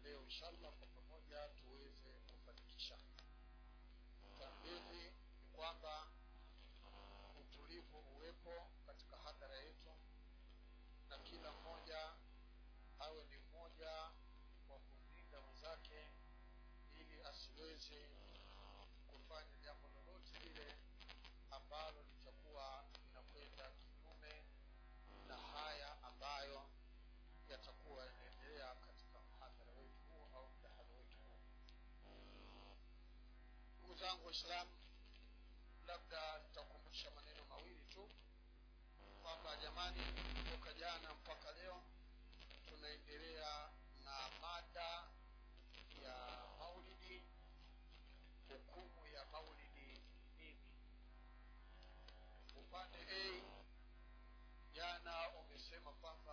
leo inshallah kwa pamoja tuweze kufanikisha tambili ni kwamba utulivu uwepo katika hadhara yetu na kila mmoja awe ni mmoja wa kumlinda mwenzake ili asiweze kufanya jambo lolote lile ambalo litakuwa linakwenda kinyume na haya ambayo yatakuwa yanaendelea katika mhadhara wetu huu au mdahalo wetu huu ndugu zangu waislamu labda nitakumbusha maneno mawili tu kwamba jamani kutoka jana mpaka leo tunaendelea na mada ya maulidi hukumu ya maulidi ni nini upande a jana umesema kwamba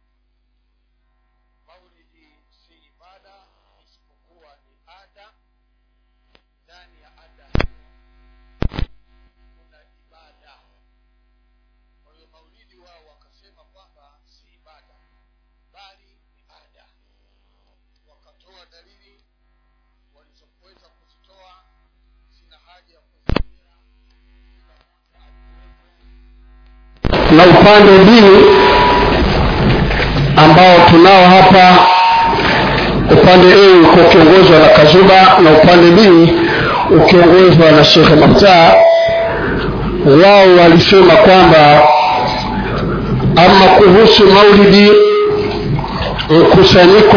maulidi si ibada isipokuwa ni ada ndani ya ada hiyo kuna ibada kwa hiyo maulidi wao wakasema kwamba si ibada bali ni ada wakatoa dalili walizoweza kuzitoa sina haja ya kuzirudia kila mmoja alikuwepo na upande mbili ambao tunao hapa upande a uko ukiongozwa na kazuba na upande b ukiongozwa na shekhe maftaa wao walisema kwamba ama kuhusu maulidi mkusanyiko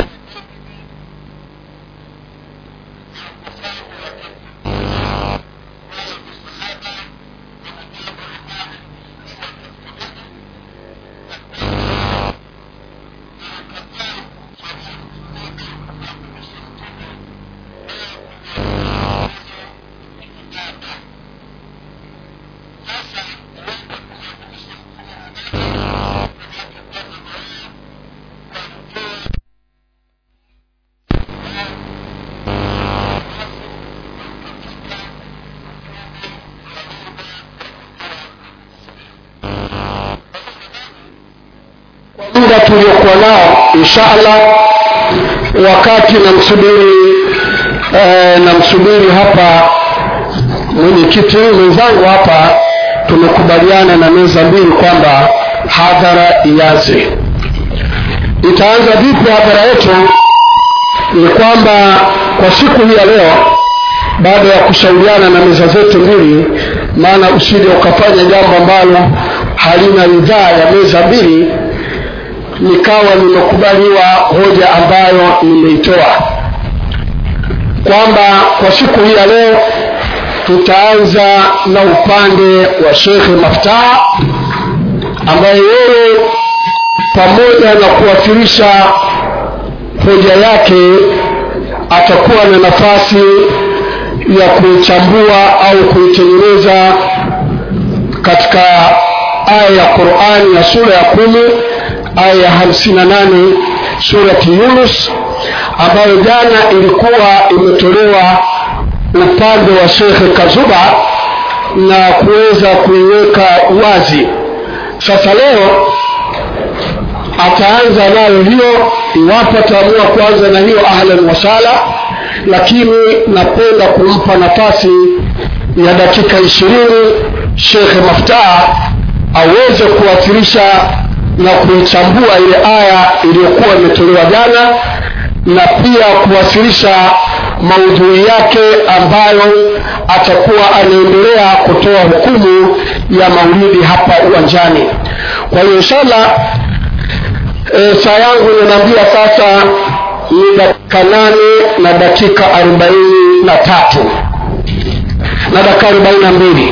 muda tuliokuwa nao insha allah wakati namsubiri eh, namsubiri hapa mwenyekiti mwenzangu hapa tumekubaliana na meza mbili kwamba hadhara ianze itaanza vipi hadhara yetu ni kwamba kwa siku hii ya leo baada ya kushauriana na meza zetu mbili maana usije ukafanya jambo ambalo halina ridhaa ya meza mbili nikawa nimekubaliwa hoja ambayo nimeitoa kwamba kwa siku hii ya leo tutaanza na upande wa shekhe maftaa ambaye yeye pamoja na kuwasilisha hoja yake atakuwa na nafasi ya kuichambua au kuitengeneza katika aya ya qurani ya sura ya kumi aya ya hamsini na nane surati yunus ambayo jana ilikuwa imetolewa upande wa shekhe kazuba na kuweza kuiweka wazi sasa leo ataanza nayo hiyo iwapo ataamua kuanza na hiyo ahlan wasala lakini napenda kumpa nafasi ya dakika ishirini shekhe maftaa aweze kuwasilisha na kuichambua ile aya iliyokuwa imetolewa jana na pia kuwasilisha maudhui yake ambayo atakuwa anaendelea kutoa hukumu ya maulidi hapa uwanjani kwa hiyo inshallah e, saa yangu inaambia sasa ni dakika nane na dakika arobaini na tatu na dakika arobaini na mbili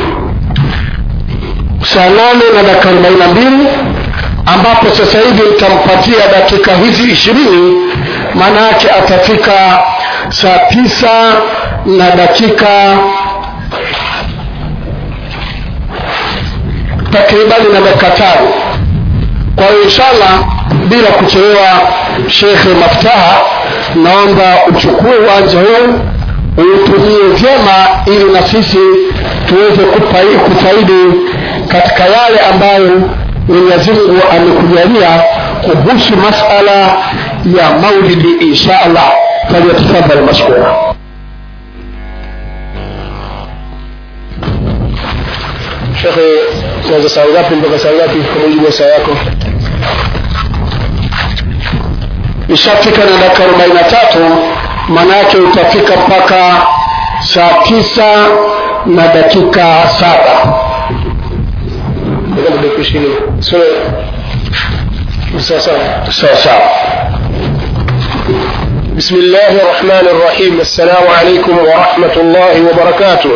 saa nane na dakika arobaini na mbili ambapo sasa hivi nitampatia dakika hizi ishirini maana yake atafika saa tisa na dakika takribani na dakika tano kwa hiyo inshallah bila kuchelewa shekhe maftaha naomba uchukue uwanja huu uutumie vyema ili na sisi tuweze kupai- kufaidi katika yale ambayo mwenyezi mungu amekujalia kuhusu masala ya maulidi insha allah falyatafadhal mashkura shekhe tuanza saa ngapi mpaka saa ngapi kwa mujibu wa saa yako ishafika na dakika arobaini na tatu maana yake utafika mpaka saa tisa na dakika saba sawa sawa بسم الله الرحمن الرحيم السلام عليكم ورحمة الله وبركاته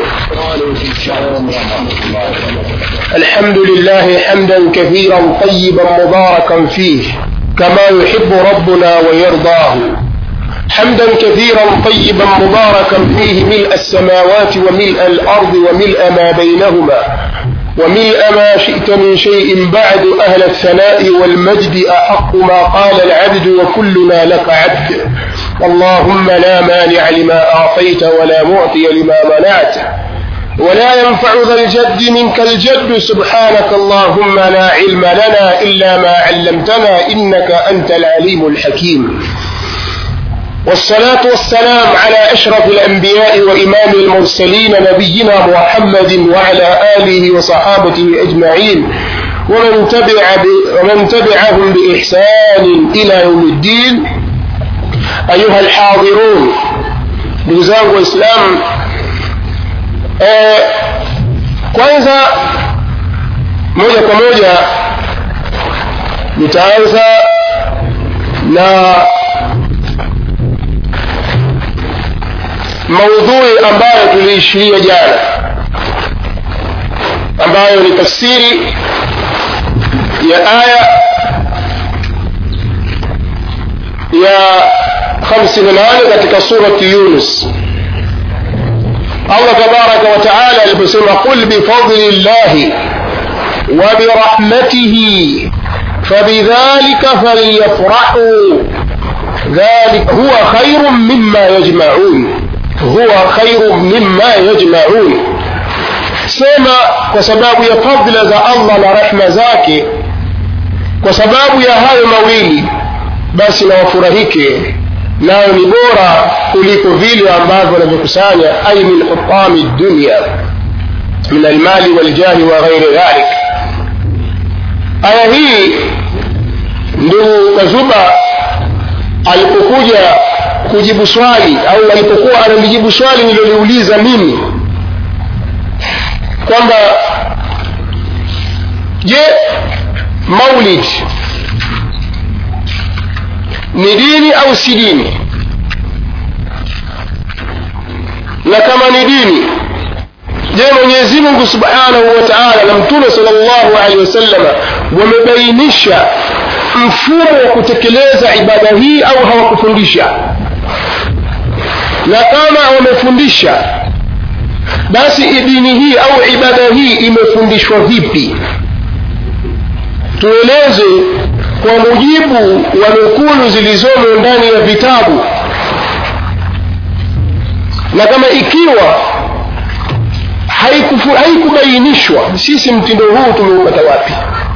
الحمد لله حمدا كثيرا طيبا مباركا فيه كما يحب ربنا ويرضاه حمدا كثيرا طيبا مباركا فيه ملء السماوات وملء الأرض وملء ما بينهما وملء ما شئت من شيء بعد أهل الثناء والمجد أحق ما قال العبد وكلنا لك عبد اللهم لا مانع لما أعطيت ولا معطي لما منعت ولا ينفع ذا الجد منك الجد سبحانك اللهم لا علم لنا إلا ما علمتنا إنك أنت العليم الحكيم والصلاة والسلام على أشرف الأنبياء وإمام المرسلين نبينا محمد وعلى آله وصحابته أجمعين ومن, تبع ب... ومن تبعهم بإحسان إلى يوم الدين أيها الحاضرون بزاغ وإسلام eh, kwanza moja kwa moja nitaanza na maudhui ambayo tuliishiria jana ambayo ni tafsiri ya aya ya 58 katika surati yunus allah tabaraka wataala aliposema qul bifadli llahi وبرحمته فبذلك فليفرحوا ذلك هو خير مما يجمعون huwa khairu mimma yajmaun sema kwa sababu ya fadhila za allah na rehma zake kwa sababu ya hayo mawili basi na wafurahike nayo ni bora kuliko vile ambavyo wanavyokusanya ai min hutami dunya min almali waljahi wa ghairi dhalik aya hii ndugu kazuba alipokuja kujibu swali au alipokuwa analijibu swali nililoliuliza mimi kwamba je maulid ni dini au si dini na kama ni dini je mwenyezi mungu subhanahu wa taala na mtume sal llahu alehi wasalama wamebainisha mfumo wa kutekeleza ibada hii au hawakufundisha na kama wamefundisha basi dini hii au ibada hii imefundishwa vipi tueleze kwa mujibu wa nukulu zilizomo ndani ya vitabu na kama ikiwa haikubainishwa haiku sisi mtindo huu tumeupata wapi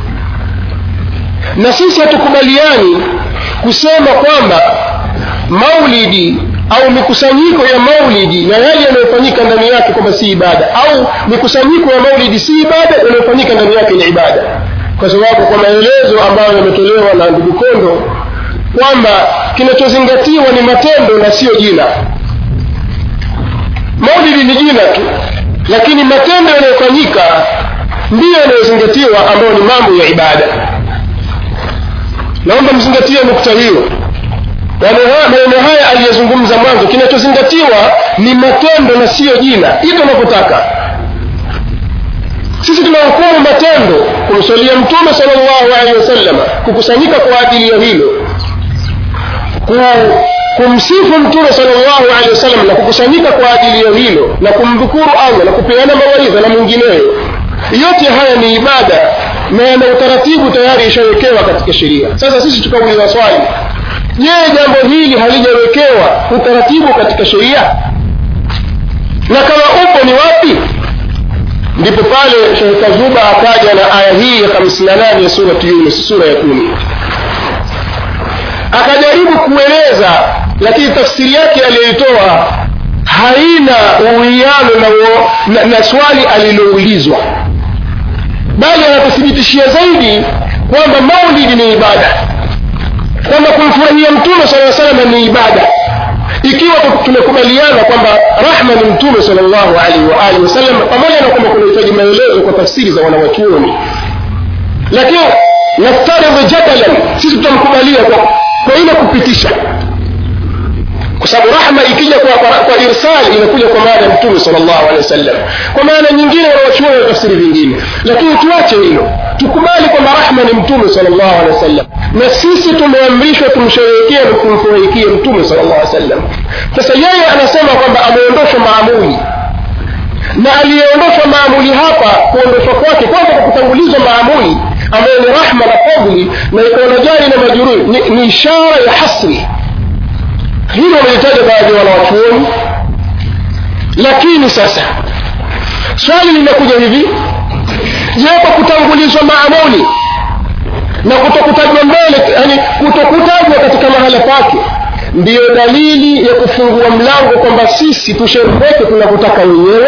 na sisi hatukubaliani kusema kwamba maulidi au mikusanyiko ya maulidi na yale yanayofanyika ndani yake kwamba si ibada au mikusanyiko ya maulidi si ibada yanayofanyika ndani yake ni ibada kwa sababu kwa maelezo ambayo yametolewa na ndugu kondo kwamba kinachozingatiwa ni matendo na siyo jina maulidi ni jina tu lakini matendo yanayofanyika ndiyo yanayozingatiwa ambayo ni mambo ya ibada naomba mzingatie nukta hiyo maneno haya aliyezungumza mwanzo kinachozingatiwa ni matendo na siyo jina hivyo unavyotaka sisi tunahukumu matendo kumswalia mtume sal llahu alehi wasalama kukusanyika kwa ajili ya hilo kumsifu mtume sal llahu alehi wasallam na kukusanyika kwa ajili ya hilo na kumdhukuru allah na kupeana mawaidha na mwingineyo yote haya ni ibada na yana utaratibu tayari ishawekewa katika sheria sasa sisi tukauliza swali je jambo hili halijawekewa utaratibu katika sheria na kama upo ni wapi ndipo pale shekh kazuba akaja na aya hii ya 58 ya surati yunus sura ya kumi akajaribu kueleza lakini tafsiri yake aliyoitoa haina uwiano na, uo- na, na swali aliloulizwa bali anatuthibitishia zaidi kwamba maulidi ni ibada kwamba kumfurahia mtume sala salama ni ibada ikiwa tu- tumekubaliana kwamba rahma ni mtume salllahu alaihi wa alihi wasallam pamoja na kwamba kunahitaji maelezo kwa tafsiri za wanawachuoni lakini naftaridhi jadalan sisi tutamkubalia kwa, kwa ile kupitisha kwa sababu rahma ikija kwa, kwa, kwa irsal inakuja kwa maana ya mtume salllahu alehi wasallam kwa maana nyingine wanawachuoni na tafsiri vingine lakini tuache hilo tukubali kwamba rahma ni mtume salllahu alehi wasallam na sisi tumeamrishwa tumsherehekee na kumfurahikie mtume salllah alih wasallam sasa yeye anasema kwamba ameondoshwa maamuli na aliyeondoshwa maamuli hapa kuondoshwa kwake kwanza kwa kutangulizwa maamuli ambayo ni rahma na fadli na ikaona jari na majururi ni, ni ishara ya hasri hilo wamelitaja baadhi ya wanawachuoni lakini sasa swali linakuja hivi je kwa kutangulizwa maamuli na kutokutajwa mbele yani kutokutajwa katika mahala pake ndiyo dalili ya kufungua mlango kwamba sisi tushereheke tunavyotaka wenyewe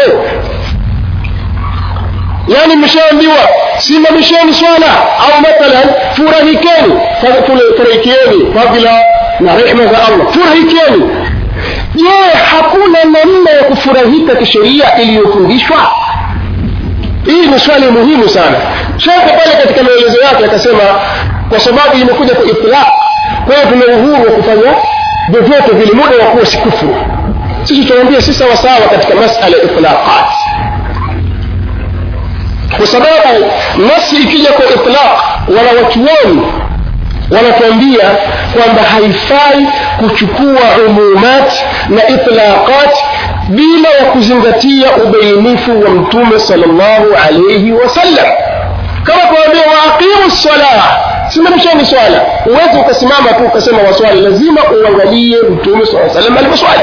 yaani mshaambiwa simamisheni swala au mathalan furahikeni Fa- fule- furahikieni fadhila na rehma za allah furahikeni je hakuna namna ya kufurahika kisheria iliyofundishwa hii ni swali muhimu sana shekhe pale katika maelezo yake akasema kwa sababu imekuja kwa itlaq kwa hiyo tuna uhuru wa kufanya vyovyote vile muda wa kuwa si kufuru sisi tunamwambia si sawasawa katika masala ya itlaqat kwa sababu nasi ikija kwa itlaq wala wachuoni wanatuambia kwamba haifai kuchukua umumat na itlaqat bila ya kuzingatia ubainifu wa mtume salllahu alaihi wasallam kama kuambia waaqimu ssalah simamisheni swala huwezi ukasimama tu ukasema waswali lazima uangalie mtume saa salam alivyoswali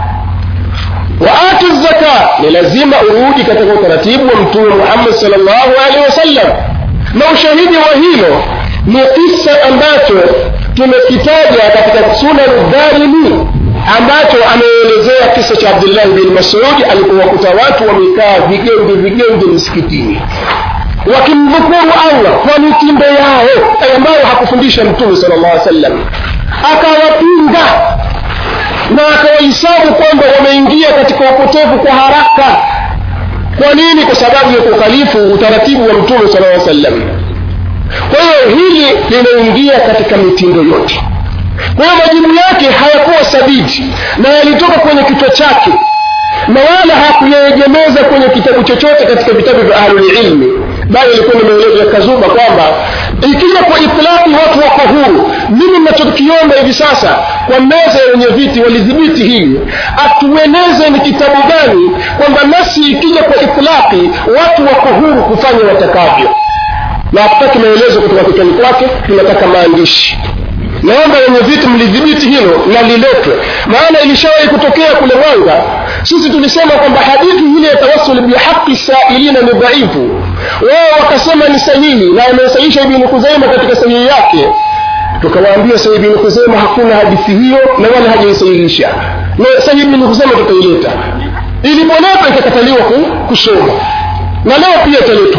waatu zaka ni lazima urudi katika utaratibu wa mtume muhammad salllahu alaihi wasallam na ushahidi wa hilo ni kisa ambacho tumekitaja katika sunan darimi ambacho ameelezea kisa cha abdullahi bin masudi alipowakuta watu wamekaa vigenge vigenge msikitini wakimdhukuru allah kwa mitindo yao ambayo hakufundisha mtume sala llah sallam akawapinga na akawahisabu kwamba wameingia katika upotevu kwa haraka kwa nini kwa sababu ya kukhalifu utaratibu wa mtume sala llaw sallam kwa hiyo hili linaingia katika mitindo yote kwa hiyo majibu yake hayakuwa sabiti na yalitoka kwenye kichwa chake na wala hakuyaegemeza kwenye kitabu chochote katika vitabu vya ahlulilmi bali ilikuwa ni maelezo ya kazuba kwamba ikija kwa itlaki watu wako huru mimi nachokiomba hivi sasa kwa meza ya wenye viti walidhibiti hili atueleze ni kitabu gani kwamba nasi ikija kwa itlaki watu wako huru kufanya watakavyo na hatutaki maelezo kutoka kichwani kwake tunataka maandishi naomba wenye viti mlidhibiti hilo na liletwe maana ilishawahi kutokea kule mwanga sisi tulisema kwamba hadithi ile ya tawasul bihaqi sailina ni dhaifu wao wakasema ni sahihi na wamesahisha ibni kuzaima katika sahihi yake tukawaambia sahihi ibni kuzaima hakuna hadithi hiyo na wala hajaisahihisha na sahihi ibni kuzaima tutaileta ilipoletwa ikakataliwa kusoma na leo pia italetwa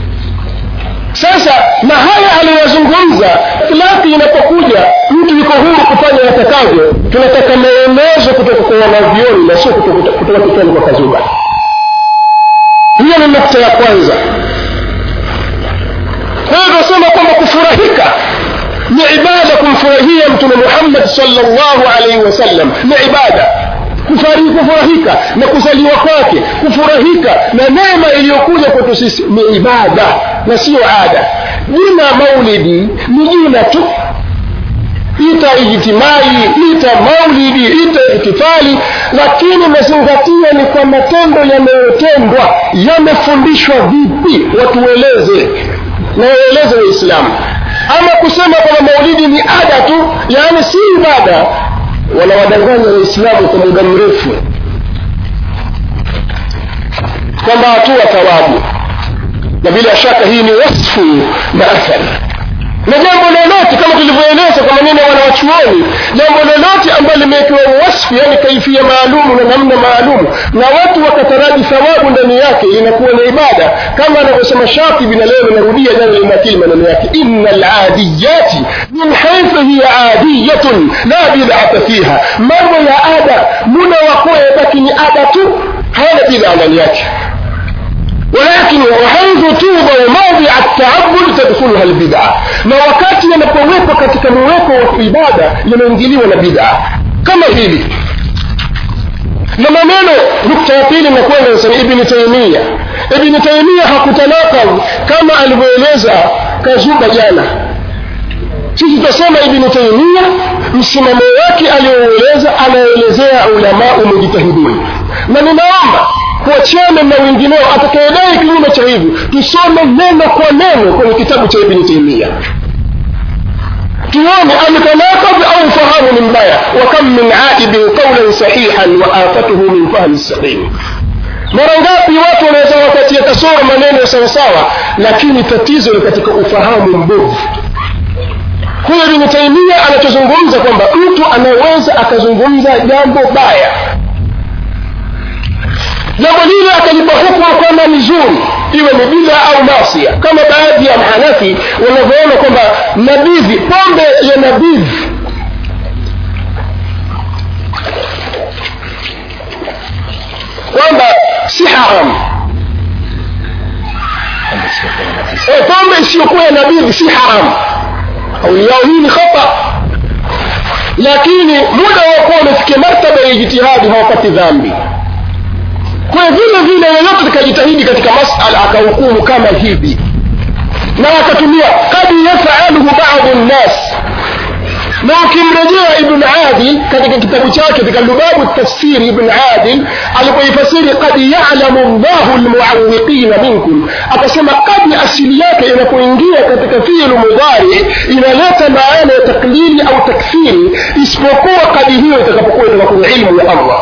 sasa na haya aliyozungumza itlaki inapokuja mtu yuko huru kufanya atakavyo tunataka maelezo kutoka kwa wanavyoni na sio kutoka kichwani kwa kazuba hiyo ni nukta ya kwanza kwa hiyo tunasema kwamba kufurahika ni ibada kumfurahia mtume muhammad salllahu alaihi wasallam ni ibada kufurahika na kuzaliwa kwake kufurahika na neema iliyokuja kwetu sisi ni ibada na siyo ada jina maulidi ni jina tu ita ijtimai ita maulidi ita ihtifali lakini mazingatio ni kwa matendo yanayotendwa yamefundishwa vipi watueleze na waeleze waislamu ama kusema kwamba maulidi ni ada tu yaani si ibada wanawadanganya waislamu kwa muda mrefu kwamba hatua thawabu na bila shaka hii ni wasfu na athari na jambo lolote kama tulivyoeleza kwa maneno ya wanawachuoni jambo lolote ambalo limewekewa wasfu yani kaifia maalumu na namna maalumu na watu wakataraji thawabu ndani yake inakuwa ni ibada kama anavyosema shatibi na leo linarudia jana linakili maneno yake ina ladiyati min haithu hiya adiyatun la bidata fiha mambo ya ada muda wakuwa yabaki ni ada tu hayana bidhaa ndani yake ولكن وحيث توضع موضع التعبد تدخلها البدعة na wakati yanapowekwa katika muweko wa ibada yanaingiliwa na bid'a kama hili na maneno nukta ya pili nakwenda nasema ibni taimia ibni taimia hakutanakam kama alivyoeleza kazuba jana sisi tutasema ibni taimia msimamo wake aliyoueleza anaelezea ulamau mujtahidin na ninaomba kuachana na wengineo atakayedai kinyume cha hivyo tusome neno kwa neno kwenye kitabu cha ibni taimia tuone ametanakab au fahamu ni mbaya wakam min aibin qaulan sahihan wa afatuhu min fahmi saqim mara ngapi watu wanaweza wakatia kasoro maneno sawasawa lakini tatizo ni katika ufahamu mbovu huyo ibni taimia anachozungumza kwamba mtu anaweza akazungumza jambo baya jambo lile akalipa hukumu kwamba ni zuri iwe ni bidha au masia kama baadhi ya mahanafi wanavyoona kwamba nabidhi pombe ya nabidhi kwamba si haramu e, pombe isiyokuwa ya nabidhi si haramu kauli yao hii ni khata lakini muda wa kuwa wamefikia martaba ya ijtihadi hawapati dhambi kwa vile vile yeyote tukajitahidi katika masala akahukumu kama hivi na akatumia kad yafaluhu badu nnas na ukimrejea ibn adil katika kitabu chake katika lubabu tafsiri ibn adil alipoifasiri kad yalamu llahu lmuawiqina minkum akasema kadi asili yake inapoingia katika fiilu mudhari inaleta maana ya taklili au takfiri isipokuwa kadi hiyo itakapokuwa itoka kwenye ilmu ya allah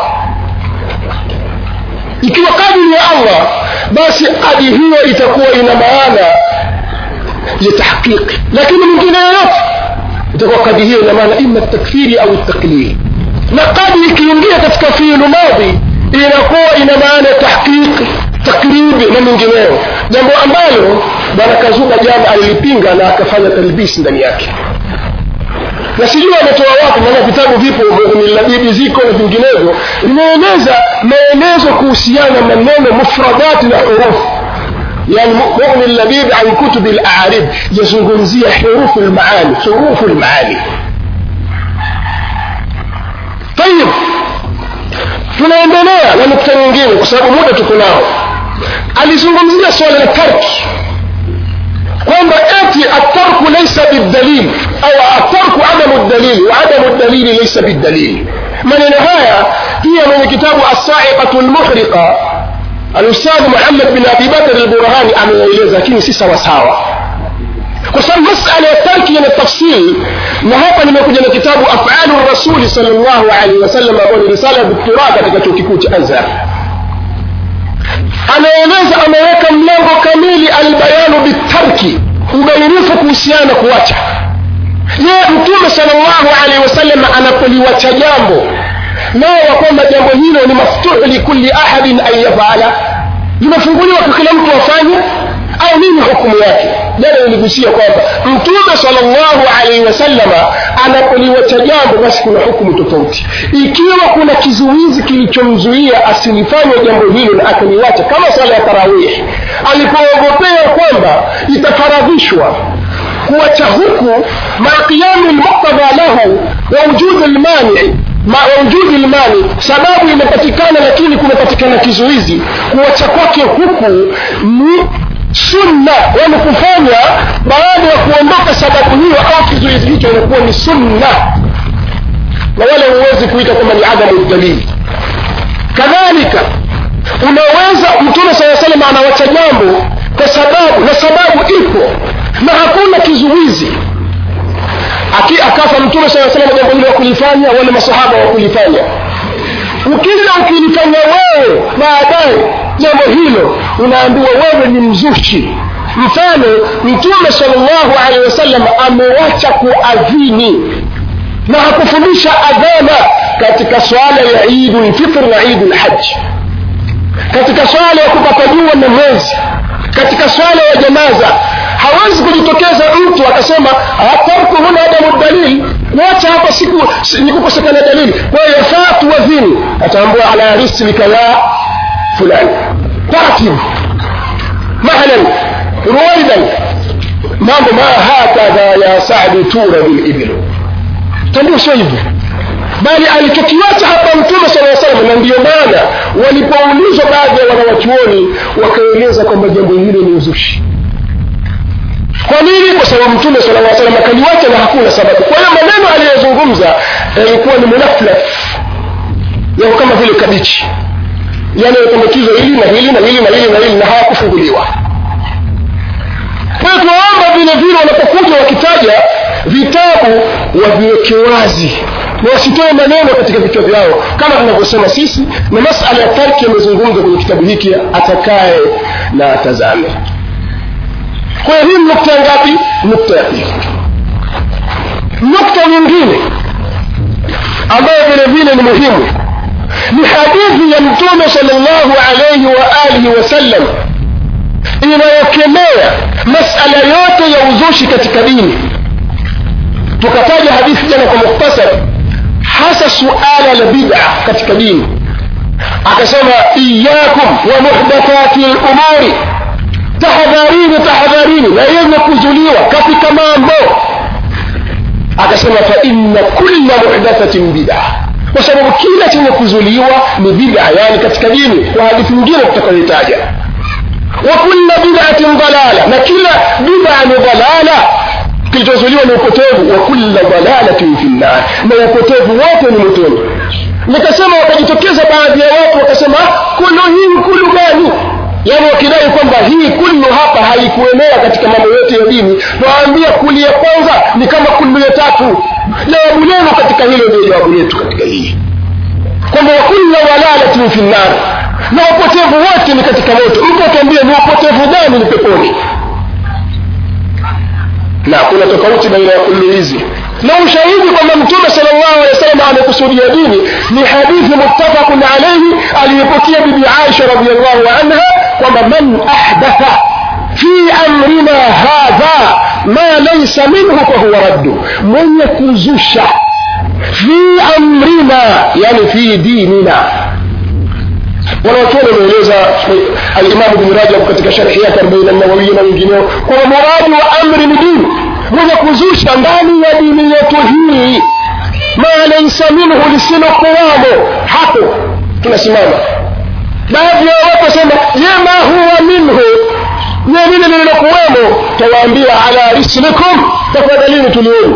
ikiwa kadiri ya allah basi kadi hiyo itakuwa ina maana ya tahqiqi lakini mwingine yoyote itakuwa kadi hiyo ina maana ima takfiri au taklili na kadi ikiingia katika fiilu madhi inakuwa ina maana ya tahqiqi takribi na mengineyo jambo ambalo bwana kazuka jana alilipinga na akafanya talbisi ndani yake na sijui ametoa wapi maana vitabu vipo milabibi ziko na vinginevyo vinaeleza maelezo kuhusiana maneno mufradati na hurufu يعني مؤمن اللبيب عن كتب الأعارب يزungumzia حروف المعاني حروف المعاني طيب tunaendelea na nukta nyingine kwa sababu muda tuko nao alizungumzia swala la tarki kwamba eti atarku laysa bildalil au atarku adamu dalili wa adamu dalili laysa bildalil maneno haya pia mwenye kitabu assaiqatu lmuhriqa alustadh muhammad bin abi bakr alburhani ameeleza lakini si sawasawa kwa sababu masala ya tarki yana tafsiri na hapa nimekuja na kitabu afalu rasuli sal llahu alaihi wasallam ambayo ni risala ya doktora katika chuo kikuu cha azhar anaeleza ameweka mlango kamili albayanu bitarki ubainifu kuhusiana na kuacha je mtume sal llahu alaihi wasallam anapoliwacha jambo nao wa kwamba jambo hilo ni maftuhu likuli ahadin an yafala limefunguliwa kwa kila mtu afanye au nini hukumu yake jana niligusia kwamba mtume salllahu alaihi wasallama anapoliwacha jambo basi kuna hukumu tofauti ikiwa kuna kizuizi kilichomzuia asilifanye jambo hilo na akaliwacha kama sala ya tarawih alipoogopea kwamba itafaradhishwa kuwacha huku maa qiyami lmuktadha lahu wa wujudi lmanii wujudi lmani sababu imepatikana lakini kumepatikana kizuizi kuwacha kwake huku ni sunna yani kufanya baada ya kuondoka sababu hiyo au kizuizi hicho inakuwa ni sunna na wala huwezi kuita kwamba ni adamu dalili kadhalika unaweza mtume saa salam anawacha jambo kwa sababu na sababu ipo na hakuna kizuizi Aki, akafa mtume saa salam jambo hilo wakulifanya wale masahaba wakulifanya ukija ukilifanya wewe baadaye jambo hilo unaambiwa wewe ni mzushi mfano mtume salllahu alehi wasallam amewacha kuadhini na hakufundisha adhana katika swala ya idu lfitr na idu lhaji katika swala ya kupata jua na mwezi katika swala ya janaza hawezi kujitokeza mtu akasema tarku huna adamu dalili kuacha hapa siku ni kukosekana dalili kwa hiyo yafaa tuwadhini ataambua ala rislika ya fulani taratibu mahlan ruwaidan mambo ma hakadha ya sadi tura bilibilu tambua sio hivyo bali alichokiwacha hapa mtume sala salam na ndiyo maana walipoulizwa baadhi ya wanawachuoni wakaeleza kwamba jambo hilo ni uzushi kwa nini kwa sababu mtume sala lla salam akaliwacha na hakuna sababu kwa hiyo maneno aliyozungumza yalikuwa ni munaflaf yako kama vile kabichi yanayotambukizwa hili na hili na hili na hili na hili na hawakufunguliwa kwa hiyo tunaomba vile vile wanapokuja wakitaja vitabu waviweke wazi na wasitoe maneno katika vichwa vyao kama tunavyosema sisi na masala ya tarki yamezungumzwa kwenye kitabu hiki atakaye na atazame kwa hiyo hii nukta ngapi nukta ya pili nukta nyingine ambayo vile vile ni muhimu ni hadithi ya mtume salllahu alaihi wa alihi wasallam inayokemea masala yote ya uzushi katika dini tukataja hadithi jana kwa mukhtasar hasa suala la bid'a katika dini akasema iyakum wa muhdathati lumuri tahadharini tahadharini na yenye kuzuliwa katika mambo akasema fa inna kulla muhdathatin bid'a kwa sababu kila chenye kuzuliwa ni bid'a yani katika dini kwa hadithi nyingine tutakayoitaja wa kulla bid'atin dalala na kila bid'a ni dalala kilichozuliwa ni upotevu wa kulla dalalatin fi nnar na upotevu wote ni motoni nikasema wakajitokeza baadhi ya watu wakasema kulu hii kulu gani yaani wakidai kwamba hii kullu hapa haikuenea katika mambo yote ya dini nawaambia kuli ya kwanza ni kama kullu ya tatu jawabu lenu katika hilo ndio jawabu letu katika hii kwamba wakulla walalatin fi nnar na upotevu wote ni katika moto mtu atuambie ni upotevu gani ni peponi na kuna tofauti baina ya kullu hizi na ushahidi kwamba mtume sal llahu alehi wasallam amekusudia dini ni hadithi muttafaqun alaihi aliyepokea bibi aisha radiallahu anha kwamba man ahdatha fi amrina hadha ma laisa minhu fahuwa raddu mwenye kuzusha fi amrina yani fi dinina wanawachuoni wameeleza alimamu bni rajab katika sharhi yake arobaini nawawiya na wengineo kwamba muradi wa amri ni dini mwenye kuzusha ndani ya dini yetu hii ma laisa minhu lisilokuwamo hapo tunasimama baadhi ya watu wasema yema huwa minhu nye lile lililokuwemo tawaambia ala rislikum tafadhalini tulieni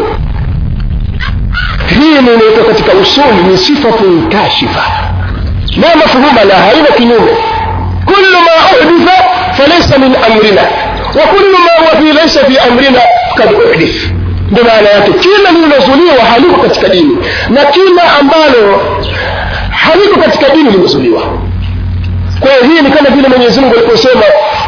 hii ni inaitwa katika usuli ni sifatun kashifa la mafhuma la haina kinyume kullu ma uhditha falaysa min amrina wa kullu ma huwa fi laysa fi amrina kad uhdith ndio maana yake kila lililozuliwa haliko katika dini na kila ambalo haliko katika dini limezuliwa kwa hiyo hii ni kama vile mwenyezi mungu aliposema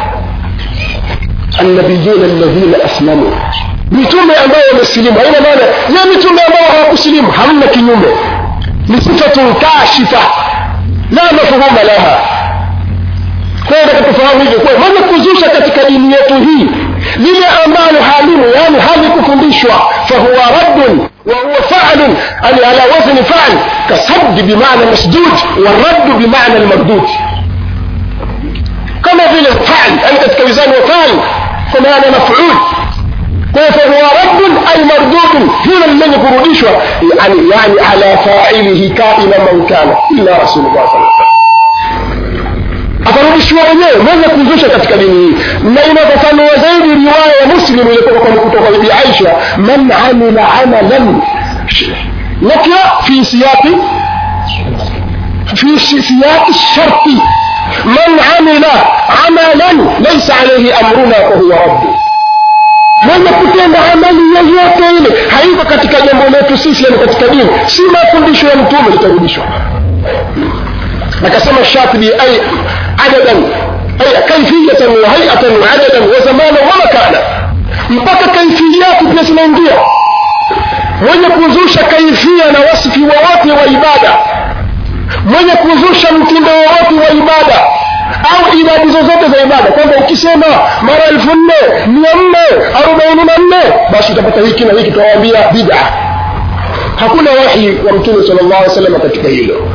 annabiyuna alladhina aslamu mitume ambao wamesilimu haina maana ya mitume ambao hawakusilimu hamna kinyume ni sifatun kashifa la mafhuma laha kwa hiyo tufahamu hivyo kwa mwenye kuzusha katika dini yetu hii lile ambalo halimu yani halikufundishwa fahuwa raddun وهو فعل يعني على وزن فعل كصد بمعنى مسدود والرد بمعنى المردود كما في الفعل أنت كوزان وفعل كما أنا مفعول فهو رد أي مردود هنا من يقولوا يعني يعني على فاعله كائنا من كان إلا رسول الله صلى الله عليه وسلم akarudishiwa wenyewe mwenye kuzusha katika dini hii na inafafanua zaidi riwaya ya muslim ilikuwa kutoka bibi aisha man amila amalan nakira fi siyaqi في سياق الشرط من عمل عملا ليس عليه امرنا فهو رد mwenye kutenda amali yoyote ile haiko katika jambo letu sisi yani katika dini si mafundisho ya mtume litarudishwa akasema shatibi ay adadan ay kaifiyatan wa hayatan wa adadan wa zamanan wa makana mpaka kaifiyati pia zinaingia mwenye kuzusha kaifia na wasifi wowote wa ibada mwenye kuzusha mtindo wowote wa ibada au idadi zozote za ibada kwamba ukisema mara elfu nne mia nne arobaini na nne basi utapata hiki na hiki tunawaambia bida hakuna wahi wa mtume sala llahu alih wasallam katika hilo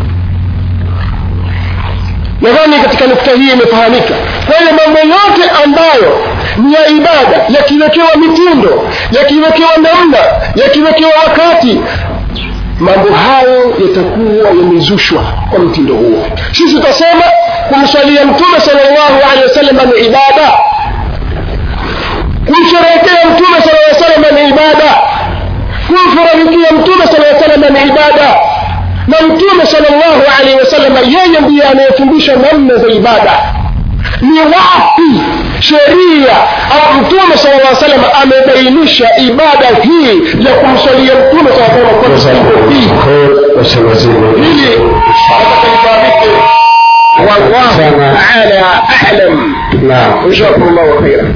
nadhani katika nukta hii imefahamika kwa hiyo mambo yote ambayo ni ya ibada yakiwekewa mitindo yakiwekewa namna yakiwekewa wakati mambo hayo yatakuwa yamezushwa kwa mtindo huo sisi tutasema kumswalia mtume salllahu alehi wasallam ni ibada kumsherehekea mtume sala llaw salama ni ibada kumfurahikia mtume sala llaw salama ni ibada na mtume salllahu alehi wasallam yeye ndiye anayefundisha namna za ibada ni wapi sheria au mtume sala llah salam amebainisha ibada hii ya kumswalia mtume saa salam kwa siku hii hili nataka lifahamike wallahu taala alam jazakum llahu khaira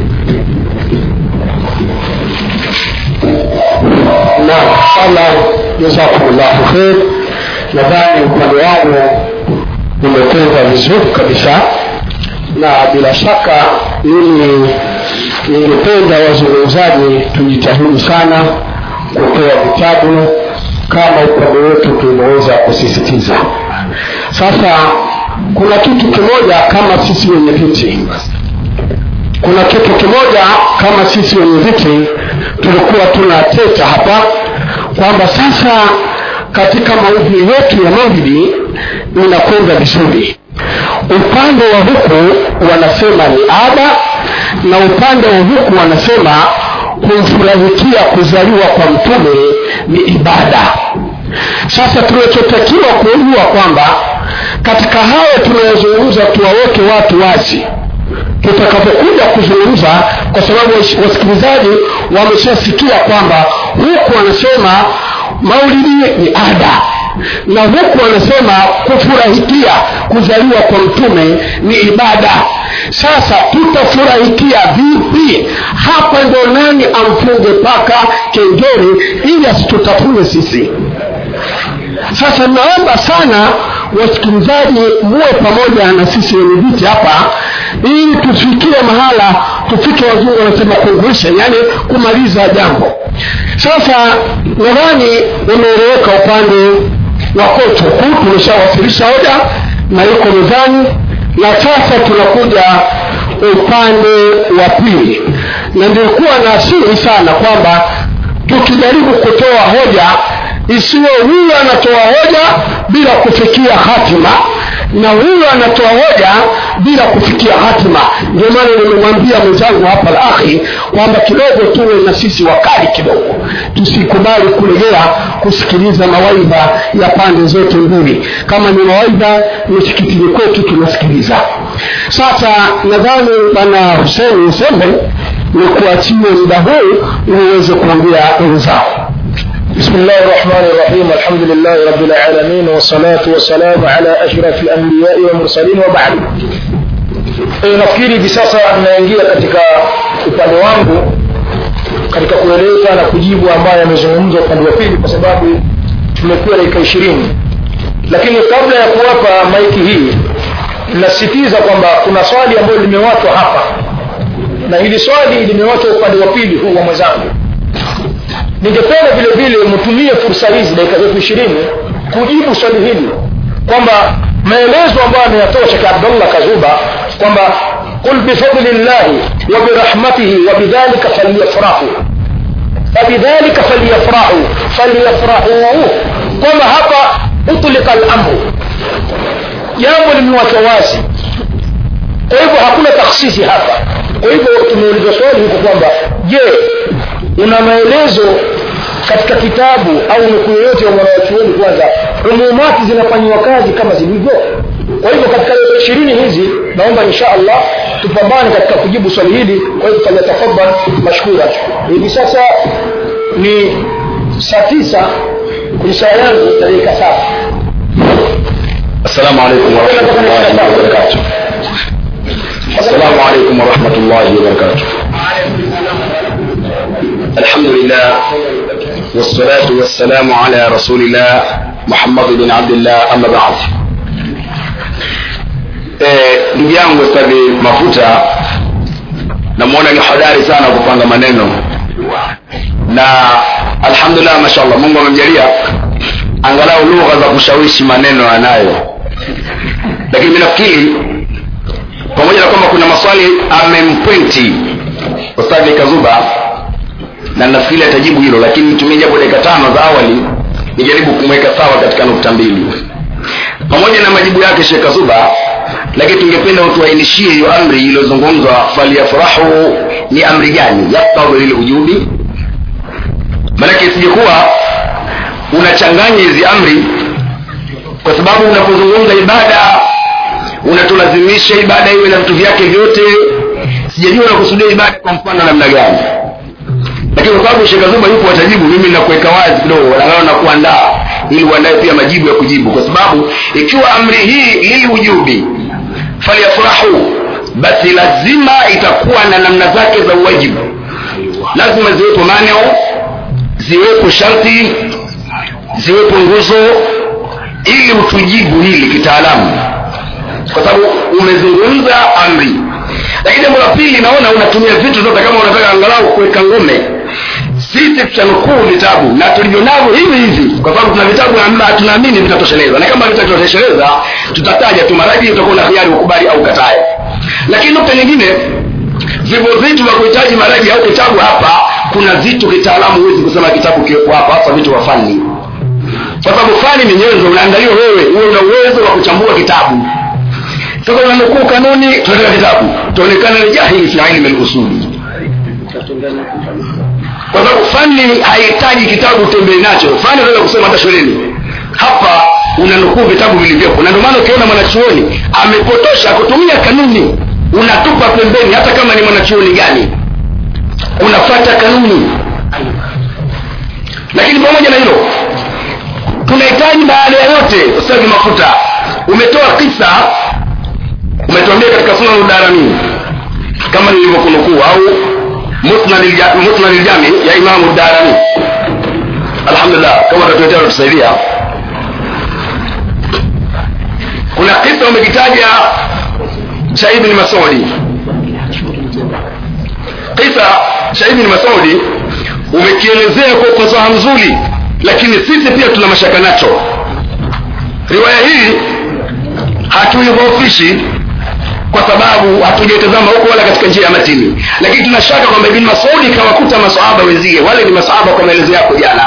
naam allah jazakumllahu khair nadhani upande wangu umekwenda vizuri kabisa na bila shaka mimi ningependa wazungumzaji tujitahidi sana kutoa vitabu kama upande wetu tumeweza kusisitiza sasa kuna kitu kimoja kama sisi wenye viti kuna kitu kimoja kama sisi wenye viti tulikuwa tunateta hapa kwamba sasa katika maudhui yetu ya maulidi inakwenda vizuri upande wa huku wanasema ni ada na upande wa huku wanasema kumfurahikia kuzaliwa kwa mtume ni ibada sasa tunachotakiwa kujua kwamba katika hayo tunayozungumza tuwaweke watu wazi tutakapokuja kuzungumza kwa sababu wasikilizaji wameshasikia kwamba huku wanasema maulidi ni ada na huku wanasema kufurahikia kuzaliwa kwa mtume ni ibada sasa tutafurahikia vipi hapa ndo nani amfunge paka kengele ili asitutafune sisi sasa naomba sana wasikilizaji muwe pamoja na sisi wenye viti hapa ili tufikie mahala tufike wazungu wanasema conclusion yani kumaliza jambo sasa nadhani umeeleweka upande wa koto huu tumeshawasilisha hoja na yuko mezani na sasa tunakuja upande wa pili na nilikuwa na asiri sana kwamba tukijaribu kutoa hoja isiwe huyu anatoa hoja bila kufikia hatima na huyu anatoa hoja bila kufikia hatima ndio maana nimemwambia mwenzangu hapa la akhi kwamba kidogo tuwe na sisi wakali kidogo tusikubali kulegea kusikiliza mawaidha ya pande zote mbili kama ni mawaidha misikitini kwetu tunasikiliza sasa nadhani bwana huseni usembe ni kuachie muda huu ili uweze kuambia wenzao بسم الله الرحمن الرحيم الحمد لله رب العالمين والصلاة والسلام على أشرف الأنبياء والمرسلين وبعد e, nafikiri hivi sasa tunaingia katika upande wangu katika kueleza na kujibu ambayo yamezungumzwa upande wa pili kwa sababu tumekuwa dakika ishirini lakini kabla ya kuwapa maiki hii nasisitiza kwamba kuna swali ambayo limewachwa hapa na hili swali limewachwa upande wa pili huu wa mwenzangu ningependa vile vile mtumie fursa hizi dakika zetu ishirini kujibu swali hili kwamba maelezo ambayo ameyatoa shekh abdullah kazuba kwamba qul bifadli llahi wa birahmatihi wa bidhalika falyafrahu fabidhalika falyafrahu falyafrahu kwamba hapa utlika lamru jambo limewachwa wazi kwa hivyo hakuna taksisi hapa kwa hivyo tumeuliza swali huko kwamba je una maelezo katika kitabu au nukuu yoyote ya mwanawachuoni kwanza umumati zinafanyiwa kazi kama zilivyo kwa hivyo katika leo ishirini hizi naomba insha allah tupambane katika kujibu swali hili kwa hivyo falyatafadhal mashkura hivi sasa ni saa tisa kwenye saa yangu dakika saba السلام عليكم ورحمة الله وبركاته السلام عليكم ورحمة الله وبركاته الحمد لله والصلاة والسلام على رسول الله محمد بن عبد الله أما بعد ndugu yangu ustadhi mafuta namwona ni hodari sana kupanga maneno na alhamdulillah mashallah mungu amemjalia angalau lugha za kushawishi maneno anayo lakini mi nafikiri pamoja na kwamba kuna maswali amempwenti ustadhi kazuba na nafikiri atajibu hilo lakini nitumie japo dakika tano za awali nijaribu kumweka sawa katika nukta mbili pamoja na majibu yake shekh kazuba lakini tungependa utuainishie hiyo amri iliyozungumzwa faliyafurahu ni amri gani yaktadhi lilujubi maanake isijekuwa unachanganya hizi amri kwa sababu unapozungumza ibada unatulazimisha ibada iwe na vitu vyake vyote sijajua unakusudia ibada kwa mfano namna gani lakini kwa sababu shekazuba yupo watajibu mimi nakuweka wazi kidogo angalau na kuandaa ili uandae pia majibu ya kujibu kwa sababu ikiwa amri hii liliujubi falyafurahu basi lazima itakuwa na namna zake za uwajibu lazima ziwepo maneo ziwepo sharti ziwepo nguzo ili utujibu hili kitaalamu kwa sababu umezungumza amri lakini jambo la pili naona unatumia vitu zote kama unataka angalau kuweka ngome sisi tutanukuu vitabu na tulivyo navyo hivi hivi kwa sababu tuna vitabu ambavyo tunaamini vitatosheleza na kama vitatosheleza tutataja tu maraji utakuwa na hiari ukubali au katae lakini nukta nyingine vivyo vitu vya kuhitaji maraji au kitabu hapa kuna vitu kitaalamu huwezi kusema kitabu kiwepo hapa hasa vitu vya fani kwa sababu fani ni nyenzo unaangaliwa wewe uwe una uwezo wa kuchambua kitabu sasa unanukuu kanuni tunataka kitabu tuonekana ni jahili fi ilmi lusuli kwa sababu fani haihitaji kitabu utembee nacho fani unaweza kusema hata shuleni hapa unanukuu vitabu vilivyopo na ndio maana ukiona mwanachuoni amepotosha kutumia kanuni unatupa pembeni hata kama ni mwanachuoni gani unafata kanuni lakini pamoja na hilo tunahitaji baada ya yote ustadhi mafuta umetoa kisa umetuambia katika sunan udarani kama nilivyokunukuu au musnad ljami ya imamu darani alhamdulillah kama tatuletea tusaidia kuna kisa umekitaja cha ibni masudi kisa cha ibni masudi umekielezea kwa ufasaha mzuri lakini sisi pia tuna mashaka nacho riwaya hii hatuidhoofishi kwa sababu hatujaitazama huko wala katika njia ya matini lakini tunashaka kwamba ibn masudi kawakuta masahaba wenzie wale ni masahaba kwa maelezo yako jana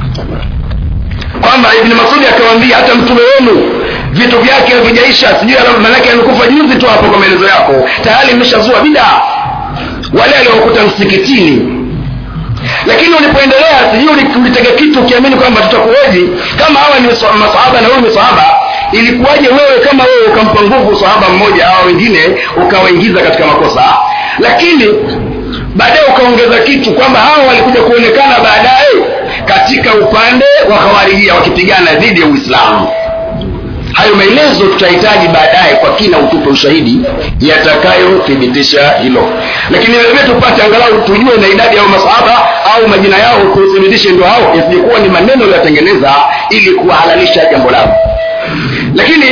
kwamba ibn masudi akawaambia hata mtume wenu vitu vyake havijaisha sijui manake amekufa juzi tu hapo kwa maelezo yako tayari imeshazua bidaa wale aliokuta msikitini lakini ulipoendelea sijui ulitega kitu ukiamini kwamba tutakuweji kama hawa ni masahaba na huyu ni sahaba ilikuwaje wewe kama wewe ukampa nguvu sahaba mmoja au wengine ukawaingiza katika makosa lakini baadaye ukaongeza kitu kwamba hawa walikuja kuonekana baadaye katika upande wa khawarijia wakipigana dhidi ya uislamu hayo maelezo tutahitaji baadaye kwa kina utupe ushahidi yatakayothibitisha hilo lakini vilevile tupate angalau tujue na idadi ya masahaba au majina yao tuthibitishe ndio hao isijekuwa ni maneno yatengeneza ili kuwahalalisha jambo lao lakini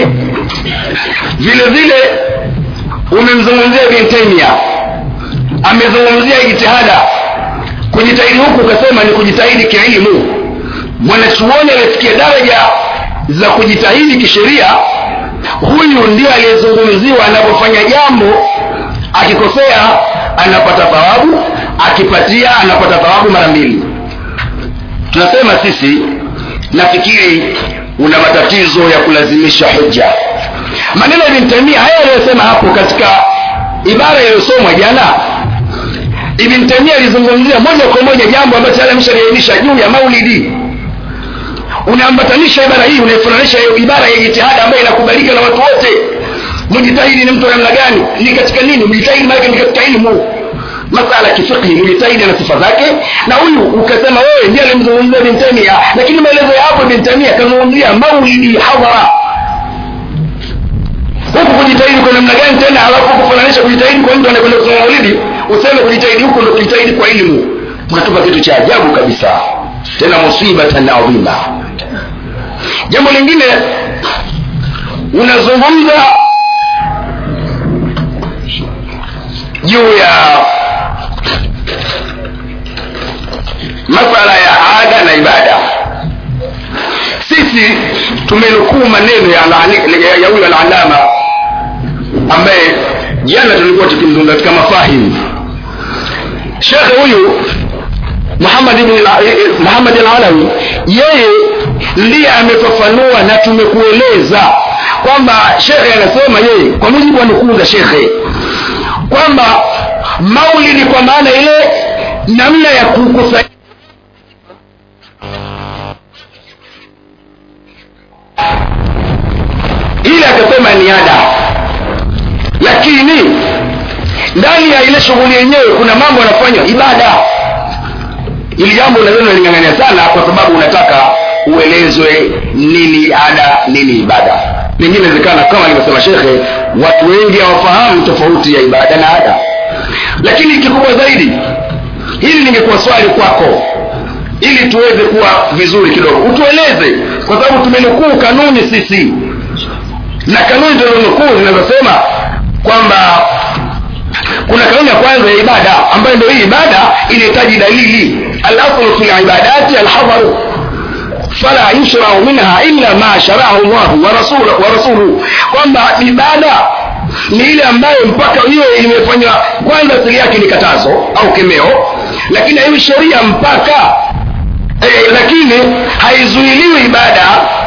vile vile umemzungumzia ibn taimia amezungumzia jitihada kujitahidi huku ukasema ni kujitahidi kielimu mwanachuoni aliyefikia daraja za kujitahidi kisheria huyu ndio aliyezungumziwa anapofanya jambo akikosea anapata thawabu akipatia anapata thawabu mara mbili tunasema sisi nafikiri una matatizo ya kulazimisha hujja maneno ya ibn taimia haya aliyosema hapo katika ibara iliyosomwa jana ibn taimia alizungumzia moja kwa moja jambo ambalo tayari ameshaliainisha juu ya maulidi unaambatanisha ibara hii unaifananisha ibara ya jitihada ambayo inakubalika na watu wote mujitahidi ni mtu wa namna gani ni katika nini mjitahidi maanake ni katika ilmu masala ya kifiqhi mjitahidi na sifa zake na huyu ukasema wewe ndiye alimzungumzia ibn taimia lakini maelezo ya hapo ibn taimia akazungumzia maulidi hadhara huku kujitahidi kwa namna gani tena halafu kufananisha kujitahidi kwa mtu anayekwenda kusoma maulidi useme kujitahidi huku ndo kujitahidi kwa elimu unatupa kitu cha ajabu kabisa tena musibatan adhima jambo lingine unazungumza juu ya masala ya ada na ibada sisi tumenukuu maneno ya alani- ya- ya huyo alalama ambaye jana tulikuwa tukimzungumza katika mafahimu shekhe huyu muhammad ibn al- eh, eh, muhammad alalawi yeye ndiye amefafanua na tumekueleza kwamba shekhe anasema yeye kwa mujibu wa nukuu za shekhe kwamba maulidi kwa maana ile namna ya kukusanya ile akasema ni ada lakini ndani ya ile shughuli yenyewe kuna mambo yanafanywa ibada ili jambo unaweza lingangania sana kwa sababu unataka uelezwe nini ada nini ibada pengine inawezekana kama alivyosema shekhe watu wengi hawafahamu tofauti ya ibada na ada lakini kikubwa zaidi hili lingekuwa swali kwako ili tuweze kuwa vizuri kidogo utueleze kwa sababu tumenukuu kanuni sisi na kanuni tulizonukuu zinazosema kwamba kuna kanuni ya kwanza ya ibada ambayo ndio hii ibada inahitaji dalili alaslu fi libadati alhadharu fala yushrau minha illa ma sharahu llahu wa rasuluhu wa rasuluhu kwamba ibada ni ile ambayo mpaka hiyo imefanywa kwanza asili yake ni katazo au kemeo lakini haiwi sheria mpaka eh, lakini haizuiliwi ibada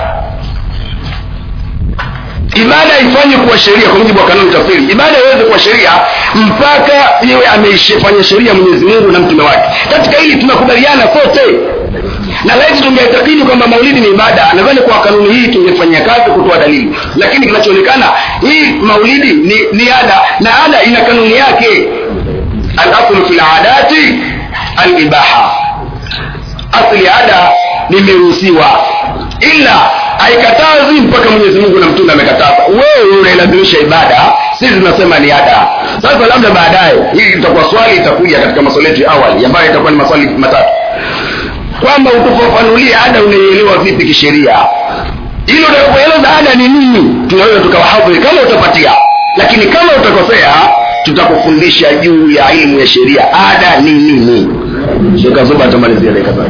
ibada ifanye kuwa sheria kwa mujibu wa kanuni tafsiri ibada iweze kuwa sheria mpaka iwe ameifanya sheria mwenyezi mungu na mtume wake katika hili tunakubaliana sote na laiti tungeitakidi kwamba maulidi ni ibada nadhani kwa kanuni hii tungefanyia kazi kutoa dalili lakini kinachoonekana hii maulidi ni, ni ada na ada ina kanuni yake alaslu fi ladati alibaha asli ya ada nimeruhusiwa ila haikatazi mpaka mwenyezi mungu na mtume amekataza wewe unailazimisha ibada sisi tunasema ni ada sasa labda baadaye hii itakuwa swali itakuja katika maswali yetu ya awali ambayo itakuwa ni maswali matatu kwamba utufafanulie ada unaielewa vipi kisheria ili utakueleza ada ni nini tunaweza tukawahadhiri kama utapatia lakini kama utakosea tutakufundisha juu ya elimu ya sheria ada ni nini shekazuba atamalizia dakika zake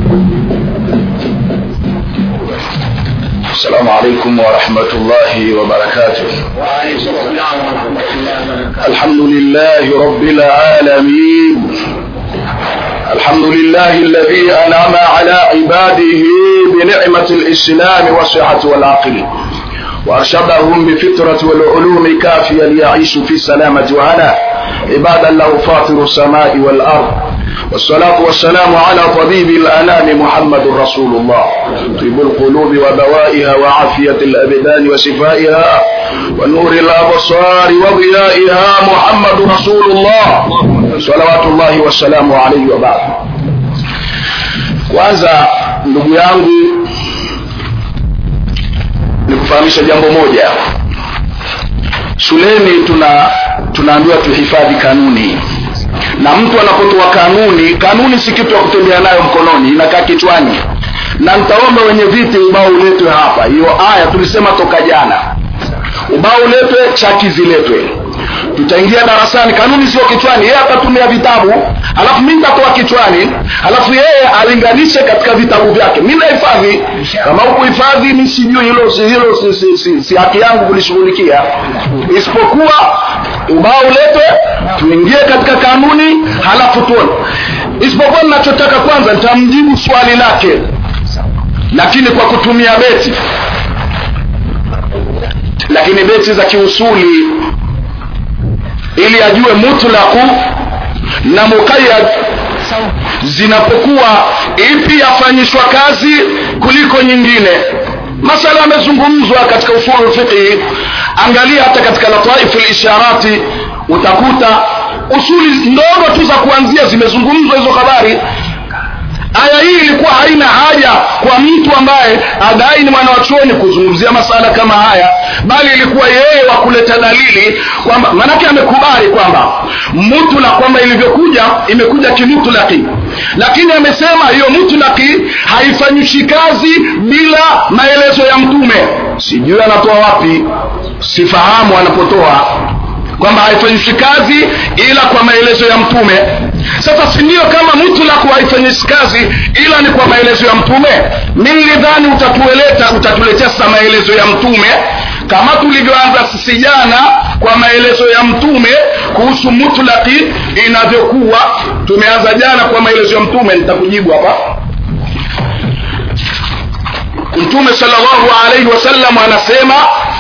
السلام عليكم ورحمة الله وبركاته الحمد لله رب العالمين الحمد لله الذي أنعم على عباده بنعمة الإسلام والصحة والعقل وأرشدهم بفطرة والعلوم كافيا ليعيشوا في سلامة وهنا عبادا له فاطر السماء والأرض والصلاة والسلام على طبيب الأنام محمد رسول الله طيب القلوب ودوائها وعافية الأبدان وشفائها ونور الأبصار وضيائها محمد رسول الله صلوات الله والسلام عليه وبعد kwanza ndugu yangu ni kufahamisha jambo moja shuleni tuna tunaambiwa tuhifadhi kanuni na mtu anapotoa kanuni kanuni si kitu ya kutembea nayo mkononi inakaa kichwani na nitaomba wenye viti ubao uletwe hapa hiyo aya tulisema toka jana ubao uletwe chaki ziletwe tutaingia darasani kanuni sio kichwani yeye atatumia vitabu alafu mi nitatoa kichwani alafu yeye alinganishe katika vitabu vyake mi nahifadhi kama hukuhifadhi mi sijui hilo si, hilo si, si, si, si haki yangu kulishughulikia isipokuwa ubao uletwe tuingie katika kanuni halafu tuone isipokuwa ninachotaka kwanza nitamjibu swali lake lakini kwa kutumia beti lakini beti za kiusuli ili ajue mutlaqu na muqayyad zinapokuwa ipi yafanyishwa kazi kuliko nyingine masala yamezungumzwa katika usulu fiqhi angalia hata katika lataifu lisharati utakuta usuli ndogo tu za kuanzia zimezungumzwa hizo habari aya hii ilikuwa haina haja kwa mtu ambaye adai ni mwana wa chuoni kuzungumzia masala kama haya bali ilikuwa yeye wa kuleta dalili kwamba maanake amekubali kwamba mutla kwamba ilivyokuja imekuja kimutlaki lakini amesema hiyo mutlaki haifanyishi kazi bila maelezo ya mtume sijui anatoa wapi sifahamu anapotoa kwamba haifanyishi kazi ila kwa maelezo ya mtume sasa sindio kama mutlaku haifanyishi kazi ila ni kwa maelezo ya mtume mi nilidhani utatueleta utatuletea sasa maelezo ya mtume kama tulivyoanza sisi jana kwa maelezo ya mtume kuhusu mutlaki inavyokuwa tumeanza jana kwa maelezo ya mtume nitakujibu hapa mtume salllahu alaihi wasallam anasema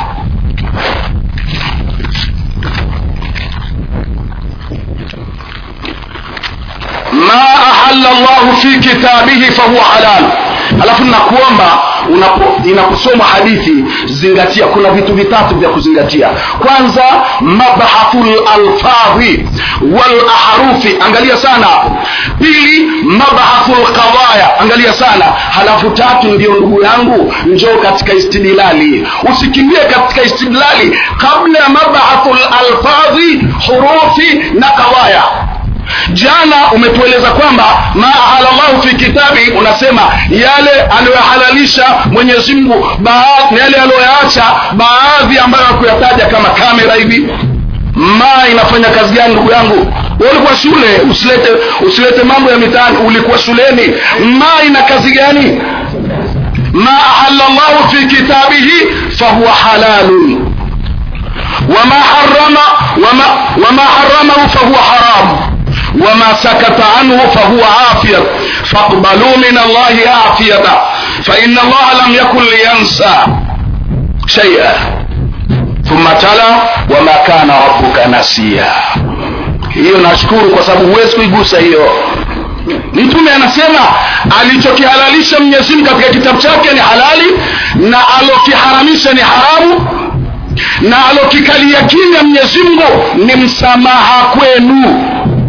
ma ahalla llahu fi kitabihi fahuwa halal alafu nakuomba inaposomwa hadithi zingatia kuna vitu vitatu vya kuzingatia kwanza mabhathu lalfadhi walahrufi angalia sana pili mabhathu lqadaya angalia sana halafu tatu ndio ndugu yangu njoo katika istidlali usikimbie katika istidlali kabla ya mabhathu lalfadhi hurufi na qadaya jana umetueleza kwamba ma ahalallahu fi kitabi unasema yale aliyohalalisha mwenyezi mungu na yale aliyoyaacha baadhi ambayo hakuyataja kama kamera hivi ma inafanya kazi gani ndugu yangu ulikuwa shule usilete usilete mambo ya mitaani ulikuwa shuleni ma ina kazi gani ma ahalla llahu fi kitabihi fahuwa halalun wama harama wama, wama haramahu fahuwa haramu وما سكت عنه فهو عافية فاقبلوا من الله عافية فإن الله لم يكن لينسى شيئا ثم تلا وما كان ربك نسيا hiyo nashukuru kwa sababu huwezi kuigusa hiyo mtume anasema alichokihalalisha mwenyezimgu katika kitabu chake ni halali na alokiharamisha ni haramu na alokikalia kimya mwenyezimgu ni msamaha kwenu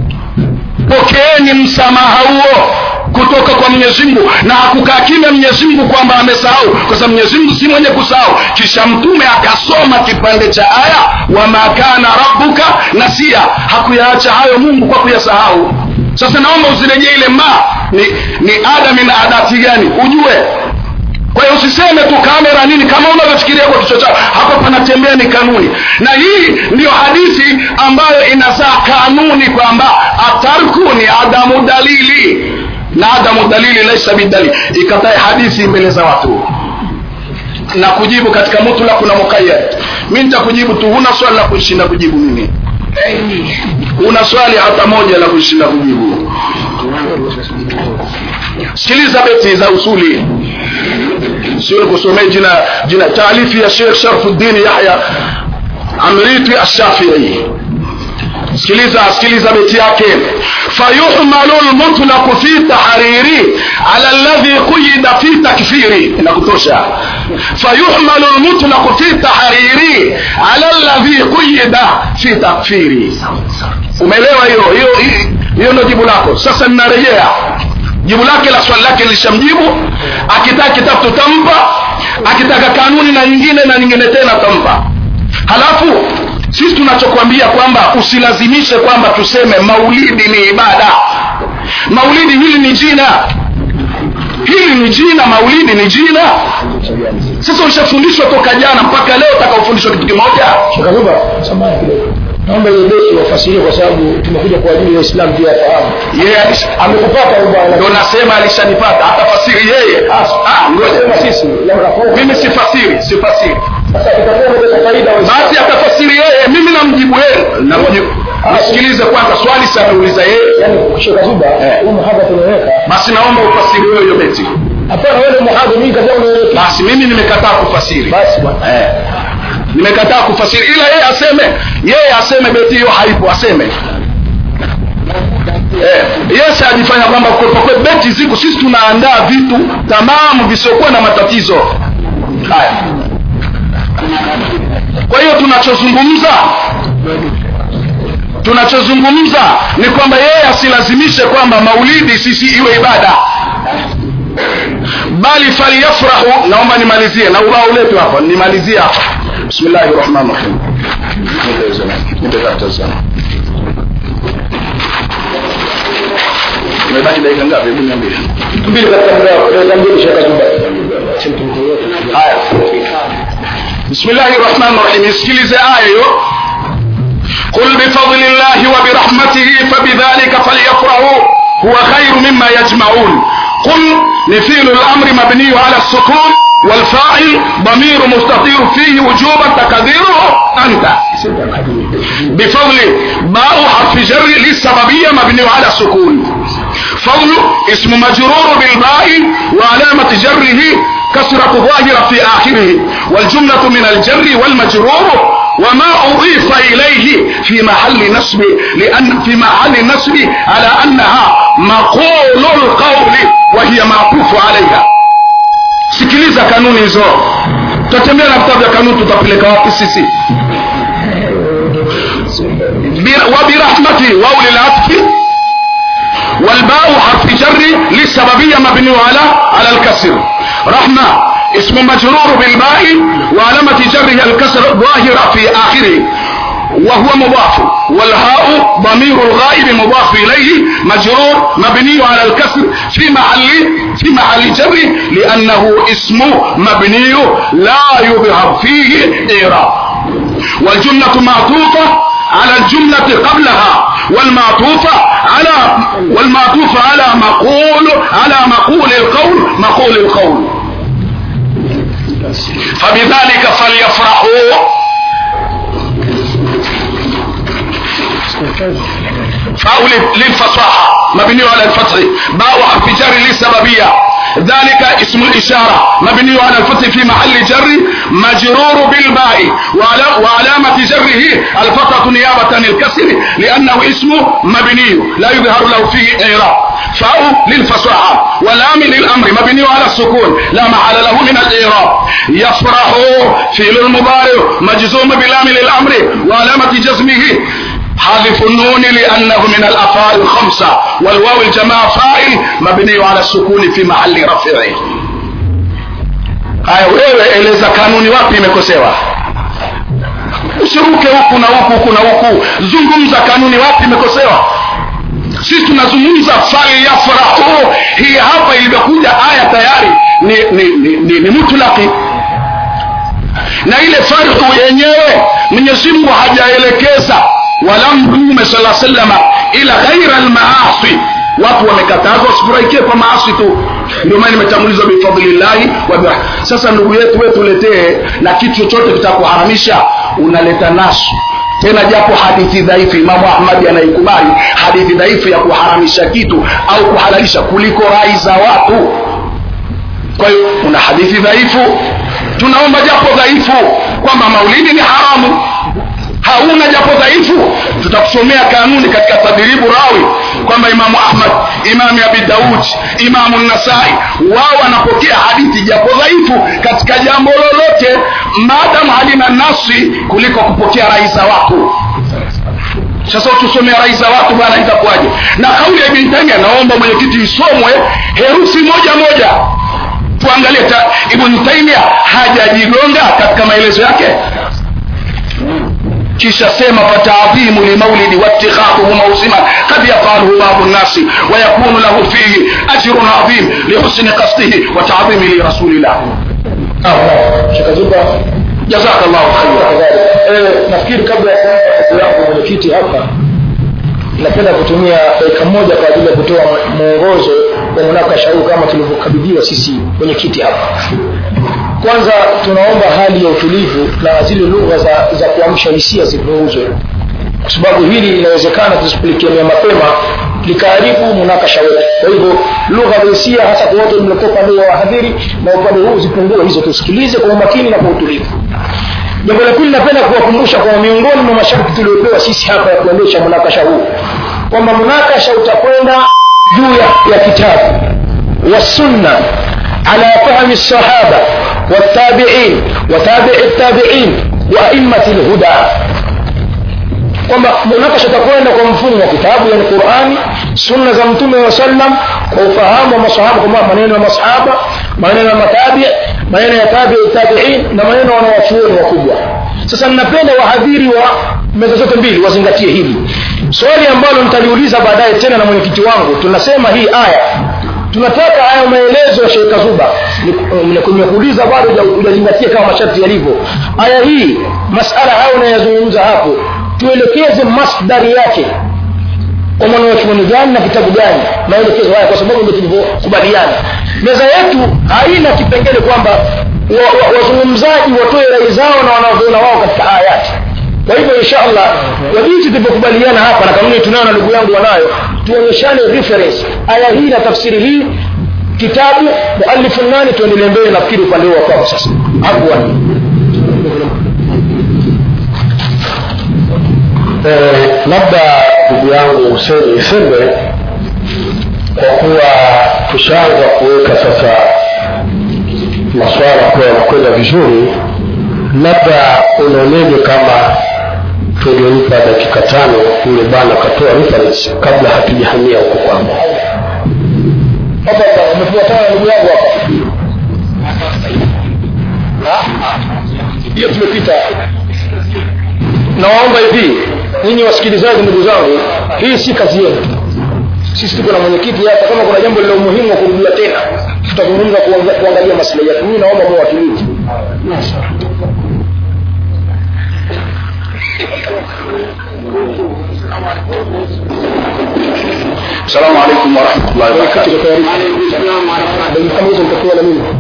pokeeni msamaha huo kutoka kwa mwenyezi mungu na hakukaa kimya mwenyezi mungu kwamba amesahau kwa sababu mwenyezi mungu si mwenye kusahau kisha mtume akasoma kipande cha aya wama kana rabbuka nasia hakuyaacha hayo mungu kwa kuyasahau sasa naomba uzirejee ile ma ni, ni ada min adati gani ujue kwa hiyo usiseme tu kamera nini kama unavyofikiria kwa kichwa chako hapa panatembea ni kanuni na hii ndiyo hadithi ambayo inazaa kanuni kwamba atarku ni adamu dalili na adamu dalili laisa bidalili ikatae hadithi mbele za watu na kujibu katika mutlaq na muqayyad mi nitakujibu tu huna swali la kushinda kujibu mimi una swali hata moja la kushinda kujibu sikiliza beti za usuli sio kusomea jina jina taalifi ya Sheikh Sharfuddin Yahya Amriti Ash-Shafi'i sikiliza sikiliza beti yake fayuhmalu lmutlaqu fi tahriri ala alladhi quyida fi takfiri inakutosha fayuhmalu lmutlaqu fi tahriri ala alladhi quyida fi takfiri umeelewa hiyo hiyo hiyo ndio jibu lako sasa ninarejea jibu lake la swali lake lishamjibu akitaka kitabu tutampa akitaka kanuni na nyingine na nyingine tena tutampa halafu sisi tunachokwambia kwamba usilazimishe kwamba tuseme maulidi ni ibada maulidi hili ni jina hili ni jina maulidi ni jina sasa ushafundishwa toka jana mpaka leo utakaofundishwa kitu kimoja shakaruba samahani kidogo naomba ile beti wafasirie kwa sababu tumekuja kwa ajili ya Uislamu pia fahamu yeye amekupata bwana ndo nasema alishanipata atafasiri yeye ah, ngoja sisi labda kwa mimi sifasiri sifasiri sasa itakuwa kwa faida wa basi atafasiri yeye mimi namjibu yeye namjibu nisikilize kwanza swali sameuliza yeye yani Sheikh Zuba huu muhadha tunaweka basi naomba ufasiri wewe hiyo beti hapana wewe muhadha mimi kaza unaweka basi mimi nimekataa kufasiri basi bwana eh. nimekataa kufasiri ila yeye aseme yeye aseme beti hiyo haipo aseme Eh, yes ajifanya kwamba kwa kwa beti ziko sisi tunaandaa vitu tamamu visiokuwa na matatizo haya kwa hiyo tunachozungumza tunachozungumza ni kwamba yeye asilazimishe kwamba maulidi sisi iwe ibada bali falyafrahu naomba nimalizie na ubao letu hapa nimalizie hapa bismillahi rahmani rahim imebaki dakika ngapi hebu niambie mbili katika muda wako dakika mbili shaka jumba haya bismillahi rahmani rahim isikilize aya hiyo قل بفضل الله وبرحمته فبذلك فليفرحوا هو خير مما يجمعون قل مثيل الامر مبني على السكون والفاعل ضمير مستطير فيه وجوبا تقديره انت بفضل باء حرف جر للسببية مبني على السكون فضل اسم مجرور بالباء وعلامة جره كسرة ظاهرة في آخره والجملة من الجر والمجرور وما أضيف إليه في محل نصب لأن في محل نصب على أنها مقول القول وهي معطوف عليها sikiliza kanuni hizo tutatembea na vitabu vya kanuni tutapeleka wapi sisi وبرحمته واو للعطف والباء حرف جر للسببية مبني على على الكسر رحمة اسم مجرور بالباء وعلامة جره الكسر ظاهرة في آخره وهو مضاف والهاء ضمير الغائب مضاف إليه مجرور مبني على الكسر في محل في محل جر لأنه اسم مبني لا يظهر فيه إعراب والجملة معطوفة على الجملة قبلها والمعطوفة على والمعطوف على مقول على مقول القول مقول القول فبذلك فليفرحوا فاء للفصاحة مبني على الفتح باء حرف جر للسببية ذلك اسم الإشارة مبني على الفتح في محل جر مجرور بالباء وعلامة جره الفتحة نيابة عن الكسر لأنه اسم مبني لا يظهر له فيه إعراب فاء للفصاحة واللام للأمر مبني على السكون لا محل له من الإعراب يفرح فعل المضارع مجزوم بلام للأمر وعلامة جزمه حذف النون لأنه من الأفعال الخمسة والواو الجماعة فاعل مبني على السكون في محل رفع haya wewe eleza kanuni wapi imekosewa usiruke huku na huku huku na huku zungumza kanuni wapi imekosewa sisi tunazungumza falyafrahu hii hapa ilivyokuja aya tayari ni, ni, ni, ni, ni mutlaki na ile farhu yenyewe mwenyezi mungu hajaelekeza wala mtume sala salama ila ghaira almaasi watu wamekatazwa wasifurahikie kwa maasi tu ndio maana imetangulizwa bifadlillahi wa sasa ndugu yetu wewe tuletee na kitu chochote kitakuharamisha unaleta nasu tena japo hadithi dhaifu imamu ahmadi anaikubali hadithi dhaifu ya kuharamisha kitu au kuhalalisha kuliko rai za watu kwa hiyo una hadithi dhaifu tunaomba japo dhaifu kwamba maulidi ni haramu hauna japo dhaifu tutakusomea kanuni katika tadribu rawi kwamba imamu ahmad imamu abi daud imamu nasai wao wanapokea hadithi japo dhaifu katika jambo lolote maadamu halina nasi kuliko kupokea rai za watu sasa utusomea rai za watu bwana itakuwaje na kauli ya ibn taimia naomba mwenyekiti isomwe herufi moja moja tuangalie ibn taimia hajajigonga katika maelezo yake kisha sema fataadhimu limaulidi watikhadhuhu mausima kad yafaluhu babu nnasi wayakunu lahu fihi ajrun adhim lihusni qasdihi wa taadhimi lirasulillah shakazuba jazaka llahu khaira nafikiri kabla ya kuanza kazi yangu mwenyekiti hapa napenda kutumia dakika moja kwa ajili ya kutoa mwongozo wa munakasha huu kama tulivyokabidhiwa sisi mwenyekiti hapa kwanza tunaomba hali ya utulivu na zile lugha za, za kuamsha hisia zipunguzwe kwa sababu hili inawezekana tusipilikiania mapema likaharibu munakasha wetu kwa hivyo lugha za hisia hasa kwa wote mliokuwa upande wa wahadhiri na upande huu zipungue hizo tusikilize kwa umakini na kwa utulivu jambo la pili napenda kuwakumbusha kwamba miongoni mwa masharti tuliopewa sisi hapa ya kuendesha munakasha huu kwamba munakasha utakwenda juu ya, ya kitabu wa sunna ala fahmi sahaba والتابعين وتابع التابعين وأئمة الهدى kwamba munakasha utakwenda kwa mfumo wa kitabu yani qurani sunna za mtume wa sallam kwa ufahamu wa masahaba kwamba maneno ya masahaba maneno ya matabi maneno ya tabi tabiin na maneno ya wanawachuoni wakubwa sasa ninapenda wahadhiri wa meza zote mbili wazingatie hili swali ambalo nitaliuliza baadaye tena na mwenyekiti wangu tunasema hii aya tunataka haya maelezo ya Sheikh Kazuba nimekuuliza bado hujazingatia kama masharti yalivyo aya hii masala hayo unayozungumza hapo tuelekeze masdari yake kwa mwanachuoni gani na kitabu gani maelekezo haya kwa sababu ndio tulivyokubaliana meza yetu haina kipengele kwamba wazungumzaji wa, wa watoe rai zao na wanaoviona wao katika ayati kwa hivyo inshallah kwa jinsi tulivyokubaliana hapa na kanuni tunayo na ndugu yangu wanayo tuonyeshane reference aya hii na tafsiri hii kitabu muallifu nani tuendelee mbele nafikiri upande huo kwako sasa afwan eh, labda ndugu yangu Hussein Isembe kwa kuwa tushaanza kuweka sasa maswala kuwa yanakwenda vizuri labda unaoneje kama tungempa dakika tano yule bwana akatoa reference kabla hatujahamia huko kwamba hapa umefuatana na ndugu yangu hapa hiyo tumepita nawaomba hivi ninyi wasikilizaji ndugu zangu hii si kazi yenu sisi tuko na mwenyekiti hapa kama kuna jambo lilo muhimu wa kurudia tena tutazungumza kuangalia maslahi yetu mimi naomba mwe watulivu السلام عليكم ورحمة الله وبركاته dakika hizo mtapewa na mimi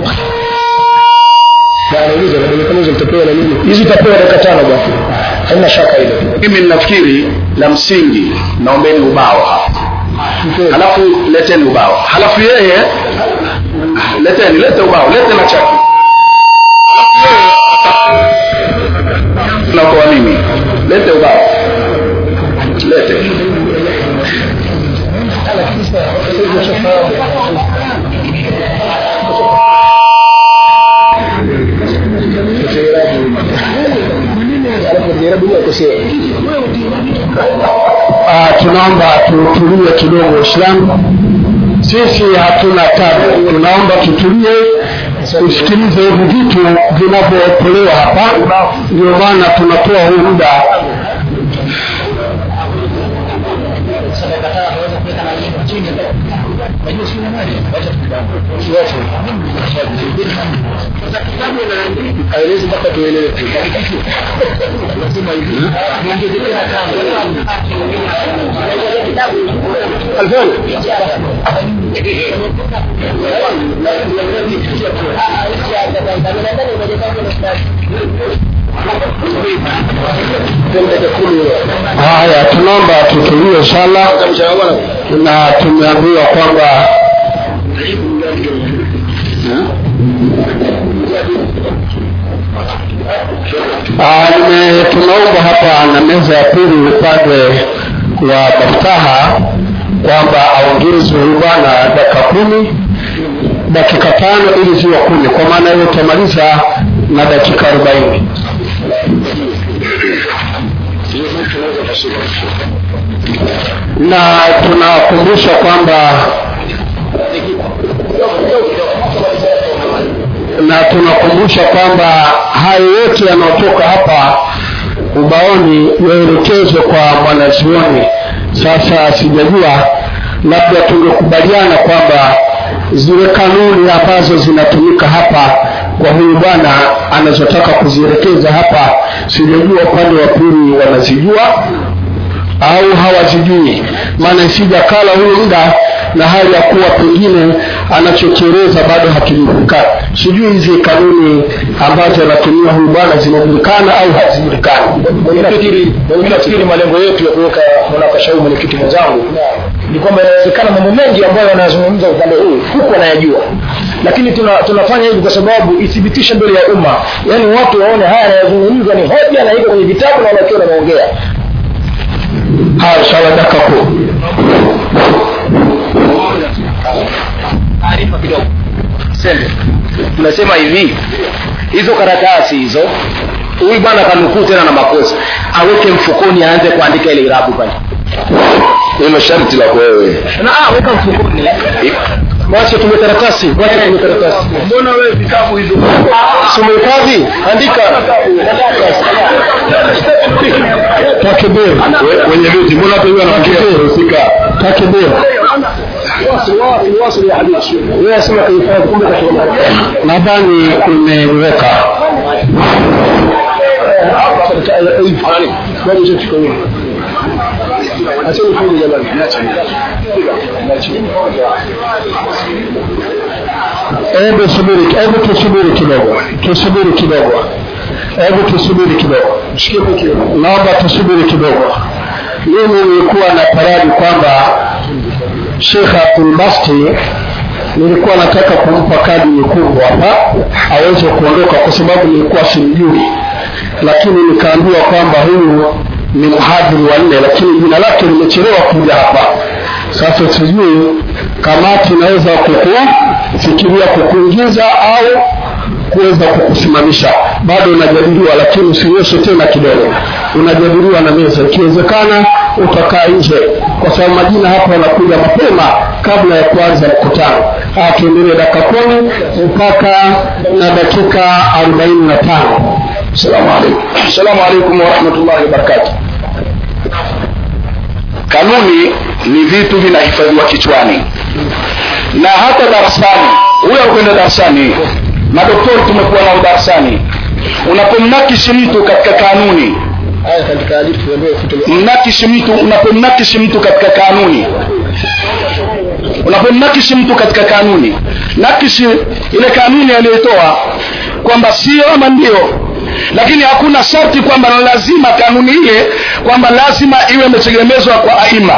nauliza dakika hizo mtapewa na mimi hizi utapewa dakika tano bwana haina shaka hilo mimi ninafikiri la msingi naombeni ubao hapa halafu leteni ubao halafu yeye leteni lete ubao lete na chaki nakoa mimi lete ubao lete uh, tunaomba tutulie kidogo Uislamu. Sisi hatuna tabu, tunaomba tutulie tusikilize hivi vitu vinavyotolewa hapa, ndio maana tunatoa huu muda aelezi mpaka tuelewe haya. Tunaomba tutulie inshallah, na tumeambiwa kwamba Ah, nime tunaomba hapa na meza ya pili upande wa Maftaha kwamba aongezwe huyu bwana dakika kumi dakika tano ili ziwe kumi, kwa maana hiyo utamaliza na dakika arobaini. Na tunakumbusha kwamba na tunakumbusha kwamba hayo yote yanayotoka hapa ubaoni yaelekezwe kwa mwanazuoni. Sasa sijajua, labda tungekubaliana kwamba zile kanuni ambazo zinatumika hapa kwa huyu bwana anazotaka kuzielekeza hapa, sijajua upande wa pili wanazijua au hawazijui, maana isija kala huyu muda na hali ya kuwa pengine anachokieleza bado hakijulikana. Sijui hizi kanuni ambazo anatumia huyu bwana zinajulikana au hazijulikani. Mimi nafikiri malengo yetu ya kuweka munakasha huu mwenyekiti mwenzangu ni kwamba inawezekana mambo mengi ambayo wanayazungumza upande huu huku anayajua, lakini tuna, tunafanya hivi kwa sababu ithibitishe mbele ya umma, yaani watu waone haya yanayozungumzwa ni hoja na iko kwenye vitabu na wanakiwa wanaongea. Haya, inshallah dakika kumi. taarifa kidogo sembe tunasema hivi hizo karatasi hizo huyu bwana kanukuu tena na makosa aweke mfukoni aanze kuandika ile irabu pale hilo sharti la wewe na ah, weka mfukoni mwache tume karatasi mwache tume karatasi mbona wewe vitabu hizo sumehifadhi andika takbir We- wenye viti mbona hata huyu anafikia kuhusika takbir wewe sema kuhifadhi kumbe kasoma nadhani umeweka hebu subiri hebu tusubiri kidogo tusubiri kidogo hebu tusubiri kidogo naomba tusubiri kidogo mimi nilikuwa na paradi kwamba shekh abdulbasti nilikuwa nataka kumpa kadi nyekundu hapa aweze kuondoka kwa sababu nilikuwa simjui lakini nikaambiwa kwamba huyu ni mhadhiri wa nne lakini jina lake limechelewa kuja hapa sasa sijui kamati inaweza kukufikiria kukuingiza au kuweza kukusimamisha bado unajadiliwa lakini usinyeshe tena kidogo unajadiliwa na meza ikiwezekana utakaa nje kwa sababu majina hapa yanakuja mapema kabla ya kuanza mkutano haya tuendelee dakika kumi mpaka na dakika arobaini na tano salamu alaikum salamu alaikum warahmatullahi wabarakatu kanuni ni vitu vinahifadhiwa kichwani na hata darasani huyo akwenda darasani madoktori tumekuwa nao darasani unapomnakishi mtu katika kanuni haya katika hadithi ambayo mnakishi mtu unapomnakishi mtu katika kanuni unapomnakishi mtu katika kanuni nakishi ile kanuni aliyotoa kwamba sio ama ndio lakini hakuna sharti kwamba ni lazima kanuni ile kwamba lazima iwe imetegemezwa kwa aima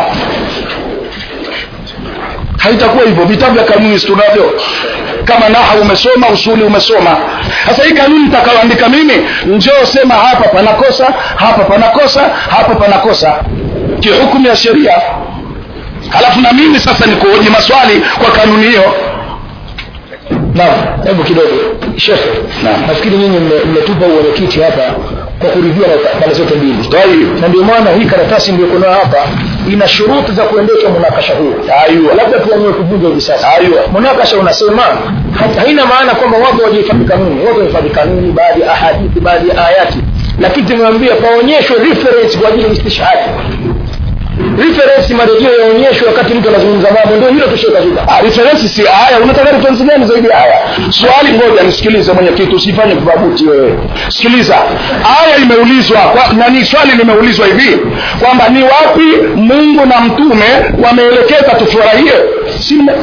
haitakuwa hivyo vitabu vya kanuni si tunavyo kama naha umesoma usuli umesoma sasa hii kanuni nitakayoandika mimi njoo sema hapa panakosa hapa panakosa hapa panakosa kihukumu ya sheria halafu na mimi sasa nikuhoji maswali kwa kanuni hiyo naam hebu kidogo shekhe Naam. nafikiri nyinyi mme- mmetupa uwenyekiti hapa kwa kuridhia na pande zote mbili Tayib. na ndio maana hii karatasi mliokunayo hapa ina shuruti za kuendesha munakasha huu Aywa. labda tuamue kuvunja hivi sasa Aywa. munakasha unasema ha- haina maana kwamba watu wajihifadhi kanuni watu wahifadhi kanuni baadhi ya ahadithi baadhi ya ayati lakini tumewambia paonyeshwe reference kwa ajili ya istishhadi reference marejeo yaonyeshwe wakati mtu anazungumza mambo ndio hilo tushekazuka Ah, reference si aya unataka reference gani zaidi ya aya swali ngoja nisikilize mwenyekiti usifanye kubabuti wewe sikiliza aya imeulizwa kwa, nani swali limeulizwa hivi kwamba ni wapi mungu na mtume wameelekeza tufurahie si mme-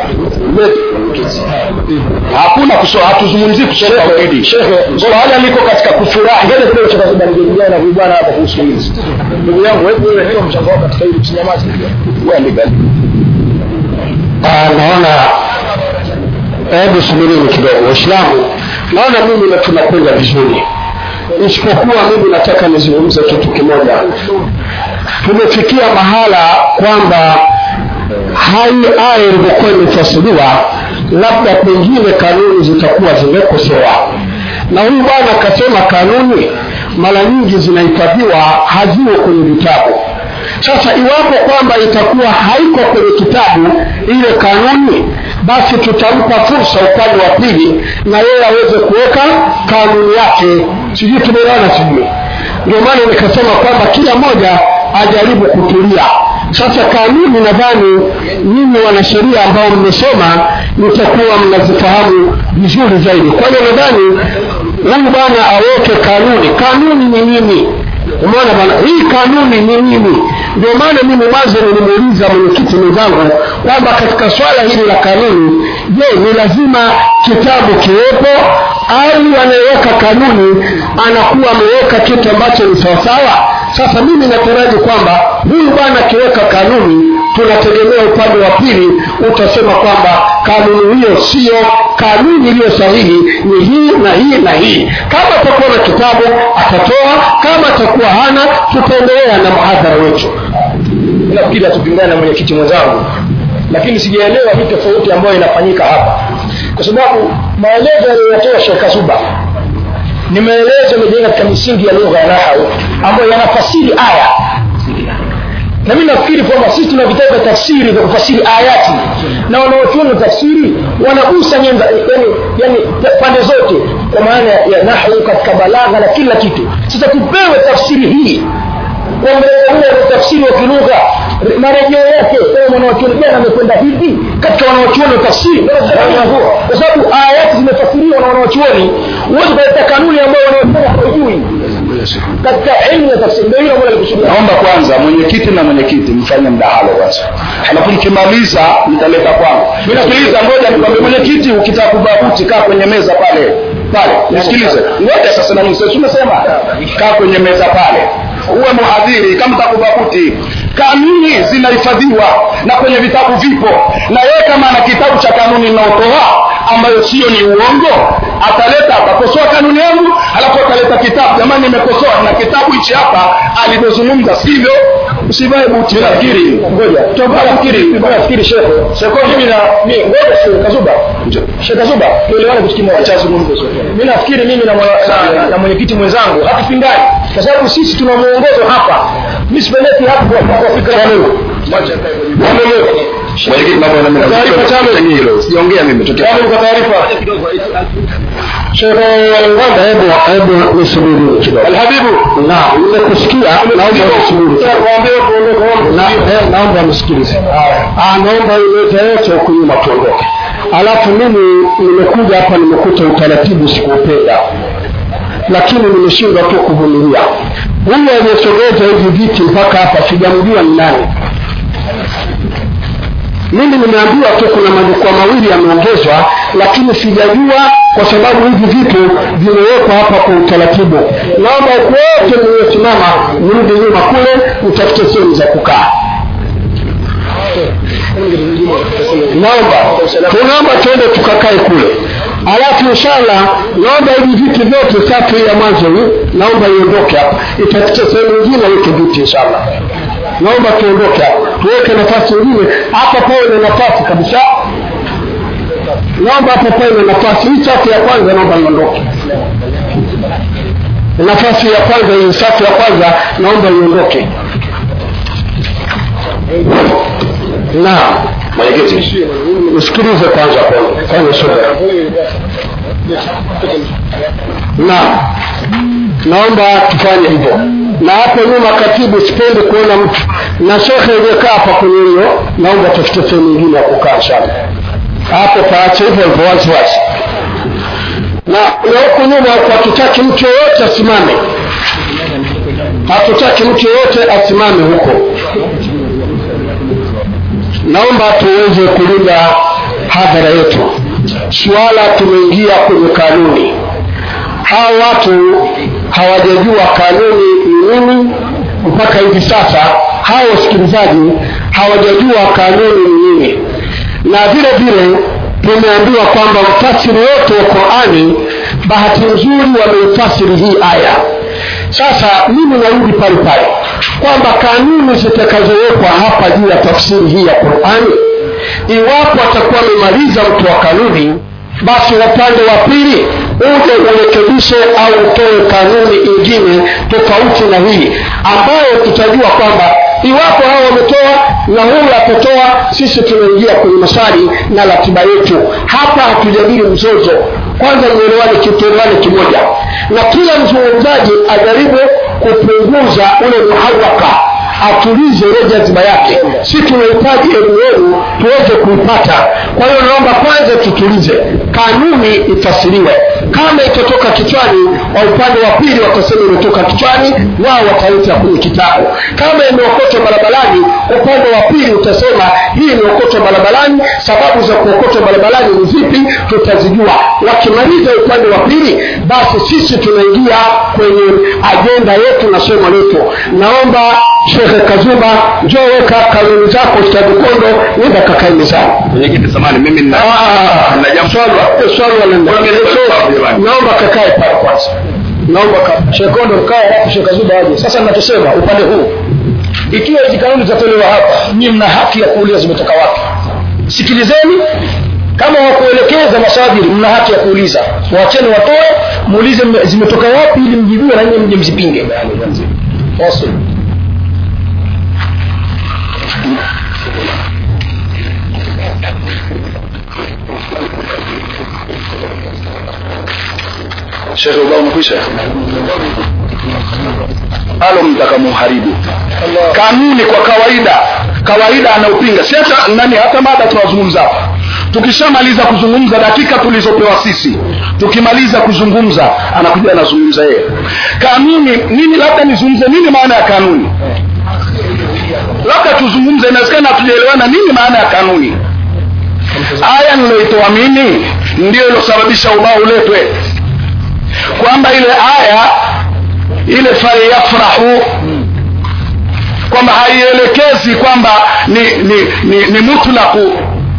hakuna kusoma hatuzungumzii kusoma tauhidi swala liko katika kufurahi ngoja kidogo cha kawaida ningejadiliana na huyu bwana hapa kuhusu hili ndugu yangu wewe wewe ndio mchango wako katika hili tusinyamaze Wewe Ah, naona hebu subirini kidogo waislamu naona mimi na tunakwenda vizuri isipokuwa mimi nataka nizungumze kitu kimoja tumefikia mahala kwamba hai aya ilivyokuwa imefasiriwa labda pengine kanuni zitakuwa zimekosewa na huyu bwana akasema kanuni mara nyingi zinahifadhiwa haziwe kwenye vitabu sasa iwapo kwamba itakuwa haiko kwenye kitabu ile kanuni basi tutampa fursa upande wa pili na yeye aweze kuweka kanuni yake sijui tumeelewana sijui ndio maana nikasema kwamba kila mmoja ajaribu kutulia sasa kanuni nadhani nyinyi wanasheria ambao mmesoma mtakuwa mnazifahamu vizuri zaidi kwa hiyo nadhani huyu bwana aweke kanuni kanuni ni nini umeona bwana hii kanuni ni nini ndio maana mimi mwanzo nilimuuliza mwenyekiti mwenzangu kwamba katika swala hili la kanuni je ni lazima kitabu kiwepo au anayeweka kanuni anakuwa ameweka kitu ambacho ni sawasawa sasa mimi nataraji kwamba huyu bwana akiweka kanuni tunategemea upande wa pili utasema kwamba kanuni hiyo siyo kanuni iliyo sahihi ni hii na hii na hii kama atakuwa na kitabu atatoa kama atakuwa hana tutaendelea na mhadhara wetu nafikiri hatupingana na mwenyekiti mwenzangu lakini sijaelewa hii tofauti ambayo inafanyika hapa kwa sababu maelezo aliyoyatoa Sheikh Kazuba ni maelezo yamejenga katika misingi ya lugha ya nahau ambayo yanafasiri aya na mi nafikiri kwamba sisi tuna vitabu vya tafsiri vya kufasiri ayati na wanaochuoni wa tafsiri wanagusa nyenda yani, yani pande zote kwa maana ya nahwu katika balagha na kila kitu sasa tupewe tafsiri hii kwa mrengo huo wa tafsiri wa kilugha marejeo yake kama mwanawachuoni gani amekwenda hivi katika wanawachuoni wa tafsiri kwa sababu ayati zimefasiriwa na wanawachuoni huwezi kuleta kanuni ambayo wanaofanya hawajui katika elimu ya tafsiri ndio hilo ambalo alikusudia naomba kwanza mwenyekiti na mwenyekiti mfanye mdahalo kwanza alafu mkimaliza mtaleta kwangu sikiliza ngoja nikwambie mwenyekiti ukitaka kubabuti kaa kwenye meza pale pale nisikilize ngoja sasa na msesi umesema kaa kwenye meza pale uwe mhadhiri kama takubabuti kanuni zinahifadhiwa na kwenye vitabu vipo na yeye kama ana kitabu cha kanuni inaotoa ambayo sio ni uongo ataleta atakosoa kanuni yangu alafu ataleta kitabu jamani nimekosoa na kitabu hichi hapa alivyozungumza sivyo usivae buti nafikiri ngoja tunafikiri tunafikiri shekhe shekhe mimi na mimi ngoja shekhe kazuba shekhe kazuba tuelewane kitu kimoja cha zungumzo mimi nafikiri mimi na na, na mwenyekiti mwenzangu hatupingani kwa sababu sisi tuna muongozo hapa mimi sipeleki hapo kwa fikra yangu mwenyekiti naomba na mimi Taarifa tano. hilo sijaongea mimi tokea Yaani kwa taarifa Shehe Ngwanda hebu hebu nisubiri kidogo. Alhabibu. Naam, nimekusikia naomba usubiri. Na eh, naomba msikilize. Ah, naomba ilete yote huku nyuma tuondoke. Alafu mimi nimekuja hapa nimekuta utaratibu sikuupenda. Lakini nimeshindwa tu kuvumilia. Huyu aliyesogeza hivi viti mpaka hapa sijamjua ni nani mimi nimeambiwa tu kuna majukwaa mawili yameongezwa lakini sijajua kwa sababu hivi vitu vimewekwa hapa kwa utaratibu naomba wote mliosimama mrudi nyuma kule mtafute sehemu za kukaa naomba tunaomba tuende tukakae kule alafu inshallah naomba hivi viti vyote safu hii ya mwanzo hii naomba iondoke hapa itafute sehemu nyingine weke viti inshallah naomba tuondoke hapa tuweke nafasi nyingine hapa pawe na nafasi kabisa naomba hapa pawe na nafasi hii safu ya kwanza naomba iondoke nafasi ya kwanza hii safu ya kwanza naomba iondoke naam mwenyekiti usikilize kwanza fanya subira naam naomba tufanye hivyo na hapo nyuma katibu sipendi kuona mtu na shekhe iliyokaa hapa kwenye hiyo naomba tafute sehemu nyingine ya kukaa sana hapo paache hivyo hivyo waziwazi na na huku nyuma huku hatutaki mtu yoyote asimame hatutaki mtu yoyote asimame huko naomba tuweze kulinda hadhara yetu suala tumeingia kwenye kanuni hawa watu hawajajua kanuni ni nini mpaka hivi sasa hawa wasikilizaji hawajajua kanuni ni nini na vile vile tumeambiwa kwamba mfasiri wote wa qurani bahati nzuri wameifasiri hii aya sasa mimi narudi pale pale kwamba kanuni zitakazowekwa hapa juu ya tafsiri hii ya qurani iwapo atakuwa amemaliza mtu wa kanuni basi upande wa pili uje urekebishe au utoe kanuni ingine tofauti na hii ambayo tutajua kwamba iwapo hao wametoa na huyu atatoa sisi tunaingia kwenye maswali na ratiba yetu hapa hatujadili mzozo kwanza nielewane kituelewane kimoja na kila mzungumzaji ajaribu kupunguza ule muharaka atulize ile jaziba yake si tunahitaji elimu yenu tuweze kuipata kwa hiyo naomba kwanza tutulize kanuni ifasiriwe kama itatoka kichwani wa upande wa pili watasema imetoka kichwani wao wataleta kwenye kitabu kama imeokotwa barabarani upande wa pili utasema hii imeokotwa barabarani sababu za kuokotwa barabarani ni zipi tutazijua wakimaliza upande wa pili basi sisi tunaingia kwenye ajenda yetu na somo letu naomba shekhe kazuba njoo weka kanuni zako stadikondo nenda kakae mezani mwenyekiti samani mimi nina nina jambo swali wanaenda naomba kakae pale kwanza naomba ka- shekondo kae alafu shekazuba aje sasa nachosema upande huu ikiwa hizi kanuni zitatolewa hapa nyie mna haki ya kuuliza zimetoka wapi sikilizeni kama wakuelekeza masajili mna haki ya kuuliza wacheni watoe muulize mme- zimetoka wapi ili mjibiwe na nyinyi mje mzipinge Awesome. shekhe ubao umekwisha alo mtaka muharibu kanuni kwa kawaida kawaida anaupinga si hata nani hata mada tunazungumza hapa tukishamaliza kuzungumza dakika tulizopewa sisi tukimaliza kuzungumza anakuja anazungumza yeye kanuni nini labda nizungumze nini maana ya kanuni labda tuzungumze inawezekana hatujaelewana nini maana ya kanuni aya niloitoa mimi ndio ilosababisha ubao uletwe kwamba ile aya ile falyafrahu kwamba haielekezi kwamba ni ni, ni, ni mutlaku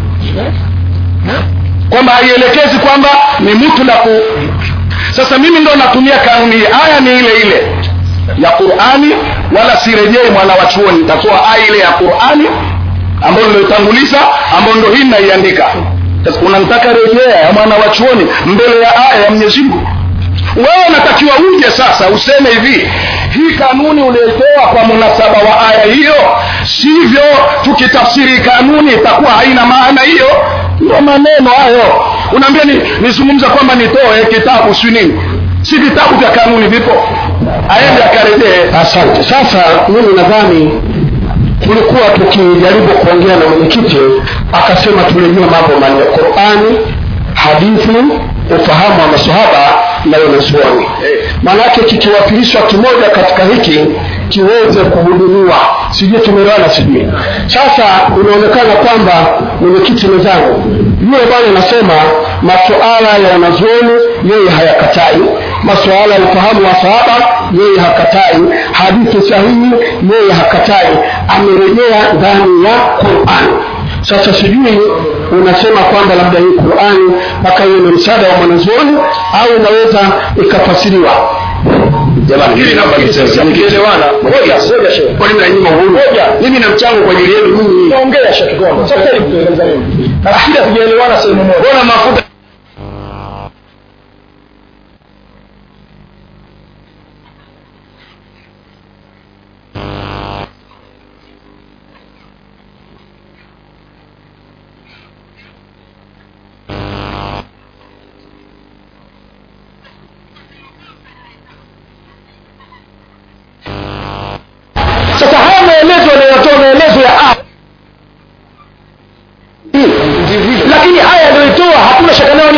kwamba haielekezi kwamba ni mutlaku sasa mimi ndo natumia kanuni hii aya ni ile ile ya qurani wala sirejei mwana wa chuoni nitatoa aya ile ya qurani ambayo niloitanguliza ambayo ndo hii naiandika sasa unamtaka rejea ya mwana wa chuoni mbele ya aya ya mwenyezi mungu wewe unatakiwa uje sasa useme hivi hii kanuni ulioitoa kwa munasaba wa aya hiyo sivyo tukitafsiri kanuni itakuwa haina maana hiyo ndio maneno hayo unaambia ni nizungumza kwamba nitoe kitabu si nini si vitabu vya kanuni vipo aende akarejee asante sasa mimi nadhani tulikuwa tukijaribu kuongea na mwenyekiti akasema turejee mambo manne qurani hadithi ufahamu wa masahaba na wanazuoni maanake kikiwakilishwa kimoja katika hiki kiweze kuhudumiwa sijui tumeelewana sijui sasa inaonekana kwamba mwenyekiti mwenzangu yule bwana anasema masuala ya wanazuoni yeye hayakatai masuala ya ufahamu wa sahaba yeye hakatai hadithi sahihi yeye hakatai amerejea ndani ya qurani sasa sijui unasema kwamba labda hii qurani mpaka iwe na msaada wa mwanazuoni au inaweza ikafasiriwa jamani hili naomba niseme mkielewana ngoja ngoja shehe kwani mnanyima uhuru mimi na mchango kwa ajili yenu nyinyi ongea Sheikh Kigongo sasa hivi tueleza nini nafikiri hatujaelewana sehemu moja mbona mafuta sasa haya maelezo yanayotoa maelezo ya aya lakini aya aliyoitoa hakuna shaka nayo ni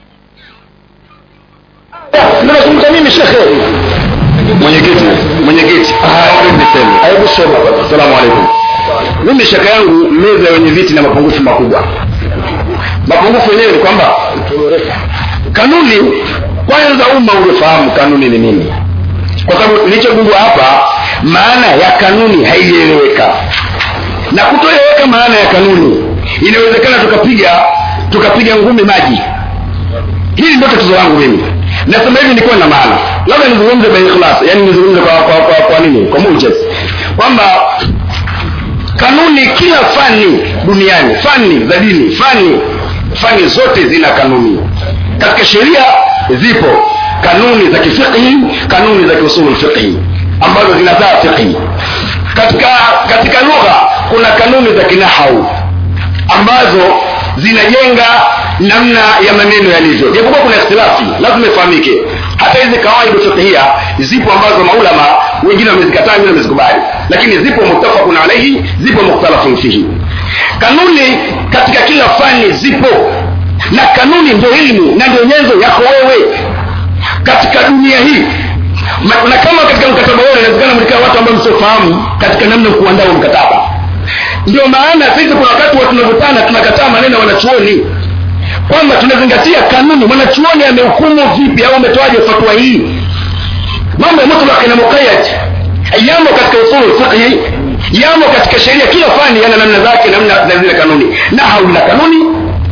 ninazungumza mimi shekhe mwenyekiti mwenyekiti naomba niseme hebu sema asalamu alaikum mimi shaka yangu meza ya wenye viti na mapungufu makubwa mapungufu yenyewe ni kwamba kanuni kwanza umma ungefahamu kanuni ni nini kwa sababu nilichogundua hapa maana ya kanuni haijaeleweka na kutoeleweka maana ya kanuni inawezekana tukapiga tukapiga ngumi maji hili ndio tatizo langu mimi nasema hivi nilikuwa na maana labda nizungumze by ikhlas yani nizungumze kwa kwa kwa, kwa nini kwa mujaz kwamba kanuni kila fani duniani fani za dini fani fani zote zina kanuni katika sheria zipo kanuni za kifiqhi kanuni za kiusulul fiqhi ambazo zinazaa fiqhi katika katika lugha kuna kanuni za kinahau ambazo zinajenga namna ya maneno yalivyo japokuwa kuna ikhtilafi lazima ifahamike hata hizi kawaidu fiqhia zipo ambazo maulama wengine wamezikataa wengine wamezikubali lakini zipo muttafaqun alaihi zipo mukhtalafun fihi kanuni katika kila fani zipo na kanuni ndio elimu na ndio nyenzo yako wewe katika dunia hii Ma- na kama katika mkataba wao inawezekana mlikaa watu ambao msiofahamu katika namna ya kuandaa huo mkataba ndio maana sisi kuna wakati wa tunavutana tunakataa maneno ya wanachuoni kwamba tunazingatia kanuni mwanachuoni amehukumu vipi au ametoaje fatwa hii mambo ya mutlaq na muqayyad yamo katika usul fiqhi yamo katika sheria kila fani yana namna zake namna na zile kanuni na hauna kanuni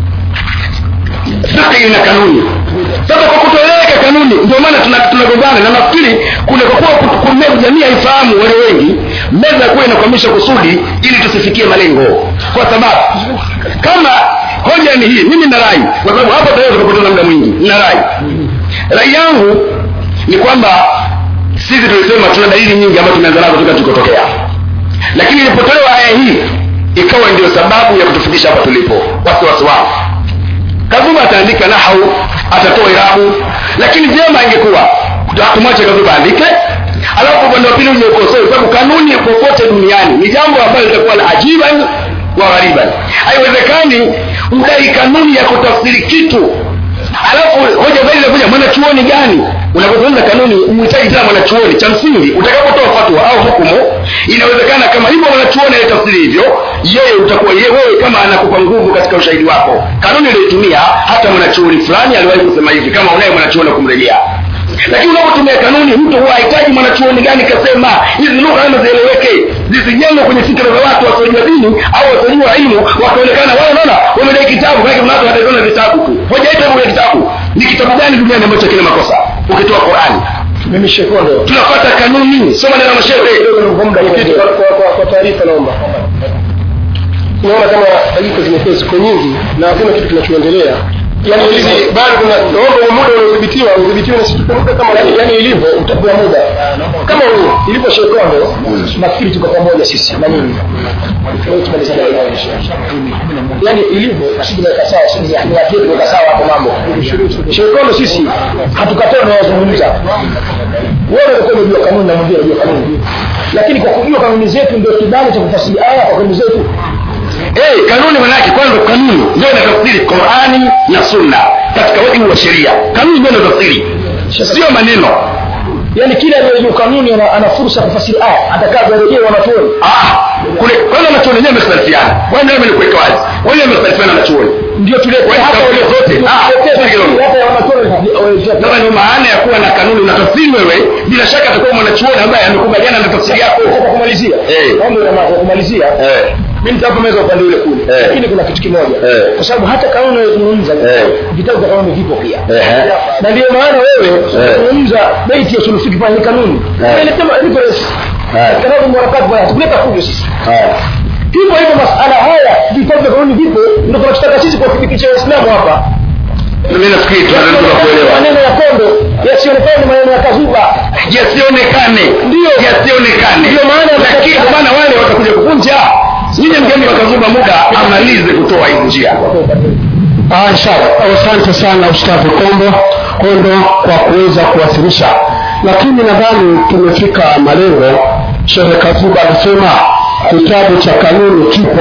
fiqhi ina kanuni sasa kwa kutoeleweka kanuni ndio maana tuna- tunagombana na nafikiri kule kwa kuwa ku- ku- jamii haifahamu wale wengi meza ya kuwa inakwamisha kusudi ili tusifikie malengo kwa sababu kama hoja ni hii mimi na rai kwa sababu hapa tayari tukapoteza muda mwingi na rai rai yangu ni kwamba sisi tulisema tuna dalili nyingi ambazo tumeanza nazo toka tulikotokea lakini ilipotolewa aya hii ikawa ndio sababu ya kutufikisha hapa tulipo wasiwasi wao kazuba ataandika nahau atatoa irabu lakini vyema ingekuwa tumwache kazuba aandike alafu upande wa pili uje ukosoe kwa sababu kanuni popote duniani ni jambo ambalo litakuwa la ajiban wa ghariban haiwezekani udai kanuni ya kutafsiri kitu alafu hoja zaidi inakuja mwanachuoni gani unapozungumza kanuni umhitaji tena mwanachuoni cha msingi utakapotoa fatwa au hukumu inawezekana kama hivyo mwanachuoni aliyetafsiri hivyo yeye utakuwa yeye wewe kama anakupa nguvu katika ushahidi wako kanuni uliyoitumia hata mwanachuoni fulani aliwahi kusema hivi kama unaye mwanachuoni wa kumrejea lakini unapotumia kanuni mtu huwa hahitaji mwanachuoni gani kasema hizi lugha lazima zieleweke zisijengwe kwenye fikra za watu wasiojua dini au wasiojua ilmu wakaonekana wao naona wamedai kitabu maana kuna watu wataona vitabu tu hoja yetu ya kitabu ni kitabu gani duniani ambacho kina makosa ukitoa Qur'ani mimi shekondo tunafuata kanuni soma neno la mashehe kwa muda mfupi kwa, kwa, kwa taarifa naomba naona kama taarifa zimekuwa ziko nyingi na hakuna kitu kinachoendelea yani hizi bado kuna naomba muda unaodhibitiwa udhibitiwe na sisi tupe muda kama yani ilivyo utapewa muda kama huo ilivyo shekondo nafikiri tuko pamoja sisi na nyinyi Leo tumalizane na hilo. yani ilivyo sisi tumeweka sawa sisi ni watu wetu tumeweka sawa hapo mambo shekondo sisi hatukataa tunayozungumza wewe ulikuwa unajua kanuni na mwingine unajua kanuni lakini kwa kujua kanuni zetu ndio kibali cha kufasiri aya kwa kanuni zetu hey, kanuni manake kwanza kanuni ndio inatafsiri qurani na sunna katika wajibu wa sheria kanuni ndio inatafsiri sio maneno yani kila aliyejua kanuni ana, ana fursa ya kufasiri aya atakavyarejea wanachuoni ah, kule kwanza wanachuoni wenyewe wamekhtalifiana wao ndio kuweka wazi wao wamekhtalifiana wanachuoni ndio tulete Wewe hapa tafsiri zote. Ah, tafsiri kidogo. hapa ya wanachuoni sasa ndio maana ya kuwa na kanuni unatafsiri wewe bila shaka atakuwa mwanachuoni ambaye amekubaliana na tafsiri yako kwa kumalizia Eh. mambo ya kwa kumalizia eh. mimi nitapomeza upande ule kule Eh. lakini kuna kitu kimoja Eh. kwa sababu hata kanuni unayozungumza Eh. vitabu vya kanuni vipo pia Eh. na ndio maana wewe unazungumza beti ya sulufiki pale kanuni Eh. ile kama reference Eh. kanabu mwarakati bwana tukuleta fujo sisi eh. hivyo hivyo masala haya vitabu vya kanuni vipo ndio tunachotaka sisi kuwafikisha waislamu hapa mimi nafikiri tunaweza kuelewa maneno ya kondo yasionekane ni maneno ya kazuba yasionekane Ndio. yasionekane Ndio maana lakini katika- maana wale watakuja kuvunja nyinyi mgeni wakazuba muda amalize kutoa hizi njia Ah, inshallah. Asante sana Ustadhi Kombo Kondo kwa kuweza kuwasilisha, lakini nadhani tumefika malengo. Shehe Kazuba anasema kitabu cha kanuni kipo,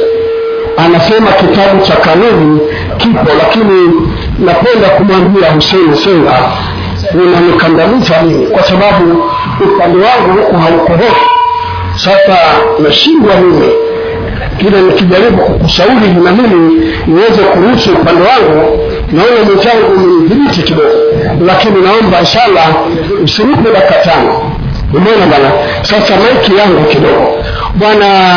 anasema kitabu cha kanuni kipo, lakini napenda kumwambia Hussein Senga, unanikandamiza mimi kwa sababu upande wangu huku haukohoki. Sasa nashindwa mimi kile nikijaribu kukushauri na mimi niweze kuruhusu upande wangu naona mwenzangu umenidhibiti kidogo lakini naomba inshallah usinipe dakika tano umeona bwana sasa maiki yangu kidogo bwana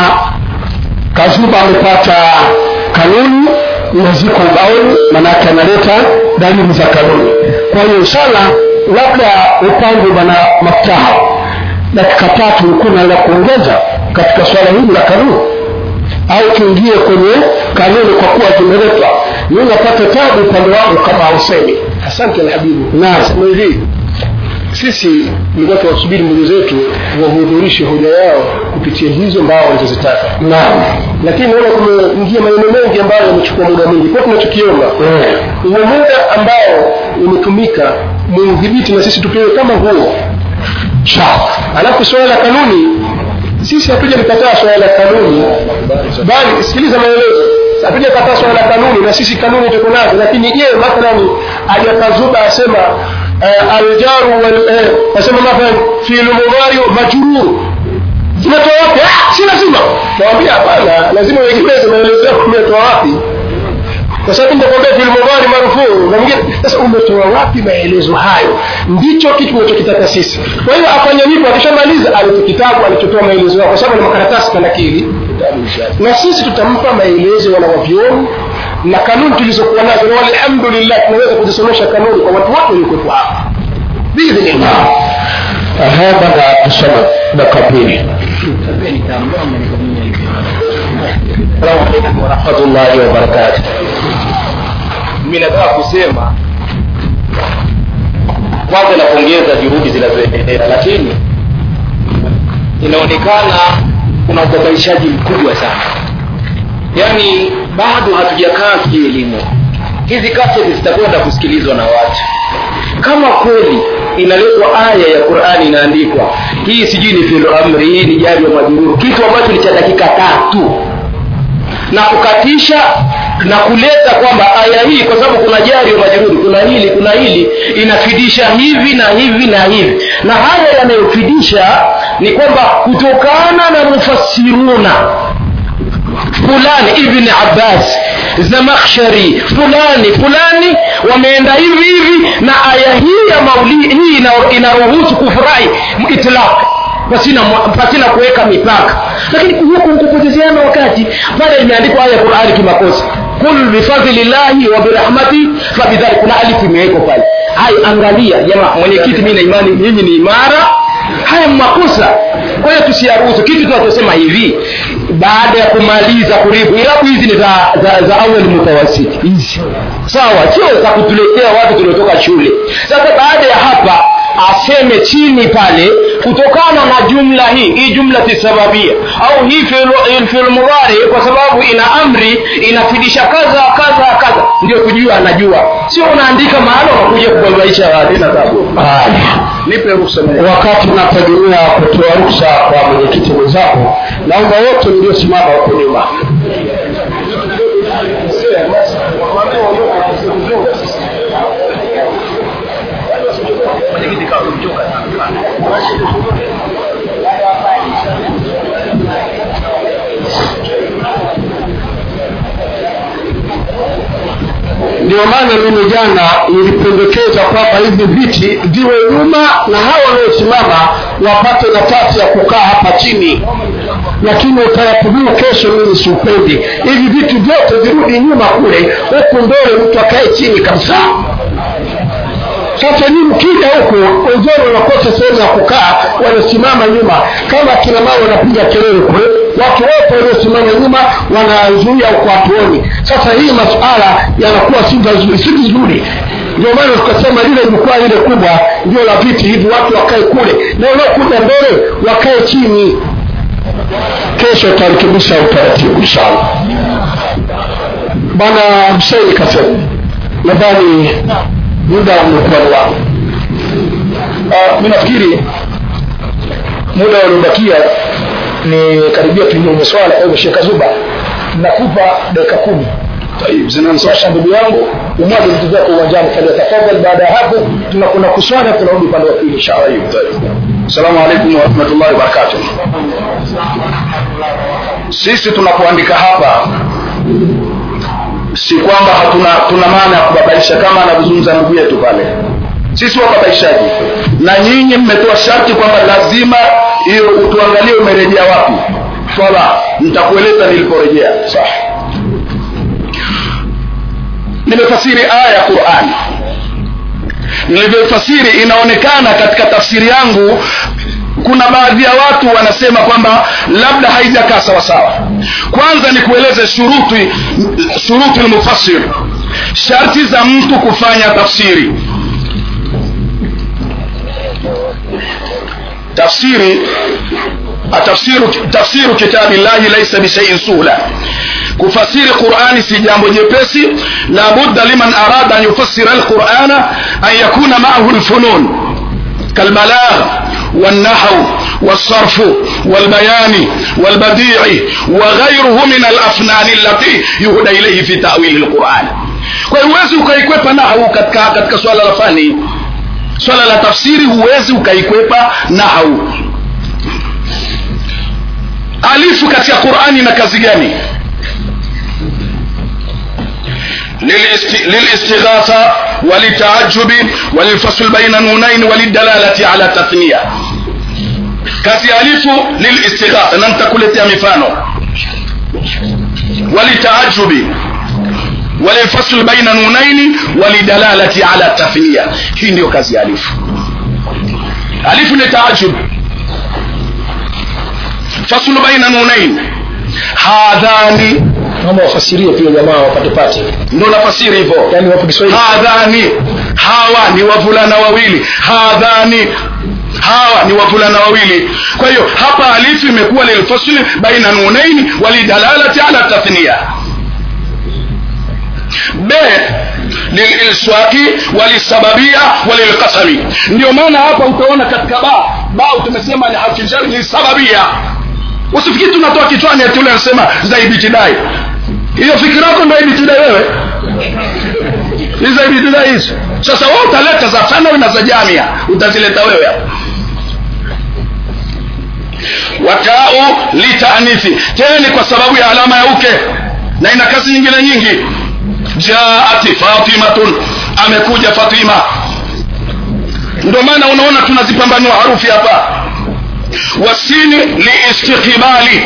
kazuba amepata kanuni na ziko ubaoni manake analeta dalili za kanuni kwa hiyo inshallah labda upande bwana maftaha dakika tatu kuna la kuongeza katika swala hili la kanuni au tuingie kwenye kanuni kwa kuwa zimeletwa mi napata tabu upande wangu kama hausemi asante alhabibu naam Sema hivi sisi tulikuwa tunawasubiri ndugu zetu wahudhurishe hoja yao kupitia hizo mbao walizozitaka naam lakini naona kumeingia maneno mengi ambayo yamechukua muda mwingi kwa tunachokiomba Eh, huo muda ambao umetumika muudhibiti na sisi tupewe kama huo sawa alafu swala la kanuni sisi hatuja likataa swala la kanuni bali sikiliza maelezo hatuja kataa swala la kanuni na sisi kanuni tuko nazo lakini je mathalani ajakazuba asema uh, aljaru wal eh, asema mathalan fi'lu mudhari majrur zinatoa wapi ah si lazima naambia hapana lazima uegemeze maelezo yako umetoa wapi kwa sababu nitakwambia fil mudhari marfuu na mwingine sasa umetoa wapi maelezo hayo ndicho kitu tunachokitaka sisi kwa hiyo afanye hivyo akishamaliza alete kitabu alichotoa maelezo yao kwa sababu ni makaratasi kanakili na sisi tutampa maelezo wanawavyoni na kanuni tulizokuwa nazo na walhamdulillah tunaweza kuzisomesha kanuni kwa watu wote waliokuwepo hapa biidhnillah Ehe, bwana tusome dakika pili Assalamu alaikum warahmatullahi wabarakatuh. Mimi nataka kusema kwanza napongeza juhudi zinazoendelea lakini inaonekana kuna ubabaishaji mkubwa sana yaani bado hatujakaa kielimu hizi kaseti zitakwenda kusikilizwa na watu kama kweli inaletwa aya ya qurani inaandikwa hii sijui ni filu amri hii ni jari ya majururu kitu ambacho ni cha dakika tatu na kukatisha na kuleta kwamba aya hii kwa sababu kuna jari ya majururi kuna hili kuna hili inafidisha hivi na hivi na hivi na haya yanayofidisha ni kwamba kutokana na mufassiruna fulani ibni abbas zamakhshari fulani fulani wameenda hivi hivi na aya hii ya mauli hii ina- inaruhusu kufurahi itlaq pasina pasina kuweka mipaka lakini huku kupotezeana wakati pale imeandikwa aya ya qurani kimakosa kul bifadlillahi wa birahmati fabidhalik kuna alifu imewekwa pale hai angalia jamaa mwenyekiti mi na imani nyinyi ni imara haya makosa kwa hiyo tusiyaruhusu kitu tunachosema hivi baada ya kumaliza kuribu irabu hizi ni za, za, za awali mutawasiti hizi sawa sio za kutuletea watu tuliotoka shule sasa baada ya hapa aseme chini pale kutokana na jumla hii hii jumla tisababia au hii fil- fil mudhari kwa sababu ina amri inafidisha kadha kadha kadha ndio kujua anajua sio unaandika mahala unakuja kubabaisha watu ina sababu nipe ruhusa mwenyewe. wakati unategemea kutoa ruksa kwa mwenyekiti mwenzako naomba wote mliosimama huko nyuma ndio maana mimi jana nilipendekeza kwamba hivi viti viwe nyuma na hawa wanaosimama wapate nafasi ya kukaa hapa chini lakini utaratibu huu kesho mimi siupendi hivi vitu vyote virudi nyuma kule huku mbele mtu akae chini kabisa sasa ni mkija huku wenzenu wanakosa sehemu ya kukaa wanasimama nyuma kama kina mama wanapiga kelele kule watu wote waliosimama nyuma wanazuia huku hatuoni sasa hii masuala yanakuwa si vizuri si vizuri ndio maana tukasema lile jukwaa lile kubwa ndio la viti hivi watu wakae kule na wanaokuja mbele wakae chini kesho utarekebisha utaratibu inshallah bwana Hussein kasema nadhani muda umekuwa ni wangu uh, mi nafikiri muda uliobakia ni karibia tuingie swala kwa hivyo shekh zuba nakupa dakika kumi sasa ndugu yangu umwage vitu vyako uwanjani falyatafadhal baada ya hapo tunakwenda kuswala tunarudi upande wa pili inshallah assalamu alaikum warahmatullahi wabarakatuh sisi tunapoandika hapa si kwamba hatuna tuna maana ya kubabaisha kama anavyozungumza ndugu yetu pale sisi wababaishaji na nyinyi mmetoa sharti kwamba lazima hiyo utuangalie umerejea wapi swala nitakueleza niliporejea sawa nimefasiri aya ya qurani nilivyofasiri inaonekana katika tafsiri yangu kuna baadhi ya watu wanasema kwamba labda haijakaa sawasawa kwanza ni kueleze shuruti shuruti lmufassir sharti za mtu kufanya tafsiri tafsiri tafsiru, tafsiru kitabi llahi laisa bishaiin suhla kufasiri qurani si jambo jepesi la budda liman arada an yufassira alqurana an yakuna maahu lfunun kalbalagh والنحو والصرف والبيان والبديع وغيره من الافنان التي يهدى اليه في تاويل القران kwa hiyo huwezi ukaikwepa nahau katika, katika swala la fani swala la tafsiri huwezi ukaikwepa nahau alifu katika qurani na kazi gani للاستغاثة وللتعجب وللفصل بين نونين وللدلالة على تثنية kazi alifu lilistighatha na nitakuletea mifano walitaajubi walilfasl baina nunaini walidalalati ala tathniya hii ndiyo kazi alifu alifu ni taajub faslu baina nunain hadhani naomba wafasirie pia jamaa wapate pate ndo nafasiri hivyo yani wapo kiswahili hadhani hawa ni wavulana wawili hadhani hawa ni wavulana wawili kwa hiyo hapa alifu imekuwa lilfasli baina nunaini walidalalati ala tathnia b lililswaki walisababia walilqasami ndio maana hapa utaona katika ba ba tumesema ni harfijari lisababia usifikiri tunatoa kichwani ati ule anasema za ibtidai hiyo fikira yako ndio ibtidai wewe hizo ibtidai hizo sasa wewe utaleta za thanawi na za jamia utazileta wewe hapa watau litaanithi tena ni kwa sababu ya alama ya uke na ina kazi nyingine nyingi jaati fatimatun amekuja fatima ndio maana unaona tunazipambanua harufi hapa wasini liistiqbali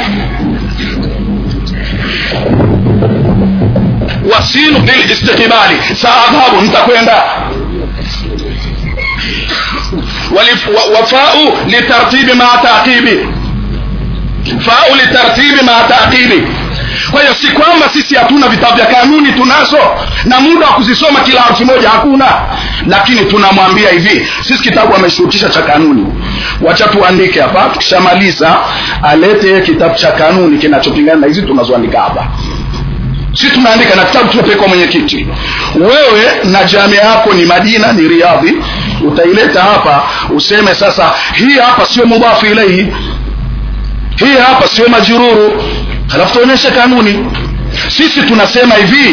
wasinu lilistiqbali saadhabu nitakwenda wafau litartibi maa taqibi fau litartibi maa taqibi kwa hiyo si kwamba sisi hatuna vitabu vya kanuni tunazo na muda wa kuzisoma kila harfi moja hakuna lakini tunamwambia hivi sisi kitabu ameshurutisha cha kanuni wacha tuandike hapa tukishamaliza alete kitabu cha kanuni kinachopingana na hizi tunazoandika hapa si tunaandika na kitabu tunapelekwa mwenyekiti wewe na jamia yako ni madina ni riadhi utaileta hapa useme sasa hii hapa sio mudhafu ilaihi hii hapa sio majururu halafu tuonyeshe kanuni sisi tunasema hivi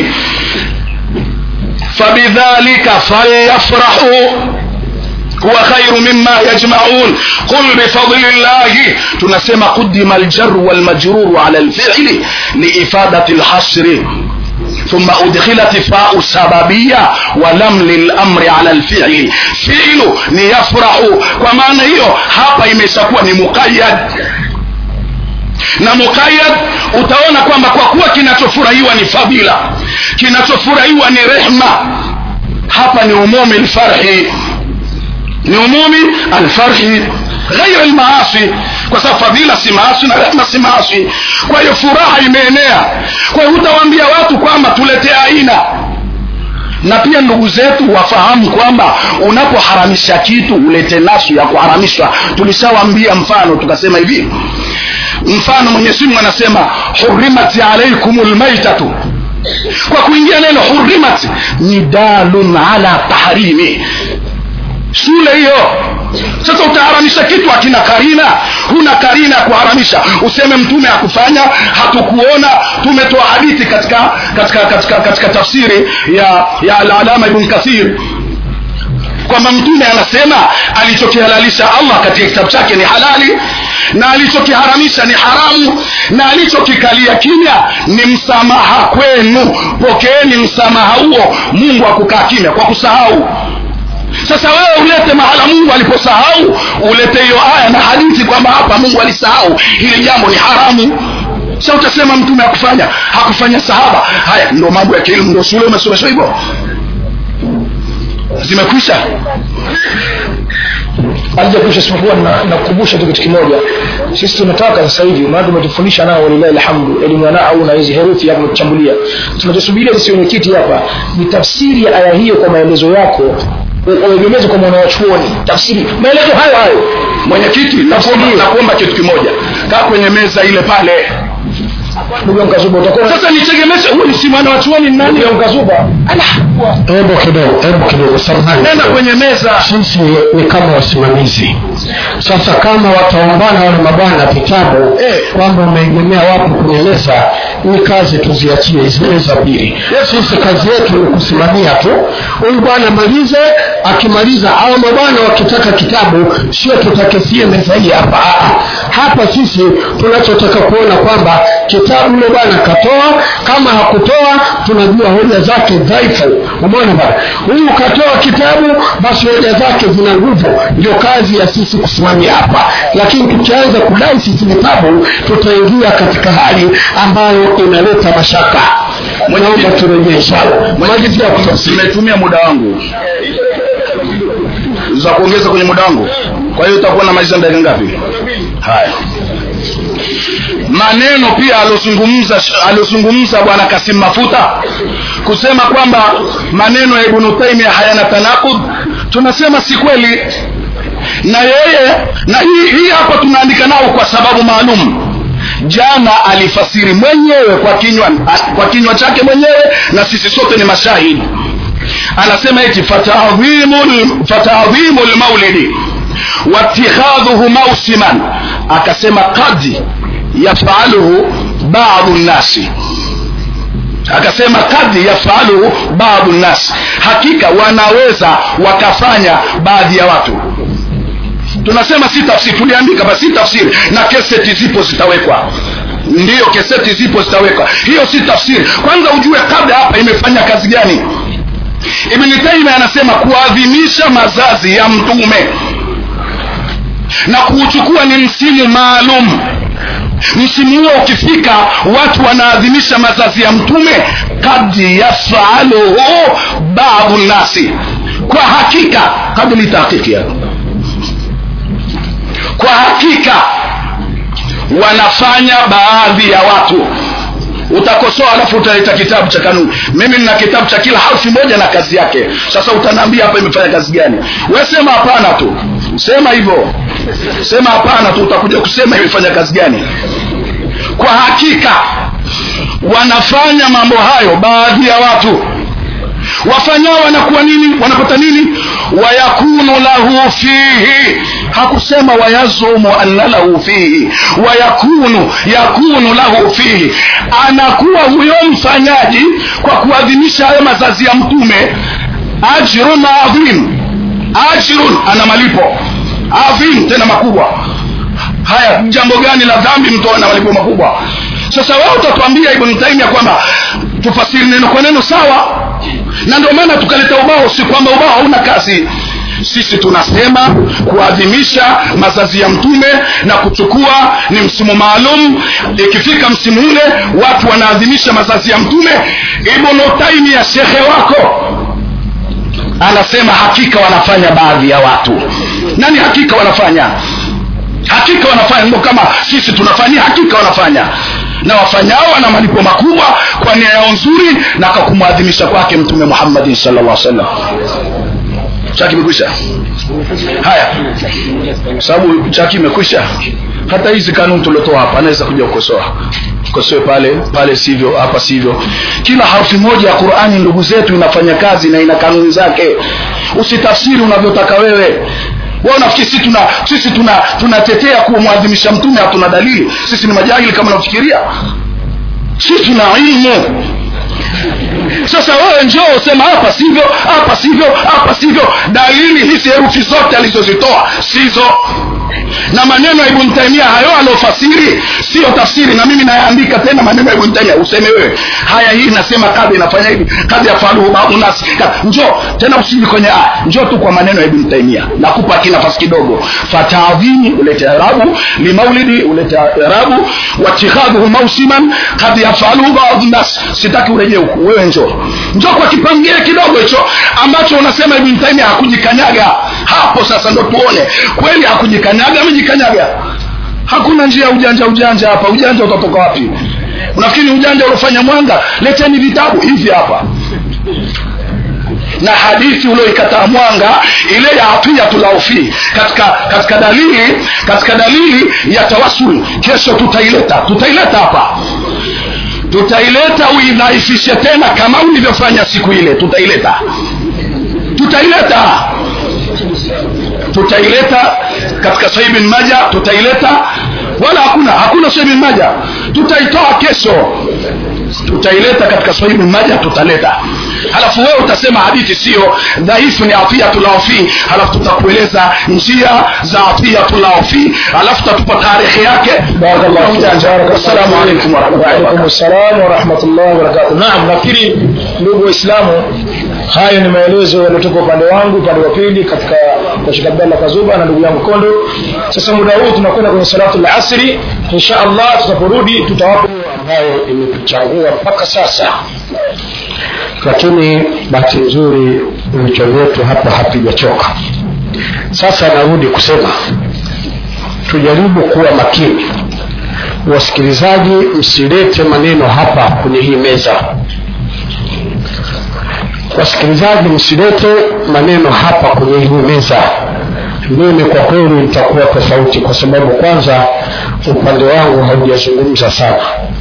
fabidhalika falyafrahu huwa khairu mima yajmaun qul bifadli llahi tunasema qudima aljaru walmajruru ala lfili liifadati lhasri ثم أدخلت فاء سببية ولم للأمر على الفعل فعل نيفرح ومعنى هيو hapa imeshakuwa ni muqayyad na muqayyad utaona kwamba kwa kuwa kinachofurahiwa ni fadila kinachofurahiwa ni rehma hapa ni umumi lfarhi ni umumi alfarhi ghairi lmaasi kwa sababu fadhila si maasi na rehma si maasi kwa hiyo furaha imeenea kwa hiyo hutawaambia watu kwamba tuletee aina na pia ndugu zetu wafahamu kwamba unapoharamisha kitu ulete nasu ya kuharamishwa tulishawambia mfano tukasema hivi mfano mwenyezi mungu anasema hurimat alaikum lmaitatu kwa kuingia neno hurimat ni dalun ala tahrimi shule hiyo sasa utaharamisha kitu akina karina huna karina ya kuharamisha useme mtume hakufanya hatukuona tumetoa hadithi katika katika katika katika tafsiri ya ya alalama ibn kathir kwamba mtume anasema alichokihalalisha allah katika kitabu chake ni halali na alichokiharamisha ni haramu na alichokikalia kimya ni msamaha kwenu pokeeni msamaha huo mungu akukaa kimya kwa kusahau sasa wewe ulete mahala mungu aliposahau ulete hiyo aya na hadithi kwamba hapa mungu alisahau hili jambo ni haramu sa utasema mtume hakufanya hakufanya sahaba haya ndo mambo ya kielimu ndo shule umesomeshwa hivyo zimekwisha alijakusha isipokuwa na- nakukumbusha tu kitu kimoja sisi tunataka sasa hivi maana tumetufundisha nao walilahi alhamdu elimu ya nahau na hizi herufi hapo kuchambulia tunachosubiria sisi wenyekiti hapa ni tafsiri ya aya hiyo kwa maelezo yako u- uegemeze kwa mwanawachuoni tafsiri maelezo hayo hayo mwenyekiti nakuomba nakuomba kitu kimoja kaa kwenye meza ile pale ndugu yangu kazuba utakuwa sasa nitegemeshe huyu si mwana wa chuoni ni nani ndugu yangu kazuba hebu kidogo hebu kidogo samahani nenda kwenye meza sisi ni kama wasimamizi sasa kama wataombana wale mabwana vitabu Eh. kwamba umeegemea wapi kwenye meza ni kazi tuziachie zile za pili sisi kazi yetu ni kusimamia tu huyu bwana malize akimaliza au mabwana wakitaka kitabu sio tutakesie meza hii hapa Ah, ah. hapa sisi tunachotaka kuona kwamba kitabu yule bwana katoa kama hakutoa tunajua hoja zake dhaifu umeona bwana huyu katoa kitabu basi hoja zake zina nguvu ndio kazi ya sisi kusimamia hapa lakini tukianza kudai sisi vitabu tutaingia katika hali ambayo inaleta mashaka naomba turejee inshallah malizia kutafsiri nimetumia muda wangu za kuongeza kwenye muda wangu kwa hiyo utakuwa na maliza dakika ngapi haya maneno pia aliozungumza aliozungumza bwana kasim mafuta kusema kwamba maneno ya ibnu taimia hayana tanakud tunasema si kweli na yeye na hii, hii hapa tunaandika nao kwa sababu maalum jana alifasiri mwenyewe kwa kinywa kwa kinywa chake mwenyewe na sisi sote ni mashahidi anasema eti fatadhimu lmaulidi watikhadhuhu mausiman akasema kad yafaluhu badu nnasi akasema kad yafaluhu badu nnasi hakika wanaweza wakafanya baadhi ya watu tunasema si tafsiri tuliandika basi si tafsiri na keseti zipo zitawekwa ndiyo keseti zipo zitawekwa hiyo si tafsiri kwanza ujue kabla hapa imefanya kazi gani ibni taimia anasema kuadhimisha mazazi ya mtume na kuuchukua ni msimu maalum msimu huo ukifika watu wanaadhimisha mazazi ya mtume kad yafaluhu baadhu nnasi kwa hakika kabili tahkiki yao kwa hakika wanafanya baadhi ya watu utakosoa alafu utaleta kitabu cha kanuni mimi nina kitabu cha kila harfi moja na kazi yake sasa utanaambia hapa imefanya kazi gani we sema hapana tu sema hivyo sema hapana tu utakuja kusema imefanya kazi gani kwa hakika wanafanya mambo hayo baadhi ya watu wafanyao wanakuwa nini wanapata nini wayakunu lahu fihi hakusema wayazumu anna lahu fihi wayakunu yakunu lahu fihi anakuwa huyo mfanyaji kwa kuadhimisha hayo mazazi ya mtume ajrun adhim ajrun ana malipo adhim tena makubwa haya jambo gani la dhambi mtu ana malipo makubwa sasa wewe utatuambia ibn taimia kwamba tufasiri neno kwa neno sawa na ndio maana tukaleta ubao si kwamba ubao hauna kazi sisi tunasema kuadhimisha mazazi ya mtume na kuchukua ni msimu maalum ikifika msimu ule watu wanaadhimisha mazazi ya mtume ibnu taimia shekhe wako anasema hakika wanafanya baadhi ya watu nani hakika wanafanya hakika wanafanya ndo kama sisi tunafanya hakika wanafanya na wafanyao wana malipo makubwa kwa nia yao nzuri na kwa kumwadhimisha kwake mtume muhammadin sallallahu alaihi wasallam chaki imekwisha haya sababu chaki imekwisha hata hizi kanuni tuliotoa hapa anaweza kuja kukosoa kosoe pale pale sivyo hapa sivyo kila harfi moja ya qurani ndugu zetu inafanya kazi na ina kanuni zake usitafsiri unavyotaka wewe wao nafikiri sisi tuna sisi tuna tunatetea kumwadhimisha mtume hatuna dalili sisi ni majahili kama unafikiria sisi tuna ilmu sasa wewe njoo usema hapa sivyo hapa sivyo hapa sivyo dalili hizi herufi zote alizozitoa sizo na maneno ya ibn taimia hayo aliofasiri siyo tafsiri na mimi nayaandika tena maneno ya ibn taimia useme wewe haya hii nasema kadhi inafanya hivi kadhi yafaluhu baadhu nasi njoo tena usiji kwenye a njoo tu kwa maneno ya ibn taimia nakupa kinafasi kidogo fatadhini ulete irabu limaulidi ulete irabu watikhadhuhu mausiman kadhi yafaluhu baadhu nasi sitaki urejee huku wewe njoo njoo kwa kipangile kidogo hicho ambacho unasema ibn taimia hakujikanyaga hapo sasa ndo tuone kweli hakujikanyaga amejikanyaga hakuna njia ya ujanja ujanja hapa ujanja utatoka wapi unafikiri ujanja uliofanya mwanga leteni vitabu hivi hapa na hadithi ulioikataa mwanga ile ya atiyatulaufi katika katika dalili katika dalili ya tawasul kesho tutaileta tutaileta hapa tutaileta uidhaifishe tena kama ulivyofanya siku ile tutaileta tutaileta tutaileta katika sahih bin maja tutaileta wala hakuna hakuna sahih bin maja tutaitoa kesho tutaileta katika sahih bin maja tutaleta halafu wewe utasema hadithi sio dhaifu ni atiyatulaofi halafu tutakueleza njia za atiyatulaofi halafu tutatupa tarehe yake assalamu alaikum Waalaikum warahmatullahi wabarakatuh. Naam, nafikiri ndugu Waislamu, hayo ni maelezo yaliyotoka upande wangu, upande wa pili katika kwa Sheikh Abdallah Kazuba na ndugu yangu Kondo. Sasa muda huu tunakwenda kwenye salatu al-asri. Insha Allah tutaporudi tutawapa ambayo imetuchagua mpaka sasa, lakini bahati nzuri vichwa vyetu hapa hapijachoka. Sasa narudi kusema tujaribu kuwa makini wasikilizaji msilete maneno hapa kwenye hii meza wasikilizaji msilete maneno hapa kwenye hii meza mimi kwa kweli nitakuwa tofauti kwa sababu kwanza upande wangu haujazungumza sana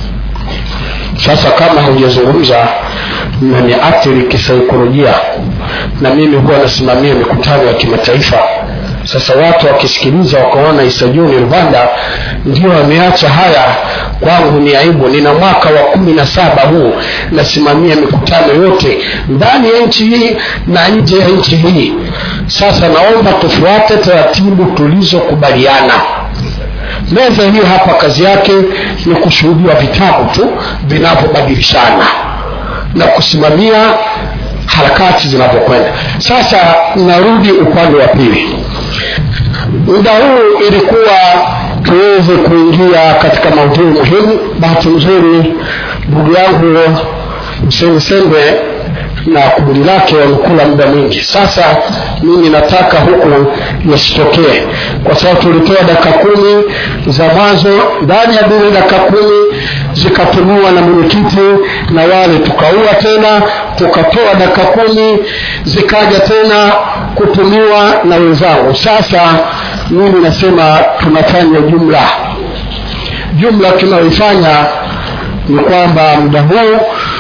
sasa kama haujazungumza mnaniathiri kisaikolojia na mimi huwa nasimamia mikutano ya kimataifa sasa watu wakisikiliza wakaona isajuni rwanda ndio wameacha haya kwangu ni aibu nina mwaka wa kumi na saba huu nasimamia mikutano yote ndani ya nchi hii na nje ya nchi hii sasa naomba tufuate taratibu tulizokubaliana meza hiyo hapa kazi yake ni kushuhudiwa vitabu tu vinavyobadilishana na kusimamia harakati zinavyokwenda sasa narudi upande wa pili muda huu ilikuwa tuweze kuingia katika maudhui muhimu bahati nzuri ndugu yangu mseni sembe na kundi lake wamekula muda mwingi sasa mimi nataka huku yasitokee kwa sababu tulitoa dakika kumi za mwanzo ndani ya zile dakika kumi zikatumiwa na mwenyekiti na wale tukaua tena tukatoa dakika kumi zikaja tena kutumiwa na wenzangu sasa mimi nasema tunafanya jumla jumla tunayoifanya ni kwamba muda huu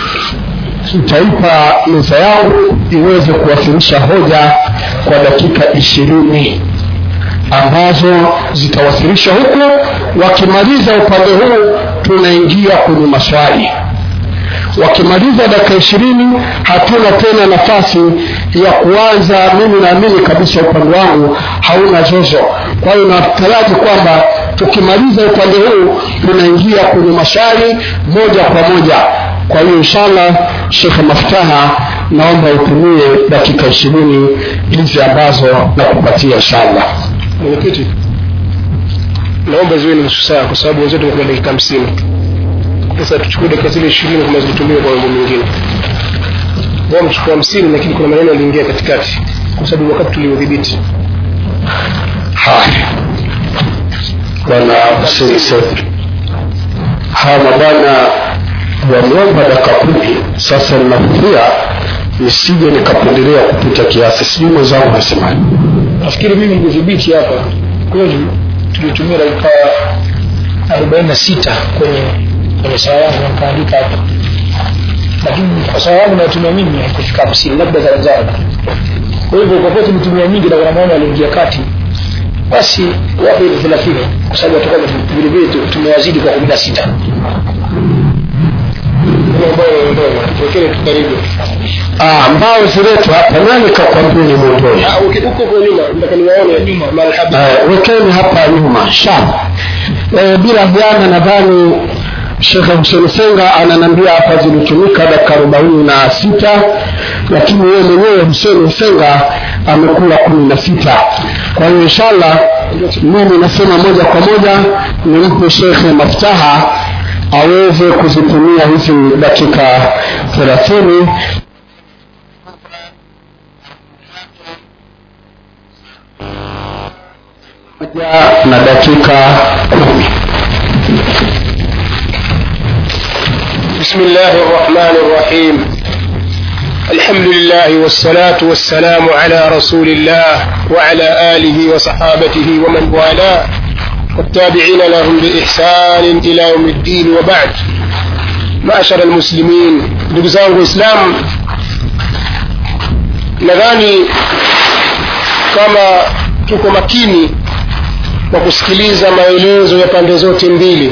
nitaipa meza yangu iweze kuwasilisha hoja kwa dakika ishirini ambazo zitawasilisha huku wakimaliza upande huu tunaingia kwenye maswali wakimaliza dakika ishirini hatuna tena nafasi ya kuanza mimi naamini kabisa upande wangu hauna zozo kwa hiyo nataraji kwamba tukimaliza upande huu tunaingia kwenye maswali moja kwa moja kwa hiyo inshallah shekhe maftaha naomba utumie dakika ishirini hizi ambazo nakupatia inshallah mwenyekiti naomba ziwe ni nusu saa kwa sababu wenzetu wamekuwa dakika hamsini sasa tuchukue dakika zile ishirini kama zitumie kwa mambo mengine wao mchukua hamsini lakini kuna maneno yaliingia katikati kwa sababu wakati tuliudhibiti haya bwana huseni sefi hawa mabwana wameomba dakika kumi sasa ninahofia nisije nikapendelea kupita kiasi sijui mwenzangu nasemaje nafikiri mimi nilidhibiti hapa kweli tulitumia dakika arobaini na sita kwenye kwenye saa yangu nikaandika hapa lakini kwa saa yangu natumia mimi haikufika hamsini labda za wenzangu kwa hivyo kwa kuwa tumetumia nyingi na kuna maana aliingia kati basi wape ile thelathini kwa sababu watakuwa vilevile tu- tumewazidi kwa kumi na sita wekele karibu ah, mbao ziletu hapa nani kakwambia ni mwondoni huko kwa nyuma nataka niwaone marhabi uh, wekeni hapa nyuma sha e, bila hiana nadhani shekhe huseni senga ananambia hapa zilitumika dakika arobaini na sita lakini yeye mwenyewe huseni senga amekula kumi na sita kwa hiyo inshallah mimi nasema moja kwa moja nimpe shekhe maftaha aweze kuzitumia hizi dakika thelathini moja na dakika kumi بسم الله الرحمن الرحيم الحمد لله والصلاة والسلام على رسول الله وعلى آله وصحابته ومن والاه والتابعين لهم بإحسان إلى يوم الدين وبعد معشر المسلمين دقزان الإسلام nadhani kama tuko makini kwa kusikiliza maelezo ya pande zote mbili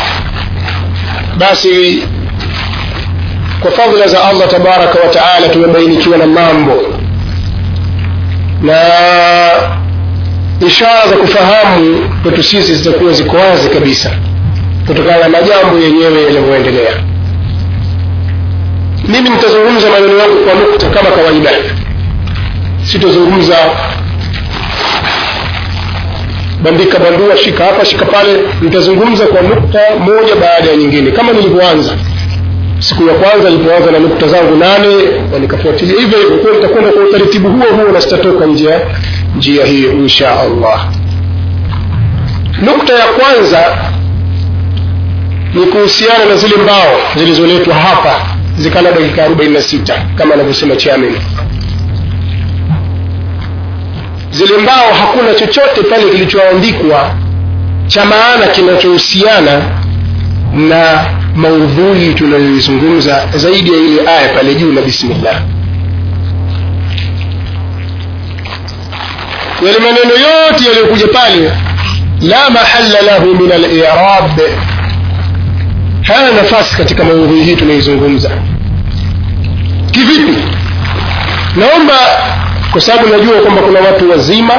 basi kwa fadhila za allah tabaraka wa taala tumebainikiwa na mambo na ishara za kufahamu kwetu sisi zitakuwa ziko wazi kabisa kutokana na majambo yenyewe yanavyoendelea mimi nitazungumza maneno yangu kwa nukta kama kawaida sitozungumza bandika bandua shika hapa shika pale nitazungumza kwa nukta moja baada ya nyingine kama nilivyoanza siku ya kwanza nilipoanza na nukta zangu nane na nikafuatilia hivyo hivyo kwa nitakwenda kwa utaratibu huo huo na sitatoka nje ya njia hiyo insha allah nukta ya kwanza ni kuhusiana na zile mbao zilizoletwa hapa zikala dakika 46 kama anavyosema chairman zile mbao hakuna chochote pale kilichoandikwa cha maana kinachohusiana na maudhui tunayoizungumza zaidi ya ile aya pale juu na bismillah yale maneno yote yaliyokuja pale la mahalla lahu min al-i'rab hana nafasi katika maudhui hii tunaizungumza kivipi naomba kwa sababu najua kwamba kuna watu wazima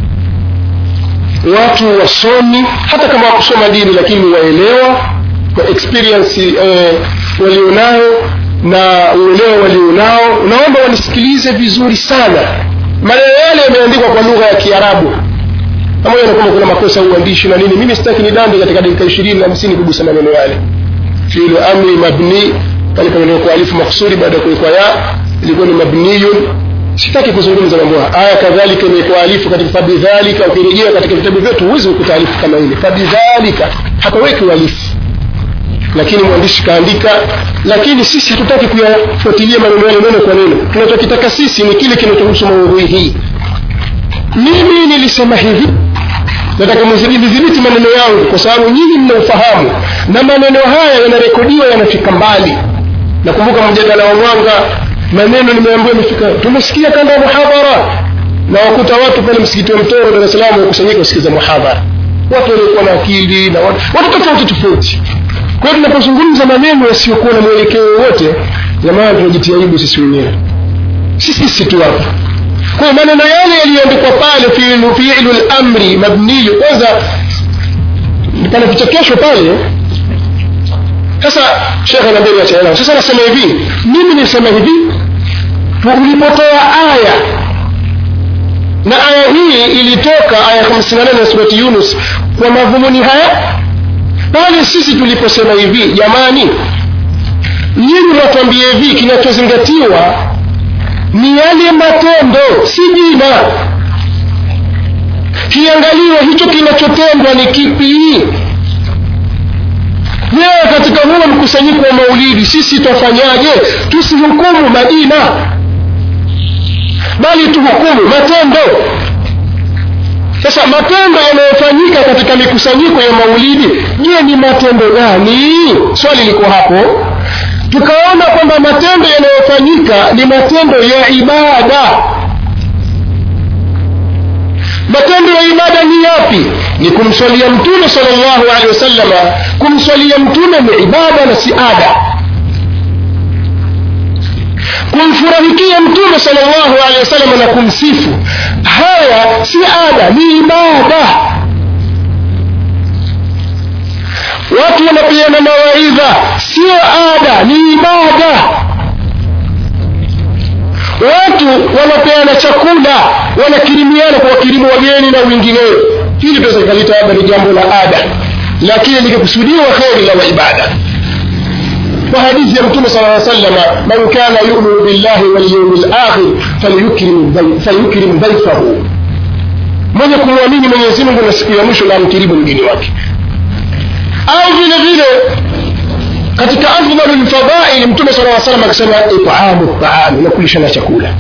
watu wasomi hata kama wakusoma dini lakini waelewa kwa experience eh, walionayo na uelewa walionao naomba wanisikilize vizuri sana maneno yale yameandikwa kwa lugha ya kiarabu pamoja na kwamba kuna makosa ya uandishi na nini mimi sitaki nidande katika dakika ishirini na hamsini kugusa maneno yale fiilu amri mabni pale pamewekwa alifu maksudi baada ya kuwekwa ya ilikuwa ni mabniyun sitaki kuzungumza mambo haya aya kadhalika imewekwa alifu katika fabidhalika ukirejea katika vitabu vyetu huwezi kukuta alifu kama ile fabidhalika hapaweki alifu lakini mwandishi kaandika lakini sisi hatutaki kuyafuatilia maneno yale neno kwa neno tunachokitaka sisi ni kile kinachohusu maudhui hii mimi nilisema hivi nataka mzidhibiti maneno yangu kwa sababu nyinyi mna ufahamu na maneno haya yanarekodiwa yanafika mbali nakumbuka mjadala wa mwanga maneno nimeambiwa imefika tumesikia kanda ya muhadhara na wakuta watu pale msikiti wa mtoro dar es salaam wakusanyika kusikiza muhadhara watu waliokuwa na akili na watu, watu tofauti tofauti kwa hiyo tunapozungumza maneno yasiyokuwa na mwelekeo wowote jamani tunajitia aibu sisi wenyewe si sisi tu hapa kwa hiyo maneno yale yaliyoandikwa pale fiilu fiilu lamri mabniyu kwanza pana vichekesho pale sasa shekhe nambeli achaelewa sasa nasema hivi mimi nisema hivi ulipotoa aya na aya hii ilitoka aya 58 ya surati yunus kwa madhumuni haya pale sisi tuliposema hivi jamani nyinyi mwatuambie hivi kinachozingatiwa ni yale matendo si jina kiangaliwe hicho kinachotendwa ni kipi leo katika huo mkusanyiko wa maulidi sisi twafanyaje tusihukumu majina bali tuhukumu matendo sasa matendo yanayofanyika katika mikusanyiko ya maulidi je ni matendo gani swali liko hapo tukaona kwamba matendo yanayofanyika ni matendo ya ibada matendo ya ibada ni yapi ni kumswalia mtume salllahu alehi wasallama kumswalia mtume ni ibada na si ada kumfurahikia mtume salllahu alehi wasalama na kumsifu haya si ada ni ibada watu wanapeana mawaidha sio ada ni ibada watu wanapeana chakula wanakirimiana kwa wakirimu wageni na wengineo hili tunaweza ikalita labda ni jambo la ada lakini likikusudiwa kheri la ibada kwa hadithi ya mtume sala aa salama man kana yuminu billahi walyaumi lakhir falyukrim dhaifahu mwenye kumwamini mwenyezi mungu na siku ya mwisho na amkirimu mgeni wake au vile vile katika afdalu lfadhaili mtume sala aa salam akisema itamu taami na kulishana chakula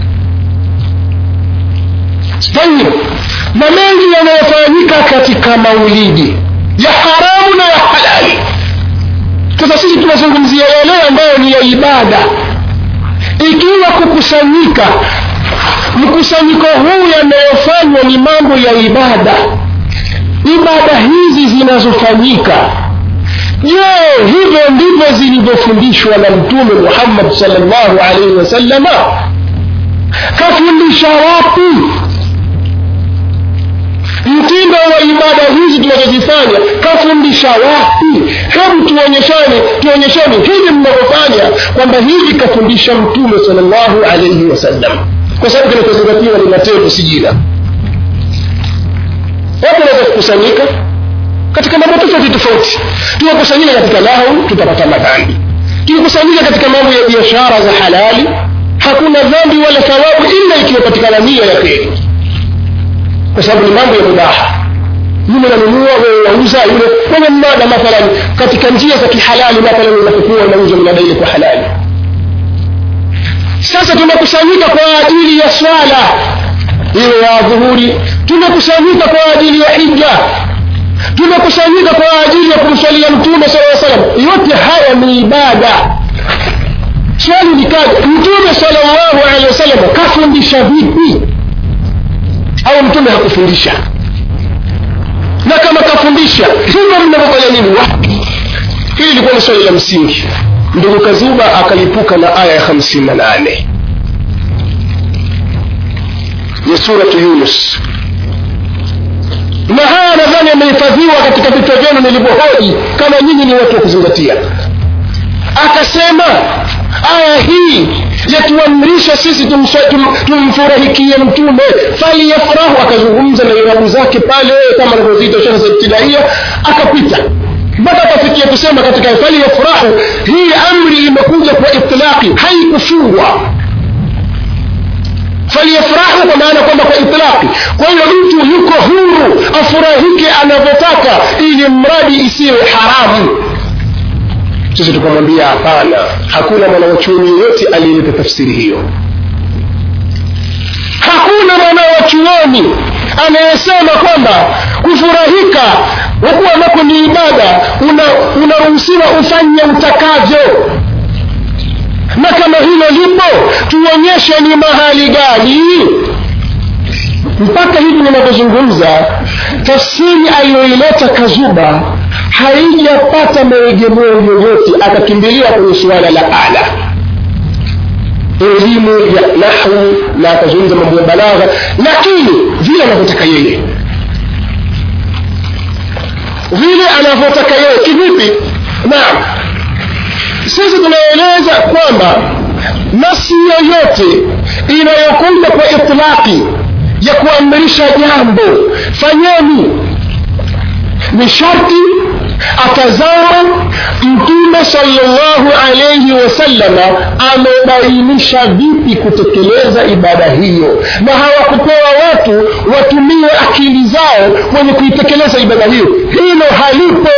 tayib na mengi yanayofanyika katika maulidi ya haramu na ya halali sasa sisi tunazungumzia yale ambayo ni ya ibada ikiwa kukusanyika mkusanyiko huu yanayofanywa ni mambo ya ibada ibada hizi zinazofanyika je hivyo ndivyo zilivyofundishwa na mtume muhammad salllahu alaihi wasallama kafundisha wapi mtindo wa ibada hizi tunazozifanya kafundisha wapi hebu tuonyeshane tuonyeshane hivi mnavyofanya kwamba hivi kafundisha mtume salllahu alaihi wasallam kwa sababu kinachozingatiwa ni matendo si jina watu wanaweza kukusanyika katika mambo tofauti tofauti tukikusanyika katika lahu tutapata madhambi tukikusanyika katika mambo ya biashara za halali hakuna dhambi wala thawabu ila ikiwapatikana nia ya kheri kwa sababu ni mambo ya mubaha yule nanunua wewe wauza yule kwenye mnada mathalan katika njia za kihalali mathalan unapokuwa unauza mnada ile kwa halali sasa tumekusanyika kwa ajili ya swala iwe ya dhuhuri tumekusanyika kwa ajili ya hija tumekusanyika kwa ajili ya kumswalia mtume sala salam yote haya ni ibada swali likaja mtume salllahu alehi wasallam kafundisha vipi au mtume hakufundisha na kama kafundisha hivyo mnavyofanya nini wapi hili ilikuwa ni swali la msingi ndugu kazuba akalipuka na aya ya hamsini na nane ya suratu yunus na haya nadhani yamehifadhiwa katika vichwa vyenu nilivyohoji kama nyinyi ni watu wa kuzingatia akasema aya hii yatuamrisha sisi tumswa- tum- tumfurahikie mtume faliyafrahu akazungumza na irabu zake pale kama anavyoziita shekhe za ibtidaia akapita mpaka akafikia kusema katika faliyafrahu hii amri imekuja kwa itlaqi haikufungwa faliyafrahu kwa maana kwamba kwa itlaqi kwa hiyo mtu yuko huru afurahike anavyotaka ili mradi isiwe haramu sisi tukamwambia hapana hakuna mwanawachuoni yoyote aliyeleta tafsiri hiyo hakuna mwanawachuoni anayesema kwamba kufurahika wakuwa nako ni ibada una- unaruhusiwa ufanye utakavyo na kama hilo lipo tuonyeshe ni mahali gani mpaka hivi ninavyozungumza tafsiri aliyoileta kazuba haijapata maegemeo yoyote akakimbilia kwenye suala la ala elimu ya nahwu na akazungumza mambo ya balagha lakini vile anavyotaka yeye vile anavyotaka yeye kivipi naam sisi tunaeleza kwamba nasi yoyote inayokuja kwa itlaqi ya kuamrisha jambo fanyeni ni sharti atazama mtume salllahu alaihi wasallama amebainisha vipi kutekeleza ibada hiyo na hawakupewa watu watumie akili zao wenye kuitekeleza ibada hiyo hilo halipo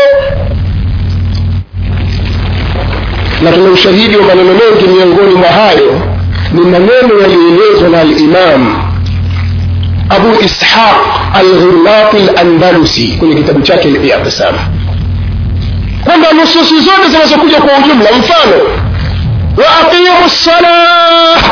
na tuna ushahidi wa maneno mengi miongoni mwa hayo ni maneno yaliyoelezwa na alimam abu ishaq alghirnati landalusi kwenye kitabu chake liyatisama kwamba nususi zote zinazokuja kwa ujumla mfano waaqimu lsalah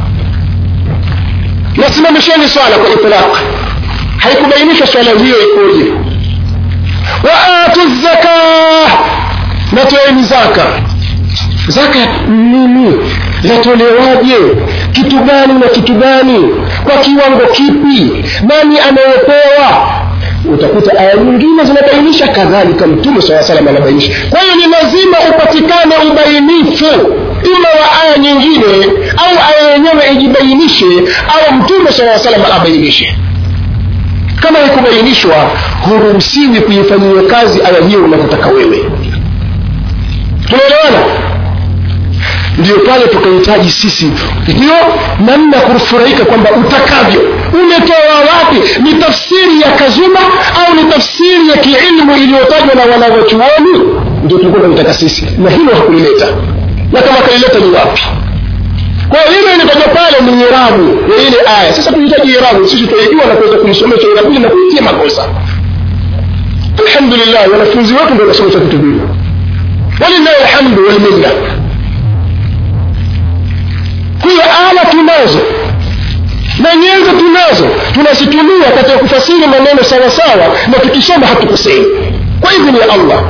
nasimamisheni swala kwa itlaq haikubainishwa swala hiyo ikoje waatu zakah natoeni zaka zaka nini yatolewaje kitu gani na kitu gani kwa kiwango kipi nani anayepewa utakuta aya nyingine zinabainisha kadhalika mtume saa salam anabainisha kwa hiyo ni lazima upatikane ubainifu ima wa aya nyingine au aya yenyewe ijibainishe au mtume saa salam abainishe kama ikubainishwa huruhusiwi kuifanyia kazi aya hiyo unavyotaka wewe tunaelewana ndio pale tukahitaji sisi ndio namna ya kufurahika kwamba utakavyo umetoa wapi ni tafsiri ya kazuma au ni tafsiri ya kiilmu iliyotajwa na wanavyochuoni ndio tulikuwa tunataka sisi na hilo hakulileta na kama kalileta ni wapi kwa hiyo ile inatajwa pale ni irabu ya ile aya sasa tunahitaji irabu sisi tunaijua na kuweza kuisomesha irabu ile na kuitia makosa alhamdulillah wanafunzi wetu ndio wanasomesha vitu vile walillahi alhamdu walminna hiyo ala tunazo na nyenzo tunazo tunazitumia katika kufasiri maneno sawasawa na tukisoma hatukosei kwa idhini ya allah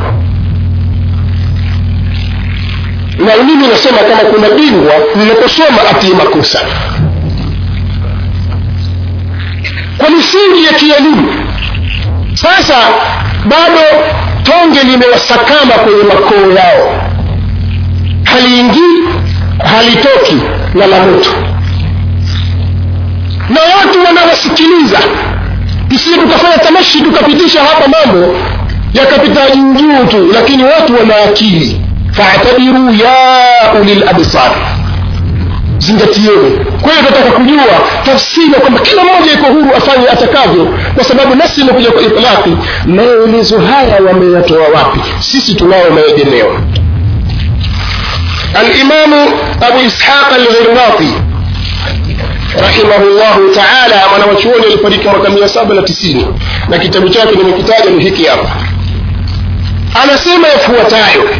na mimi nasema kama kuna bingwa ninaposoma atii makosa kwa misingi ya kielimu sasa bado tonge limewasakama kwenye makoo yao haliingii halitoki na la moto na watu wanawasikiliza tusije tukafanya tamashi tukapitisha hapa mambo yakapita juu tu lakini watu wana akili fatabiru ya ulil absar zingatieni kwa hiyo tunataka kujua tafsiri ya kwamba kila mmoja iko huru afanye atakavyo kwa sababu nasi imekuja kwa itlaqi maelezo haya wameyatoa wapi sisi tunao maegemeo alimamu abu ishaq alghirnati rahimahullahu taala mwanawachuoni alifariki mwaka mia saba na tisini na kitabu chake nimekitaja ni hiki hapa anasema yafuatayo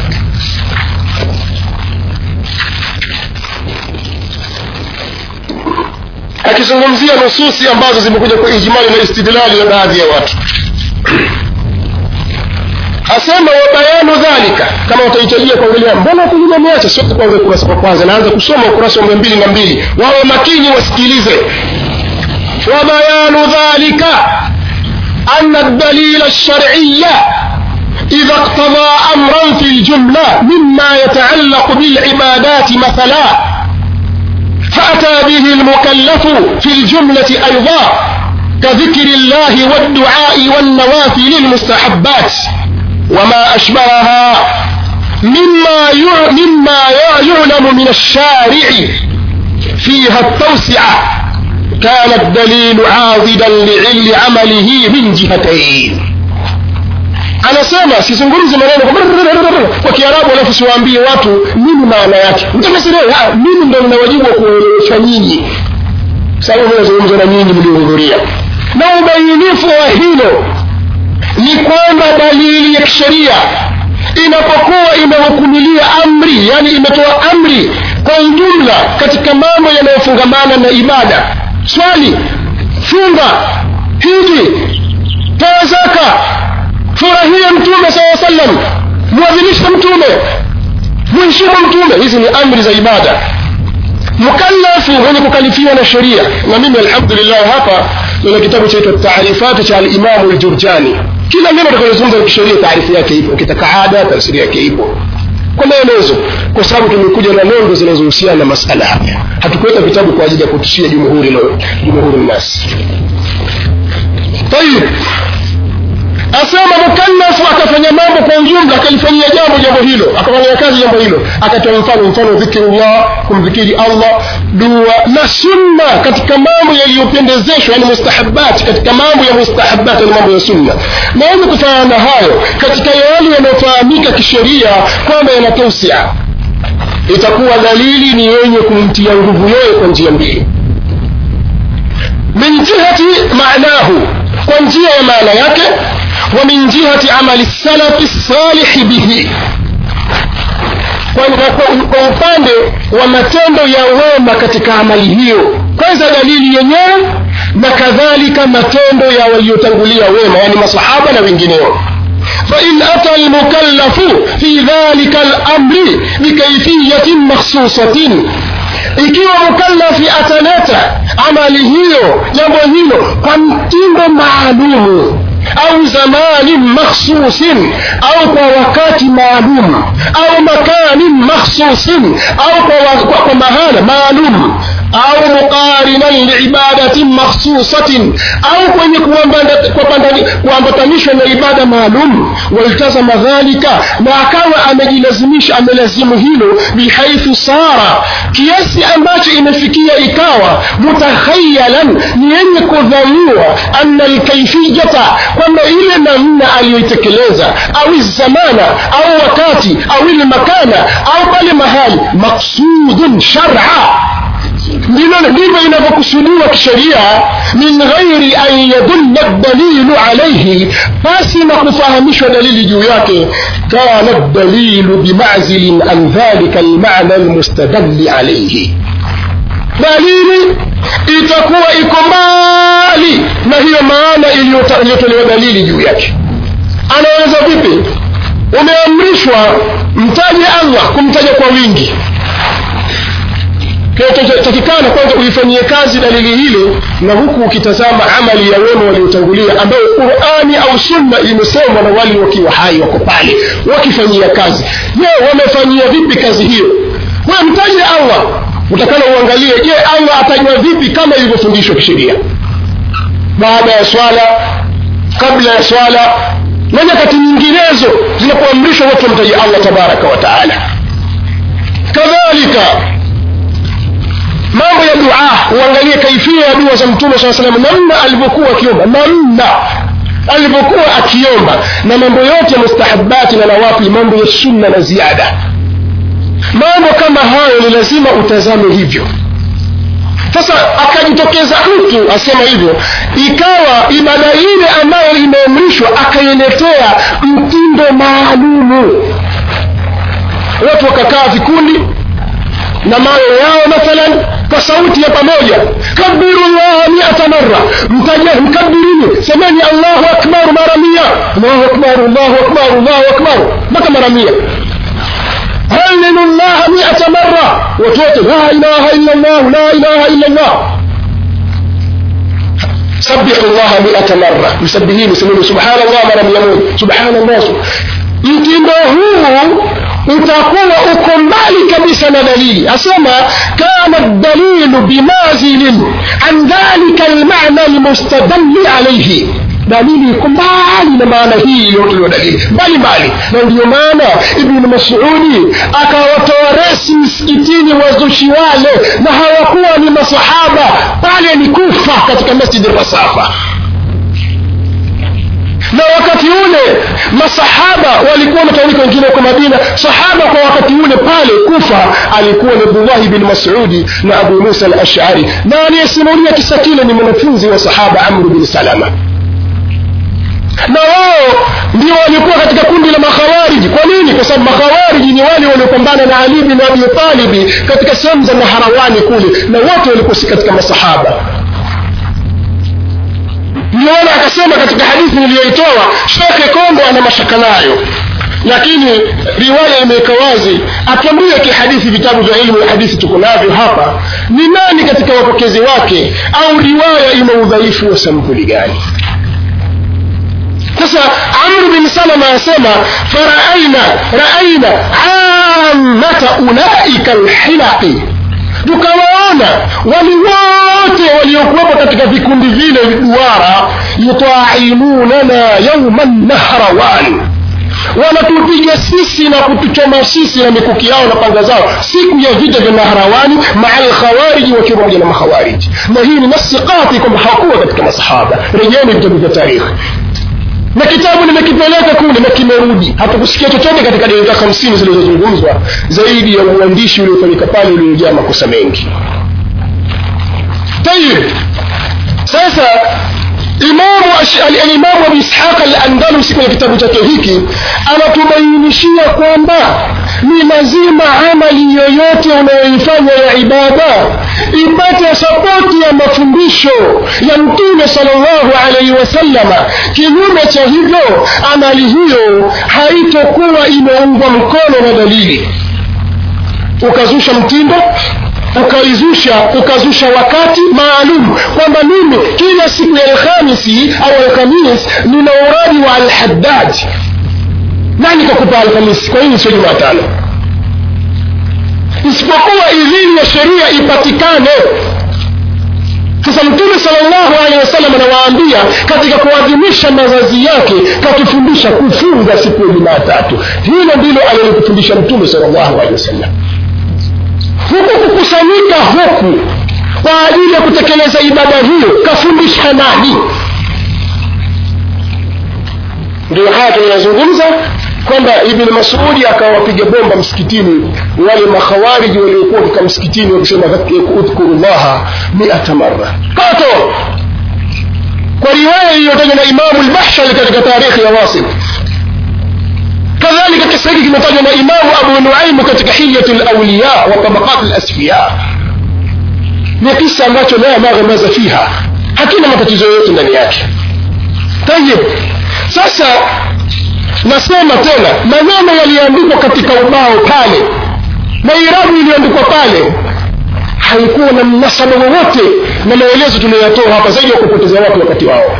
akizungumzia nususi ambazo zimekuja kwa ijmali na istidlali na baadhi ya watu asema wabayanu dhalika kama watahitajia kuangalia mbona pengine ameacha sio kwanza ukurasa kwa kwanza naanza kusoma ukurasa wa mia mbili na mbili wawe makini wasikilize wabayanu dhalika أن الدليل الشرعي إذا اقتضى أمرا في الجملة مما يتعلق بالعبادات مثلا فأتى به المكلف في الجملة أيضا كذكر الله والدعاء والنوافل المستحبات وما أشبهها مما مما يعلم من الشارع فيها التوسعة كان الدليل عاضدا لعل عمله من جهتين anasema sizungumzi maneno kwa kiarabu alafu siwaambie watu nini maana yake mimi ndo nina wajibu wa kuelewesha nyinyi sababu mi nazungumza na nyinyi mliohudhuria na ubainifu wa hilo ni kwamba dalili ya kisheria inapokuwa imehukumilia amri yani imetoa amri kwa ujumla katika mambo yanayofungamana na ibada swali funga hiji toa zaka furahia mtume saa sallam mwadhimishe mtume mheshimu mtume hizi ni amri za ibada mukallafu mwenye kukalifiwa na sheria na mimi alhamdulillah hapa nina kitabu chaitwa taarifati cha alimamu ljurjani kila neno takalozungumza la kisheria taarifu yake ipo ukitaka ada tafsiri yake ipo kwa maelezo kwa sababu tumekuja na nondo zinazohusiana na masala haya hatukuweka vitabu kwa ajili ya kutishia jumhuri jumhuri nasi tayib asema mukallafu akafanya mambo kwa ujumla akalifanyia jambo jambo hilo akafanyia kazi jambo hilo akatoa mfano mfano dhikirullah kumdhikiri allah dua na sunna katika mambo yaliyopendezeshwa yani mustahabat katika mambo ya mustahabat yani mambo ya sunna na yenye kufanana na hayo katika yale yanayofahamika kisheria kwamba yanatausia itakuwa dalili ni yenye kumtia nguvu yeye kwa njia mbili min jihati maanahu kwa njia ya maana yake ومن جهة عمل السلف الصالح به kwa upande wa matendo ya wema katika amali hiyo kwanza dalili yenyewe na kadhalika matendo ya waliotangulia wema yani masahaba na wengineo فإن أتى المكلف في ذلك الأمر بكيفية مخصوصة ikiwa mukallafi ataleta amali hiyo jambo hilo kwa mtindo maalumu au zamani makhsusin au kwa wakati maalum au makani makhsusin au kwa, kwa, kwa mahala maalum au muqarinan liibadatin makhsusatin au kwenye kuambatanishwa na ibada maalum waltazama dhalika na akawa amejilazimisha amelazimu hilo bihaithu sara kiasi ambacho imefikia ikawa mutakhayalan ni yenye kudhaniwa anna lkaifiyata kwamba ile namna aliyoitekeleza au zamana au wakati au ile makana au pale mahali maksudun shara ndilo ndivyo inavyokusudiwa kisheria min ghairi an yadulla dalilu alaihi basi na kufahamishwa dalili juu yake kana dalilu bimazilin an dhalika almana almustadalli alaihi dalili itakuwa iko mbali na hiyo maana iliyotolewa dalili juu yake anaweza vipi umeamrishwa mtaje allah kumtaja kwa wingi kinachotakikana kwanza uifanyie kazi dalili hile na huku ukitazama amali ya wema waliotangulia ambayo qurani au sunna imesomwa na wale wakiwa hai wako pale wakifanyia kazi je wamefanyia vipi kazi hiyo we mtaje allah utakana uangalie je allah atajwa vipi kama ilivyofundishwa kisheria baada ya swala kabla ya swala na nyakati nyinginezo zinapoamrishwa watu wamtaje allah tabaraka wa taala kadhalika mambo ya dua uangalie kaifia ya dua za mtume saa salam namna alivyokuwa akiomba namna alivyokuwa akiomba na mambo yote ya mustahabati na nawafili mambo ya sunna na ziada mambo kama hayo ni lazima utazame hivyo sasa akajitokeza mtu asema hivyo ikawa ibada ile ambayo imeamrishwa akailetea mtindo maalumu watu wakakaa vikundi na mawe yao mathalan kwa sauti ya pamoja kabiru llaha miata mara mtaja mkabirini semeni allahu akbar mara mia allahu akbar allahu akbar allahu akbar mpaka mara mia هللوا الله مئة مرة وتوت لا إله إلا الله لا إله إلا الله سبحوا الله مئة مرة مسبحين يسمون سبحان الله مرة يمون سبحان الله mtindo huu utakuwa uko mbali kabisa na dalili asema kana dalilu binazilin an dhalika almana almustadalli alaihi dalili iko mbali na maana hii iliyotolewa dalili mbali mbali na ndiyo maana ibnu masudi akawatoa resi msikitini wazushi wale na hawakuwa ni masahaba pale ni kufa katika masjidi rasafa na wakati ule masahaba walikuwa wametawanyika wengine huko madina sahaba kwa wakati ule pale kufa alikuwa ni abdullahi bin masudi na abu musa al ashari na aliyesimulia kisa kile ni mwanafunzi wa sahaba amru bin salama na wao ndio walikuwa katika kundi la makhawariji kwa nini kwa sababu makhawariji ni wale waliopambana na ali bin abi talibi katika sehemu za maharawani kule na wote walikuwa si katika masahaba niona akasema katika hadithi niliyoitoa shekhe kombo ana mashaka nayo lakini riwaya imeweka wazi atuambie kihadithi vitabu vya ilmu ya hadithi tuko navyo hapa ni nani katika wapokezi wake au riwaya ina udhaifu wa sampuli gani sasa amru bin salama asema faraaina raaina amata ulaika lhilaqi tukawaona wali wote waliokuwepo katika vikundi vile duara yutaimunana yauma nahrawan wanatupiga sisi na kutuchoma sisi na mikuki yao na panga zao siku ya vita vya nahrawani maa lkhawariji wakiwa pamoja na makhawariji na hii ni nasi kati kwamba hawakuwa katika masahaba rejeni vitabu vya tarikhi na kitabu nimekipeleka kule na kimerudi hatukusikia chochote katika dakika hamsini zilizozungumzwa zaidi ya uandishi uliofanyika pale uliojaa makosa mengi tayib sasa imamu alimamu abu ishaq alandalusi kwenye kitabu chake hiki anatubainishia kwamba ni lazima amali yoyote unayoifanya ya ibada ipate sapoti ya mafundisho ya mtume salllahu alaihi wasallama kinyume cha hivyo amali hiyo haitokuwa imeungwa mkono na dalili ukazusha mtindo ukaizusha ukazusha wakati maalum kwamba mimi kila siku ya alhamisi au alhamis nina uradi wa alhaddad nani kakupa alhamisi kwa nini sio jumatano isipokuwa idhini ya sheria ipatikane sasa mtume salllahu alehi wasallam anawaambia katika kuadhimisha mazazi yake katufundisha kufunga siku ya jumatatu hilo ndilo alilokufundisha mtume salllahu alehi wasallam huku kukusanyika huku kwa ajili ya kutekeleza ibada hiyo kafundisha nani ndio haya tunayazungumza kwamba ibn masudi akawapiga bomba msikitini wale makhawariji waliokuwa katika msikitini wakisema udhkuru llaha miata mara kato kwa riwaya iliyotajwa na imamu lbahshari katika tarikhi ya wasil kadhalika kisa hiki kimetajwa na imamu abu nuaimu katika hilyatu lauliya wa tabaqat lasfiya ni kisa ambacho la maghamaza fiha hakina matatizo yoyote ndani yake tayib sasa nasema tena maneno yaliyoandikwa katika ubao pale na irabu iliyoandikwa pale haikuwa na mnasaba wowote na maelezo tuliyoyatoa hapa zaidi ya kupoteza watu wakati wao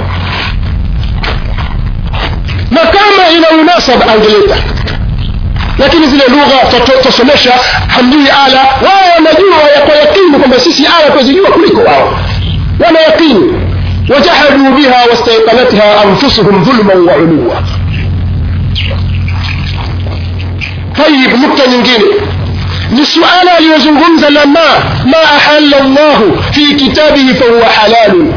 na kama ina unasaba angeleta lakini zile lugha twasomesha hamjui ala wao wanajua kwa yakini kwamba sisi aya twazijua kuliko wao wana yakini wajahaduu biha wastaiqanatha anfusuhum dhulman wa uluwa طيب نقطة nyingine ni suala aliyozungumza la ma ma ahalla llahu fi kitabihi fahuwa halalun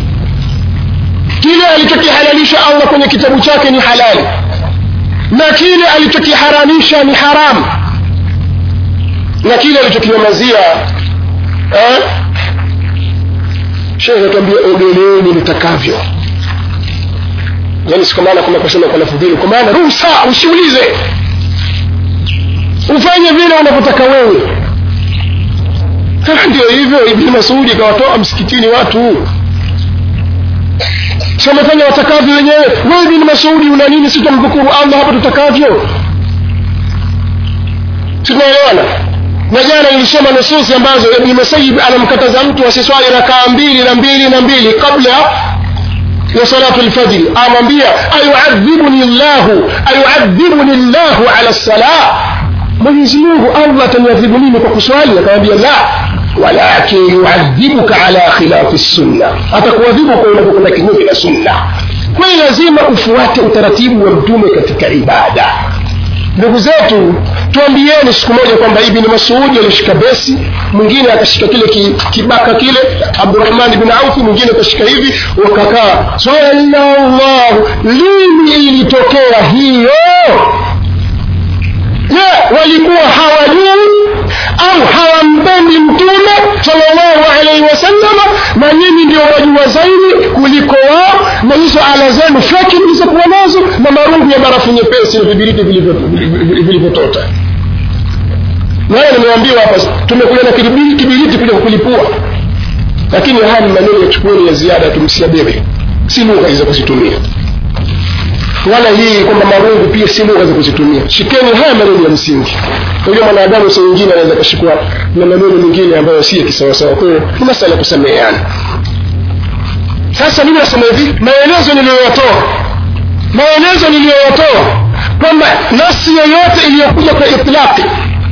kile alichokihalalisha allah kwenye kitabu chake ni halali na kile alichokiharamisha ni haramu na kile alichokinyamazia eh? shekhe atuambia ogeleeni nitakavyo yani siku maana kwamba kusema kwa lafudhili kwa maana ruhusa usiulize ufanye vile unavyotaka wewe Ah, ndio hivyo ibni masudi ikawatoa msikitini watu si wamefanya watakavyo wenyewe wewe ibni masudi una nini si tutamdhukuru allah hapa tutakavyo si tunaelewana na jana nilisoma nususi ambazo ibni masayib anamkataza mtu asiswali rakaa mbili na mbili na mbili kabla ya salatu lfajri amwambia ayuadhibuni llahu ayuadhibuni llahu ala lsalah mwenyezi mungu allah ataniadhibu mimi kwa kuswali akamwambia la walakin yuadhibuka ala khilafi sunna atakuadhibu kwa unapokwenda kinyume na sunna kwayo lazima ufuate utaratibu wa mtume katika ibada ndugu zetu tuambieni siku moja kwamba ibni masudi alishika besi mwingine akashika kile ki, kibaka kile abdurahmani bin aufi mwingine akashika hivi wakakaa sallallahu lini ilitokea hiyo je walikuwa hawajui au hawampendi mtume salllahu alaihi wasallama na nyinyi ndio wajua zaidi kuliko wao na hizo ala zenu feki mlizokuwa nazo na marungu ya barafu nyepesi na vibiriti vilivyotota nayo nimeambiwa hapa tumekuja na kibiriti kibiriti kuja kulipua lakini haya ni maneno ya chukueni ya ziada tumsiabebe si lugha hizo kuzitumia wala hii kwamba marungu pia si lugha za kuzitumia shikeni haya maneno ya msingi unajua mwanadamu saa nyingine anaweza kashikwa na maneno mengine ambayo si ya kisawasawa kwa hiyo ni masala ya kusameheana sasa mimi nasema hivi maelezo niliyoyatoa maelezo niliyoyatoa kwamba nasi yoyote iliyokuja kwa itlaqi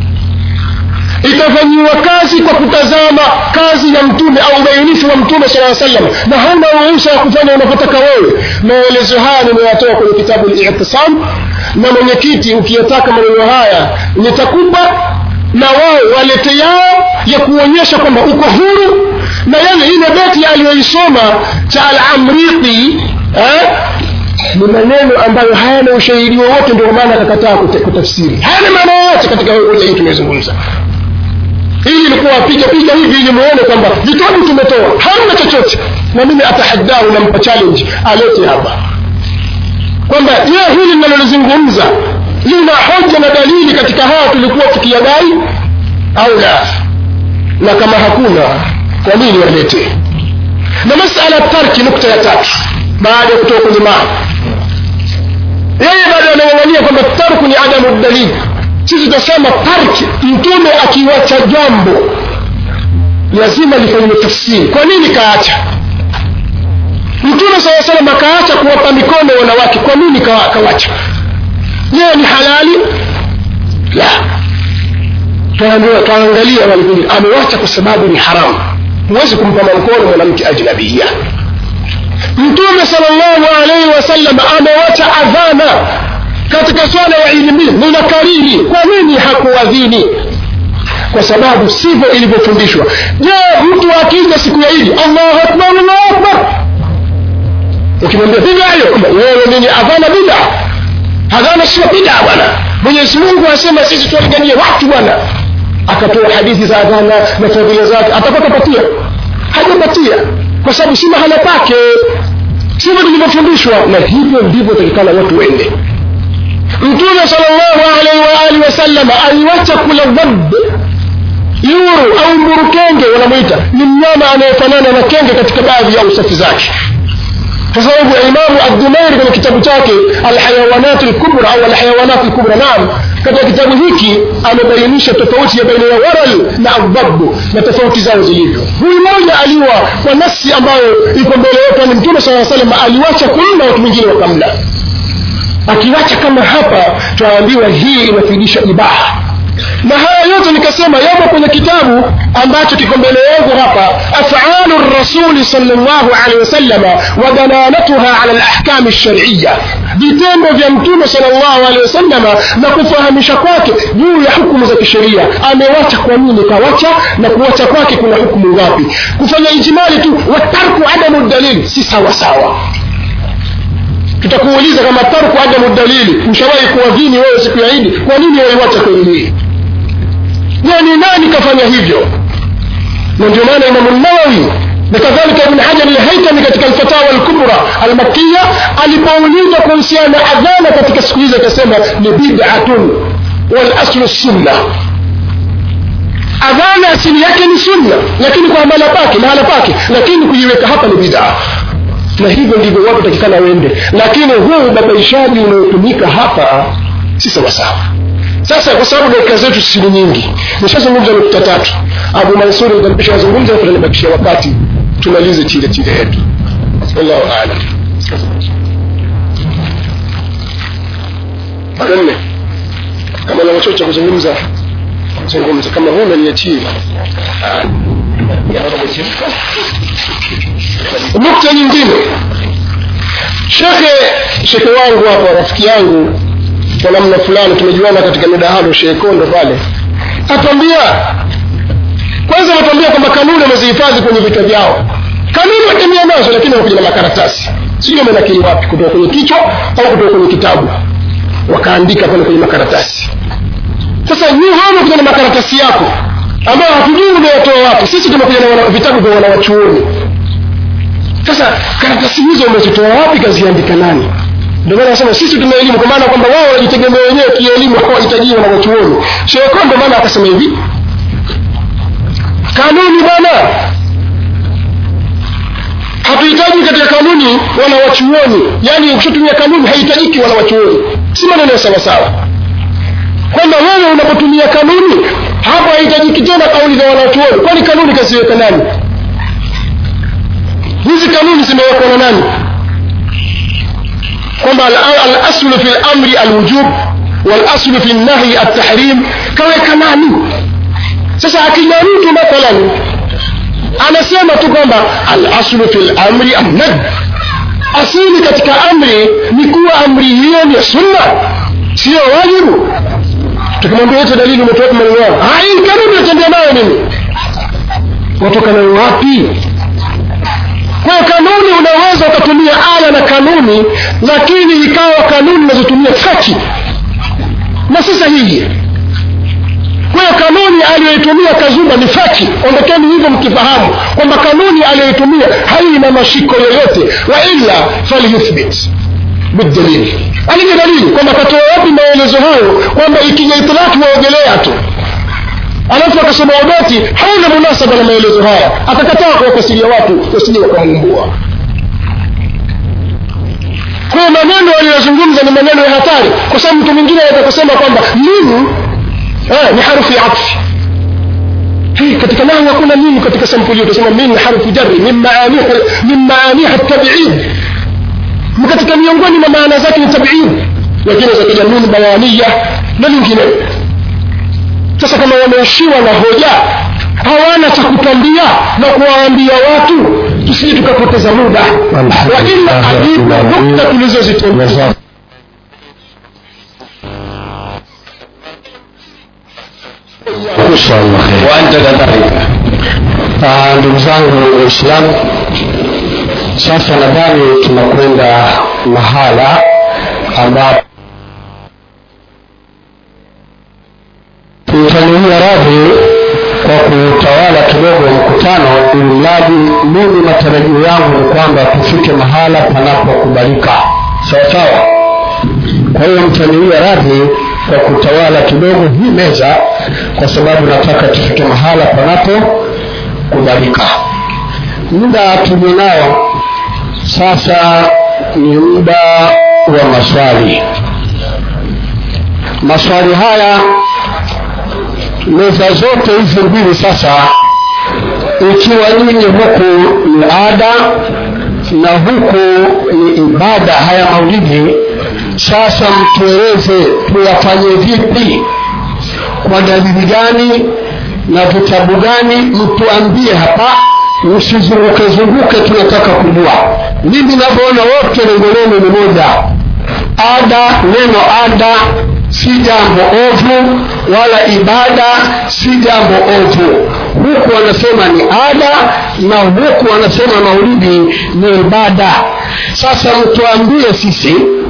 itafanyiwa kazi kwa kutazama kazi ya mtume au ubainifu wa mtume sala salam na hauna ruhusa ya kufanya unavyotaka wewe maelezo haya nimeyatoa kwenye kitabu litisam na mwenyekiti ukiyataka maneno haya nitakupa na wao walete yao ya kuonyesha kwamba uko huru na yale ile beti aliyoisoma cha alamriqi eh? ni maneno ambayo hayana ushahidi wowote ndio maana akakataa kutafsiri hayana maana yoyote katika hoja hii tumezungumza ili ilikuwa piga piga hivi ili muone kwamba vitabu tumetoa hamna chochote na mimi atahaddahu nampa challenge alete hapa kwamba je hili linalolizungumza lina hoja na dalili katika haya tulikuwa tukiyadai au la na kama hakuna kwa nini walete na masala tarki nukta ya tatu baada ya kutoka kwenye maa yeye bado anang'ang'ania kwamba tarku ni adamu dalili sisi tutasema tarki mtume akiwacha jambo lazima lifanyiwe tafsiri kwa nini kaacha mtume saa salam akaacha kuwapa mikono wanawake kwa nini kawacha je ni halali la twaangalia walikuja amewacha kwa sababu ni haramu huwezi kumpa mkono mwanamke ajnabia mtume salllahu alaihi wasallam amewacha adhana katika swala ya idi mbili ninakariri kwa nini hakuadhini kwa sababu sivyo ilivyofundishwa je mtu akija siku ya idi allahu akbar allahu akbar ukimwambia bida hiyo wewe nini adhana bida adhana sio bida bwana mwenyezi mungu asema sisi tuwalinganie watu bwana akatoa hadithi za adhana na fadhila zake atapata patia hajapatia kwa sababu si mahala pake sivyo tulivyofundishwa na hivyo ndivyo takikana watu wende mtume salllahu alaihi waalihi wasalama aliwacha kula dhab yuru au mburukenge wanamwita ni mnyama anayefanana na kenge katika baadhi ya usafi zake kwa sababu imamu abdumairi kwenye kitabu chake alhayawanat lkubra au alhayawanat lkubra naam katika kitabu hiki amebainisha tofauti ya baina ya waral na adhabu na tofauti zao zilivyo huyu mmoja aliwa kwa nafsi ambayo iko mbele yetu ni mtume saa salam aliwacha kumla watu wengine wakamla akiwacha kama hapa twaambiwa hii inafidisha ibaha na haya yote nikasema yamo kwenye kitabu ambacho kiko mbele yangu hapa afalu rasuli salllahu alehi wasallama wa dalalatuha ala lahkami lshariya vitendo vya mtume salllahu alehi wasallama na kufahamisha kwake juu ya hukumu za kisheria amewacha kwa nini kawacha na kuwacha kwake kuna hukumu ngapi kufanya ijimali tu watarku adamu dalili si sawa sawa tutakuuliza kama tarku adamu dalili ushawahi kuwadhini wewe siku ya idi kwa nini waiwacha kweli hii je ni nani kafanya hivyo na ndio maana imamu nawawi na kadhalika ibn hajar alhaitami katika alfatawa alkubra almakiya alipoulizwa kuhusiana na adhana katika siku hizi akasema ni bid'atun walaslu sunna adhana asili yake ni sunna lakini kwa mahala pake mahala pake lakini kuiweka hapa ni bid'a na hivyo ndivyo watu takikana wende lakini huu ubabaishaji unaotumika hapa si sawasawa sasa kwa sababu dakika zetu si nyingi nishazungumza nukta tatu abu mansuri nitampisha wazungumza tutanibakishia wakati tumalize chile chile yetu wallahu alam mara nne kama na wachocha kuzungumza zungumza kama huna niachie nukta nyingine shekhe shekhe wangu hapa rafiki yangu kwa namna fulani tumejuana katika midahalo shehe kondo pale atwambia kwanza watwambia kwamba kanuni wamezihifadhi kwenye vichwa vyao kanuni watembea nazo lakini wanakuja na makaratasi sijui wamenakili wapi kutoka kwenye kichwa au kutoka kwenye kitabu wakaandika pale kwenye makaratasi sasa nyii wewe umekuja na makaratasi yako ambayo hatujui umeyatoa wapi sisi tumekuja na wana- vitabu vya wanawachuoni sasa karatasi hizo umezitoa wapi kaziandika nani ndio maana nasema sisi tuna elimu kwa maana kwamba wao wanajitegemea wenyewe kielimu hawahitaji wanawachuoni sheko ndio maana akasema hivi kanuni bwana hatuhitaji katika kanuni wanawachuoni yaani ukishatumia kanuni haihitajiki wanawachuoni si maneno ya sawasawa kwamba wewe unapotumia kanuni hapo haihitajiki tena kauli za wanachuoni kwani kanuni kaziweka nani hizi kanuni zimewekwa na nani kwamba al- alaslu fi lamri alwujub walaslu fi lnahyi altahrim kaweka nani sasa akija mtu mathalan anasema tu kwamba alaslu fi lamri annad asili katika amri ni kuwa amri hiyo ni ya sunna sio wajibu tukimwambia yote dalili umetoka maneno yao "Ah, hii kanuni natembea nayo mimi watoka nayo wapi kwa hiyo kanuni unaweza ukatumia aya na kanuni lakini ikawa kanuni unazotumia faki na si sahihi kwa hiyo kanuni aliyoitumia kazumba ni faki ondokeni hivyo mkifahamu kwamba kanuni aliyoitumia haina mashiko yoyote wa illa falyuthbit bidalili alivyo dalili kwamba katoa wapi maelezo hayo kwamba ikija itilaki waogelea tu alafu akasema wabati hauna munasaba na maelezo haya akakataa kuwafasiria watu wasije wakamumbua kwa hiyo maneno aliyozungumza ni maneno ya hatari kwa sababu mtu mwingine anaweza kusema kwamba nini eh, ni harufu ya atfi Hey, katika nahu hakuna nini katika sampuli utasema min harfu jarri min maaniha min maaniha tabiid ni katika miongoni mwa maana zake ni tabiid lakini za kijamii bayania na nyingine sasa kama wameishiwa na hoja hawana cha kutwambia na kuwaambia watu tusije tukapoteza muda waila adiba nukta tulizozitembea waanta kadhalika Ah, ndugu zangu waislamu sasa nadhani tunakwenda mahala ambapo tutaniia radhi kwa kutawala kidogo mkutano ili mradi mimi matarajio yangu ni kwamba tufike mahala panapokubalika sawa sawa kwa hiyo mtaniia radhi kwa kutawala kidogo hii meza kwa sababu nataka tufike mahala panapokubalika muda tulionao sasa ni muda wa maswali maswali haya meza zote hizi mbili sasa ikiwa nyinyi huku ni ada na huku ni ibada haya maulidi sasa mtueleze tuyafanye vipi kwa dalili gani na vitabu gani mtuambie hapa msizunguke zunguke tunataka kujua mimi navyoona wote lengo lenu ni moja ada neno ada si jambo ovu wala ibada si jambo ovu huku wanasema ni ada na huku wanasema maulidi ni ibada sasa mtuambie sisi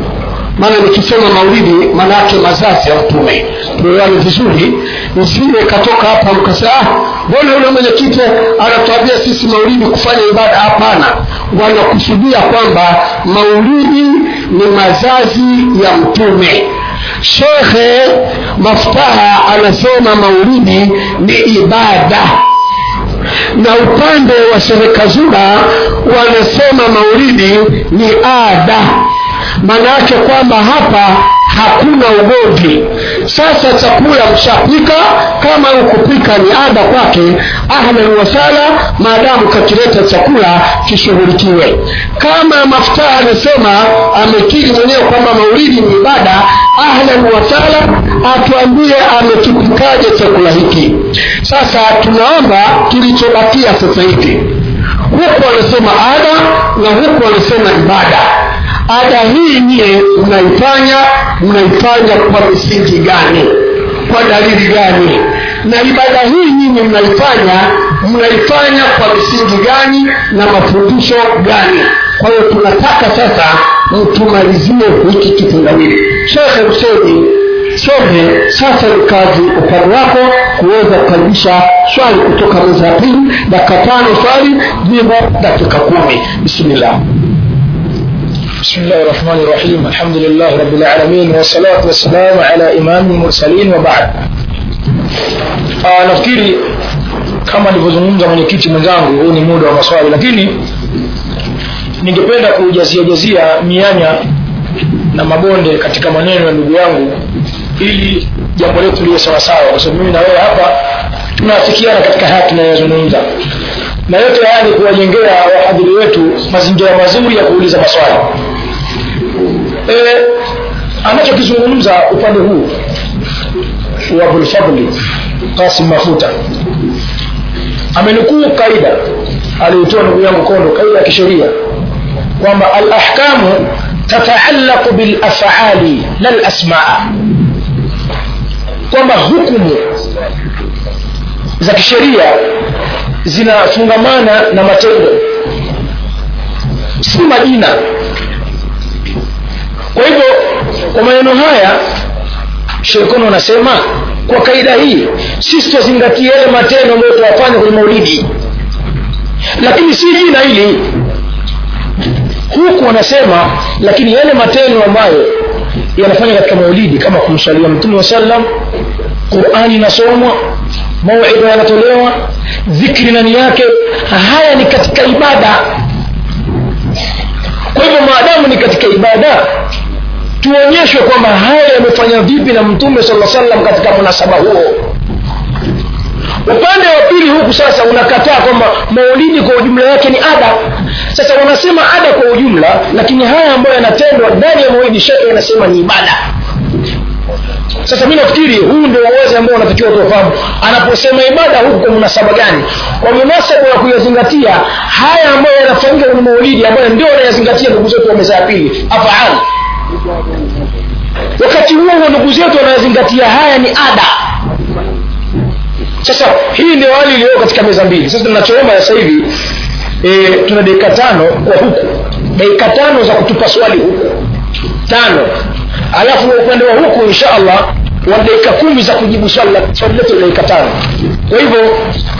maana nikisema maulidi maana yake mazazi ya mtume tuelewane vizuri nisije katoka hapa mkasema ah, mbona yule mwenyekiti anatuambia sisi maulidi kufanya ibada hapana wanakusudia kwamba maulidi ni mazazi ya mtume shekhe maftaha anasema maulidi ni ibada na upande wa serikazura wanasema maulidi ni ada maana yake kwamba hapa hakuna ugomvi sasa chakula mshapika kama ukupika ni ada kwake ahlan wasala maadamu kakileta chakula kishughulikiwe kama mafuta anasema amekiri mwenyewe kwamba maulidi ni ibada ahlan wasala atuambie amekipikaje chakula hiki sasa tunaomba kilichobakia sasa hivi huku wanasema ada na huku wanasema ibada ada hii nyie mnaifanya mnaifanya kwa misingi gani kwa dalili gani na ibada hii nyinyi mnaifanya mnaifanya kwa misingi gani na mafundisho gani kwa hiyo tunataka sasa mtumalizie hiki kitendawili shekhe huseni some sasa ni kazi upande wako kuweza kukaribisha swali kutoka meza ya pili dakika tano swali jibu dakika kumi bismillah بسم الله الرحمن الرحيم الحمد لله رب العالمين والصلاة والسلام على إمام المرسلين وبعد آه nafikiri kama alivyozungumza mwenyekiti mwenzangu huu ni muda wa maswali lakini ningependa kujaziajazia mianya na mabonde katika maneno ya ndugu yangu ili jambo letu liwe sawasawa kwa sababu mimi na wewe hapa tunaafikiana katika haya tunayozungumza na yote haya ni kuwajengea wahadhiri wetu mazingira mazuri ya kuuliza maswali e, anachokizungumza upande huu wa abulfadli kasim mafuta amenukuu kaida aliyotoa ndugu yangu kondo kaida ya kisheria kwamba alahkamu tataallaqu bilafali la lasmaa kwamba hukumu za kisheria zinafungamana na matendo si majina kwa hivyo kwa maneno haya shekono anasema kwa kaida hii sisi tuzingatie yale matendo ambayo tuyafanya kwenye maulidi lakini si jina hili huku wanasema lakini yale matendo ambayo yanafanya katika maulidi kama kumswalia mtume wa sallam qurani inasomwa mauidha yanatolewa dhikri ndani yake haya ni katika ibada kwa hivyo maadamu ni katika ibada tuonyeshwe kwamba haya yamefanya vipi na mtume sala salam katika munasaba huo upande wa pili huku sasa unakataa kwamba maulidi kwa ujumla yake ni ada sasa wanasema ada kwa ujumla lakini haya ambayo yanatendwa ndani ya maulidi shekhe yanasema ni ibada sasa mi nafikiri huu ndio uwazi ambao unatakiwa tuwafahamu anaposema ibada huku kwa munasaba gani kwa munasaba wa kuyazingatia haya ambayo yanafanyika kwenye maulidi ambayo ndio wanayazingatia ndugu zetu wa meza ya pili afaal wakati huo huo ndugu zetu wanayazingatia haya ni ada sasa hii ndio hali iliyo katika meza mbili sasa tunachoomba sasa hivi e, tuna dakika tano kwa huku dakika tano za kutupa swali huku tano alafu upande wa huku insha allah wa dakika kumi za kujibu swali letu la dakika tano kwa hivyo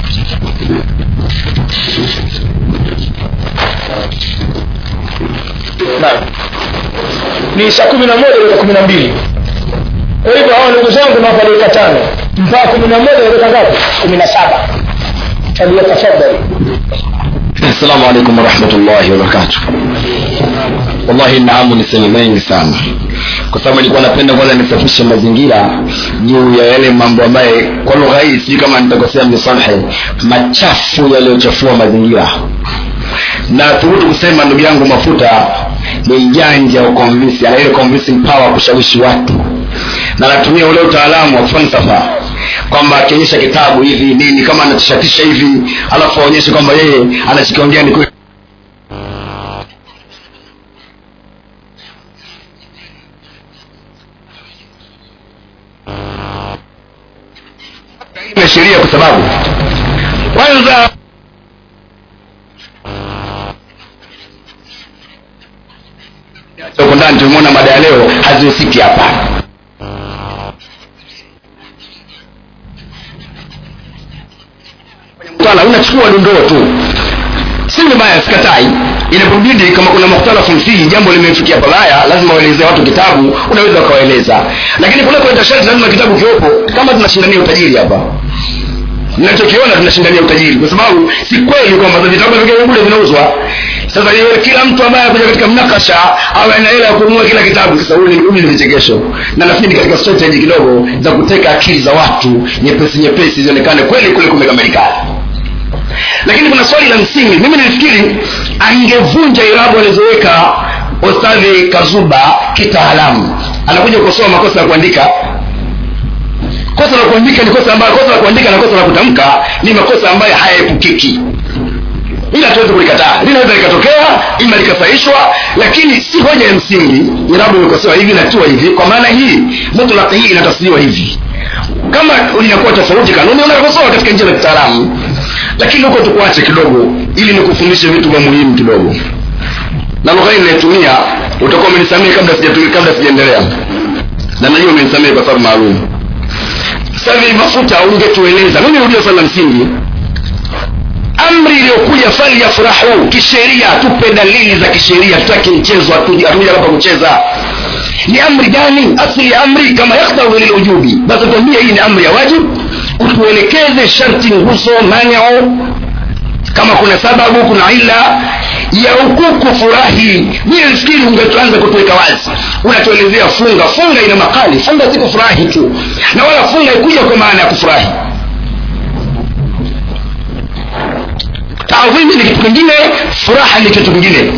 naam ni saa kumi na moja dakika kumi na mbili kwa hivyo hawa ndugu zangu nawapa dakika tano mpaka kumi na moja dakika ngapi kumi na saba faliyatafadhali assalamu alaikum warahmatullahi wabarakatuh wallahi naamu niseme mengi sana kwa sababu nilikuwa napenda kwanza nisafishe mazingira juu ya yale mambo ambaye kwa lugha hii sijui kama nitakosea mnisamhe machafu yaliyochafua mazingira na thubutu kusema ndugu yangu mafuta ni mjanja wa convince ana ile convincing power kushawishi watu na anatumia ule utaalamu wa falsafa kwamba akionyesha kitabu hivi nini kama anatishatisha hivi alafu aonyeshe kwamba yeye anachokiongea ni kweli na sheria kwa sababu kwanza huko ndani tumeona mada ya leo hazihusiki hapa mtala unachukua dondoo tu si vibaya sikatai inapobidi kama kuna mukhtalafu fihi jambo limefikia pabaya lazima waelezee watu kitabu unaweza ukawaeleza lakini kule kuleta sharti lazima kitabu kiwepo kama tunashindania utajiri hapa nachokiona tunashindania utajiri kwa sababu si kweli kwamba vitabu vingine bure vinauzwa sasa iwe kila mtu ambaye akuja katika mnakasha awe na hela ya kununua kila kitabu sasa huu ni vichekesho na nafikiri katika strategy kidogo za kuteka akili za watu nyepesi nyepesi zionekane kweli kule kumekamilika lakini kuna swali la msingi mimi nilifikiri angevunja irabu alizoweka ostadhi kazuba kitaalamu anakuja kukosoa makosa ya kuandika kosa la kuandika ni kosa ambayo kosa la kuandika na kosa la kutamka ni makosa ambayo hayaepukiki ila tuweze kulikataa linaweza likatokea ima likasahishwa lakini si hoja ya msingi irabu imekosewa hivi natua hivi kwa maana hii mutlaq hii inatafsiriwa hivi kama linakuwa tofauti kanuni unakosoa katika njia za kitaalamu lakini huko tukuache kidogo ili nikufundishe vitu vya muhimu kidogo na lugha hii ninayotumia utakuwa umenisamehe kabla sijatumia kabla sijaendelea na najua umenisamehe kwa sababu maalum sasa hivi mafuta ungetueleza mimi nirudie swali la msingi amri iliyokuja fali ya furahu kisheria tupe dalili za kisheria tutaki mchezo hatuja hapa kucheza ni amri gani asili ya amri kama yakhtau lilujubi basi tuambie hii ni amri ya wajib utuelekeze sharti nguzo maneo kama kuna sababu kuna ila ya huku kufurahi mie nafikiri ungeanza kutuweka wazi unatuelezea funga funga ina makali funga si kufurahi tu na wala funga ikuja kwa maana ya kufurahi taadhimi ni kitu kingine furaha ni kitu kingine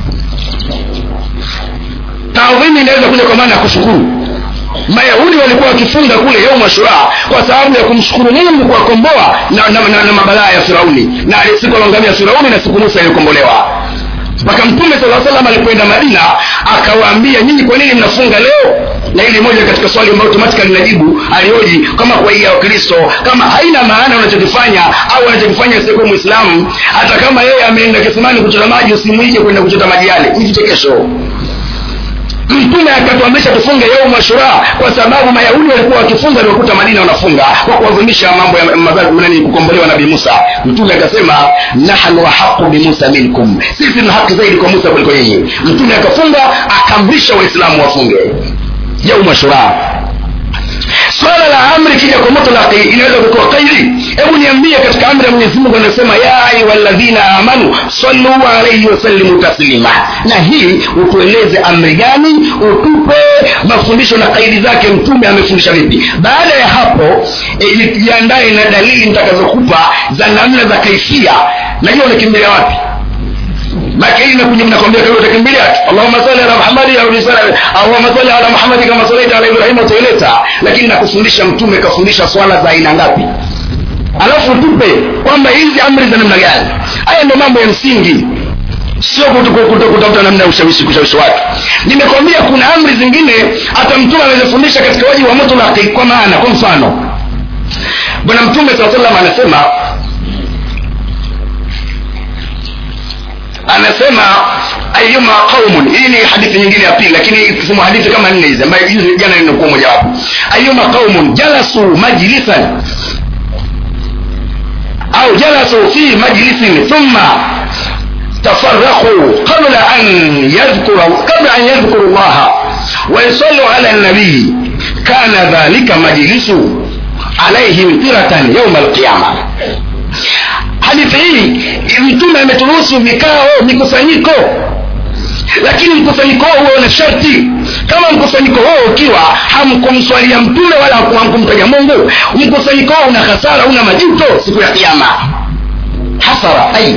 taadhimi inaweza kuja kwa maana ya kushukuru mayahudi walikuwa wakifunga kule yauma shura kwa sababu ya kumshukuru mungu kuwakomboa na, na, na, na mabalaa ya firauni na siku alongamia firauni na siku musa ilikombolewa mpaka mtume saa salam alipoenda madina akawaambia nyinyi kwa nini mnafunga leo na ili moja katika swali ambayo automatically linajibu alioji kama kwa hii ya wakristo kama haina maana unachokifanya au anachokifanya sikuwa mwislamu hata kama yeye ameenda kisimani kuchota maji usimwije kwenda kuchota maji yale ni vichekesho mtume akatuamrisha tufunge yaumu ashura kwa sababu mayahudi walikuwa wakifunga walikuta madina wanafunga kwa kuadhimisha mambo ya nani kukombolewa nabii musa mtume akasema nahnu ahaqu bimusa minkum sisi tuna haki zaidi kwa musa kuliko nyinyi mtume akafunga akaamrisha waislamu wafunge yaumu ashura swala la amri kija kwa mutlaqi inaweza kutoa kairi hebu niambie katika amri ya mwenyezi mungu anasema ya ayuha ladhina amanu sallu alaihi wasallimu taslima na hii utueleze amri gani utupe mafundisho na kaidi zake mtume amefundisha vipi baada ya hapo e, jiandae na dalili nitakazokupa za namna za kaifia najua unakimbilia wapi maka hili nakuja mnakwambia kwa utakimbilia Allahumma salli ala Muhammad au risala Allahumma salli ala Muhammad kama sallaita ala Ibrahim utaileta lakini nakufundisha mtume kafundisha swala za aina ngapi alafu tupe kwamba hizi amri za namna gani haya ndio mambo ya msingi sio kutafuta namna ya ushawishi kushawishi watu nimekwambia kuna amri zingine hata mtume anazofundisha katika wajibu wa mutlaqi kwa maana kwa mfano bwana mtume saa salam anasema anasema ayuma qaumun hii ni hadithi nyingine ya pili lakini tusema hadithi kama nne hizi ambayo hizi jana ninakuwa moja wapo ayuma qaumun jalasu majlisan au jalasu fi majlisin thumma تفرقوا قبل أن يذكر قبل أن يذكروا الله ويصلوا على النبي كان ذلك مجلس عليهم طرة يوم القيامة hadithi hii mtume ameturuhusu vikao mikusanyiko lakini mkusanyiko huo huo una sharti kama mkusanyiko huo ukiwa hamkumswalia mtume wala hamkumtaja mungu mkusanyiko huo una hasara una majuto siku ya kiama hasara ai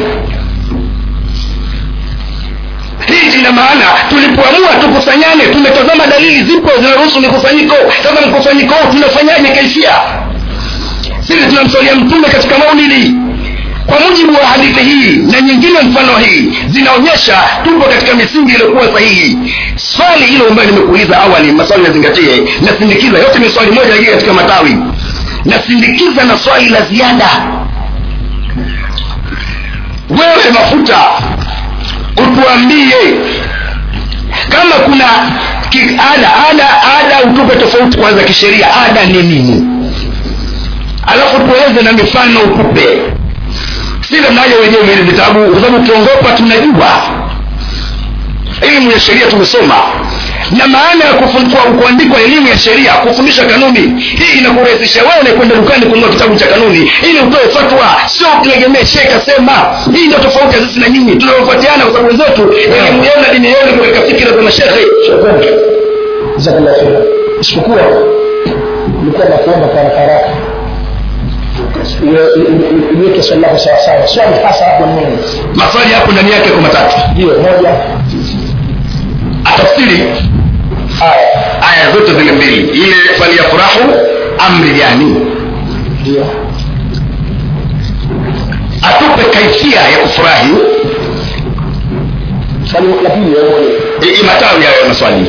hii ina maana tulipoamua tukusanyane tumetazama dalili zipo zinaruhusu mikusanyiko sasa mkusanyiko huu tunafanyaje kaifia sisi tunamswalia mtume katika maulidi kwa mujibu wa hadithi hii na nyingine mfano hii zinaonyesha tupo katika misingi iliyokuwa sahihi swali hilo ambayo nimekuuliza awali maswali yazingatie nasindikiza yote ni swali moja lakini katika matawi nasindikiza na swali la ziada wewe mafuta utuambie kama Ki, ada ada ada utupe tofauti kwanza kisheria ada ni nini alafu tueleze na mifano ukupe sile mnaja wenyewe vile vitabu kwa sababu ukiongopa tunajua elimu ya sheria tumesoma na maana ya kufundikwa kuandikwa elimu ya sheria kufundisha kanuni hii inakurahisisha wewe kwenda dukani kununua kitabu cha kanuni ili utoe fatwa sio kutegemea shehe kasema hii ndio tofauti ya sisi na nyinyi tunaofuatiana kwa sababu wenzetu elimu yao na dini yao ni katika fikira za mashehe jazakallah khair isipokuwa nilikuwa nakuomba kwa haraka haraka iweke swali lako sawasawa swali hasa hapo nini maswali hapo ndani yake kwa matatu ndio moja atafsiri aya aya zote zile mbili ile faliyafurahu amri gani ndio atupe kaifia ya kufurahi swali la pili wewe mwenyewe I- i- matawi hayo ya maswali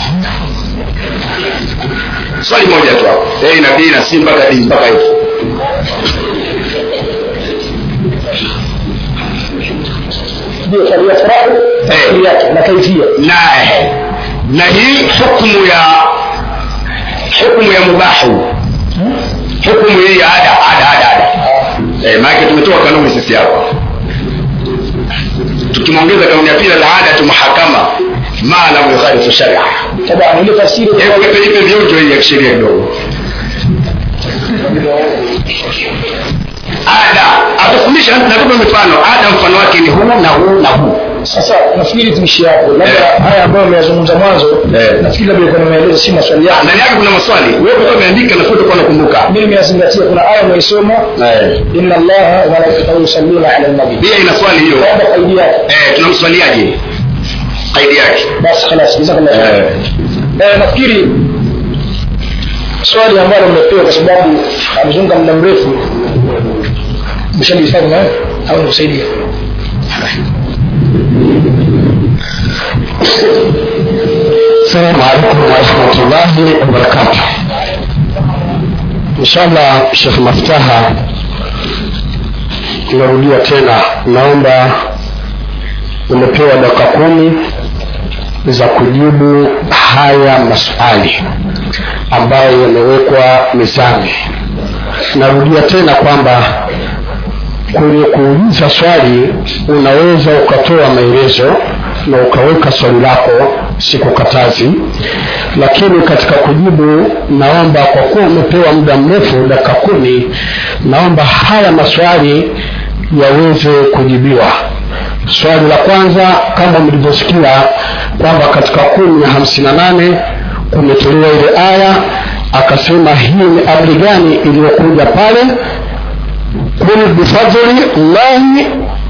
swali moja tu hapo a na b na c mpaka d mpaka hivi ndio swali ya furaha Eh. swali yake na kaifia na eh, na hii hukmu ya hukmu ya mubahu hukmu hii ya ada ada ada ada eh, maanake tumetoa kanuni sisi hapa tukimwongeza kanuni ya pili alada muhakama ma lam yukhalifu sharia طبعا ile tafsiri hebu ipe ipe vionjo hii ya kisheria kidogo ada atufundisha natupa mifano ada mfano wake ni huu na huu na huu sasa nafikiri tuishie hapo labda Eh. haya ambayo ameyazungumza mwanzo Eh. nafikiri labda iko na maelezo si maswali yake ndani yake kuna maswali wewe kwa umeandika na foto kwa nakumbuka mimi nimeyazingatia kuna aya umeisoma eh inna allaha wa malaikatahu yusalluna ala nabi pia ina swali hiyo labda kaidi yake eh tunamswaliaje kaidi yake basi خلاص jazakallah khair eh eh, nafikiri swali ambalo mmepewa kwa sababu amezunga muda mrefu mshalihifadhi nayo au nikusaidia السلام عليكم ورحمة الله وبركاته إن شاء الله Sheikh Maftaha tunarudia tena naomba umepewa dakika kumi za kujibu haya maswali ambayo yamewekwa mezani narudia tena kwamba kwenye kuuliza swali unaweza ukatoa maelezo na ukaweka swali lako sikukatazi lakini katika kujibu naomba kwa kuwa umepewa muda mrefu dakika kumi naomba haya maswali yaweze kujibiwa swali la kwanza kama mlivyosikia kwamba katika kumi na hamsini na nane kumetolewa ile aya akasema hii ni amri gani iliyokuja pale kul bifadli llahi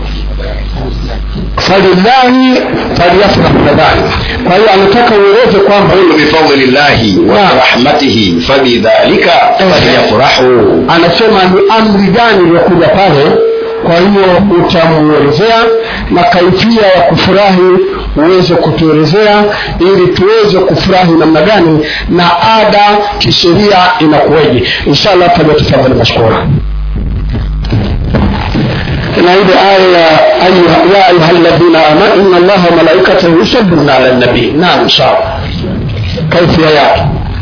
falillahi falyafrah nadhani kwa hiyo anataka ueleze kwamba qul bifadli llahi wa Naam. rahmatihi fabidhalika falyafrahu anasema ni amri gani iliyokuja pale kwa hiyo utamuelezea na kaifia ya kufurahi uweze kutuelezea ili tuweze kufurahi namna gani na ada kisheria inakuweje inshallah falyatafadhali mashkura na ile aya ya ayuha- ya ayuha alladhina amanu inna allaha wa malaikatahu yusalluna ala nabii naam inshallah kaifia yake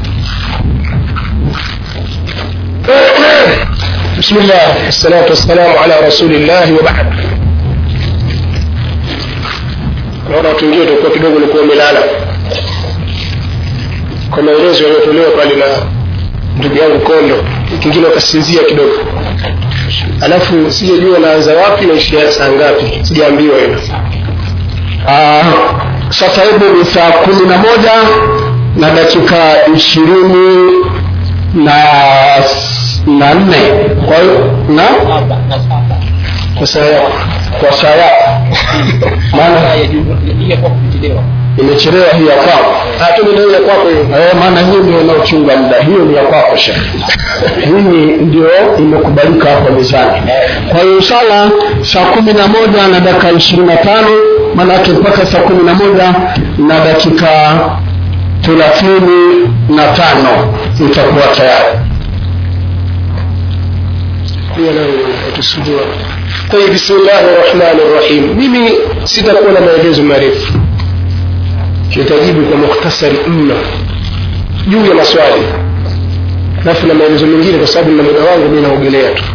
بسم الله والصلاة والسلام على رسول الله وبعد naona watu wengine utakuwa kidogo ulikuwa umelala kwa maelezo yaliyotolewa pale na ndugu yangu kondo kingine wakasinzia kidogo alafu sijajua naanza wapi naishia saa ngapi sijaambiwa hilo Ah, sasa hivi ni saa kumi na moja na dakika ishirini na na nne kwa hiyo na kwa saa yako kwa saa yako maana imechelewa hii ya kwako tumenaweza kwako hiyo Eh, maana hiyo ndio inaochunga muda hiyo ni ya kwako shekhe hii ndio imekubalika hapa mezani kwa hiyo inshallah saa kumi na moja na dakika ishirini na tano maanake mpaka saa kumi na moja na dakika thelathini na tano itakuwa tayari hiyo nayo tusujua kwa hiyo bismillahi rahmani rahim mimi sitakuwa na maelezo marefu nitajibu kwa mukhtasari mno juu ya maswali alafu na maelezo mengine kwa sababu na muda wangu mi naogelea tu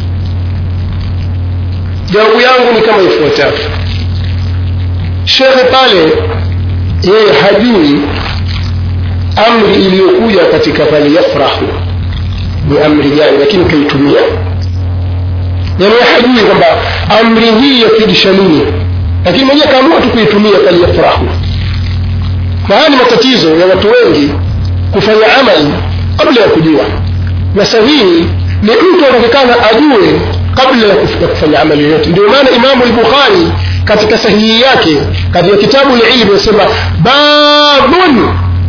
jawabu yangu ni kama ifuatavyo shekhe pale yeye hajui amri iliyokuja katika pale yafrahu ni amri gani lakini kaitumia yani hajui kwamba amri hii yafidisha nini lakini mwenyewe kaamua tu kuitumia pale yafrahu na haya ni matatizo ya watu wengi kufanya amali kabla ya kujua na sahihi ni mtu anatakikana ajue kabla ya kufanya amali yoyote ndio maana imamu lbukhari katika sahihi yake katika kitabu lilmu anasema babun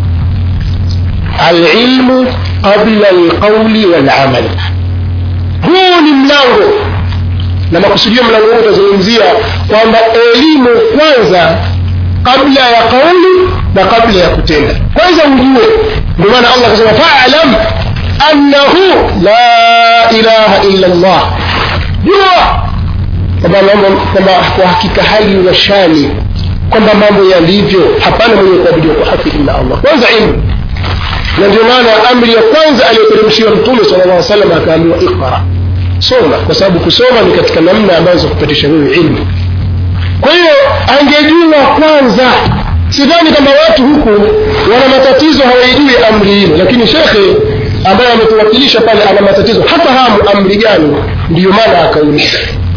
alilmu qabla alqauli walamal huu ni mlango na makusudio mlango huu utazungumzia kwamba elimu kwanza kabla ya kauli na kabla ya kutenda kwanza ujue ndio maana allah akasema falam annahu la ilaha illa llah jua kwamba mambo kwamba kwa hakika hali ya shani kwamba mambo yalivyo hapana mwenye kuabudiwa kwa haki illa allah kwanza ilmu na ndio maana amri ya kwanza aliyoteremshiwa mtume sala llah salam akaambiwa iqra soma kwa sababu kusoma ni katika namna ambazo kupatisha wewe ilmu kwa hiyo angejua kwanza sidhani kwamba watu huku wana matatizo hawaijui amri hilo lakini shekhe ambaye ametuwakilisha pale ana matatizo hafahamu amri gani ndiyo maana akauliza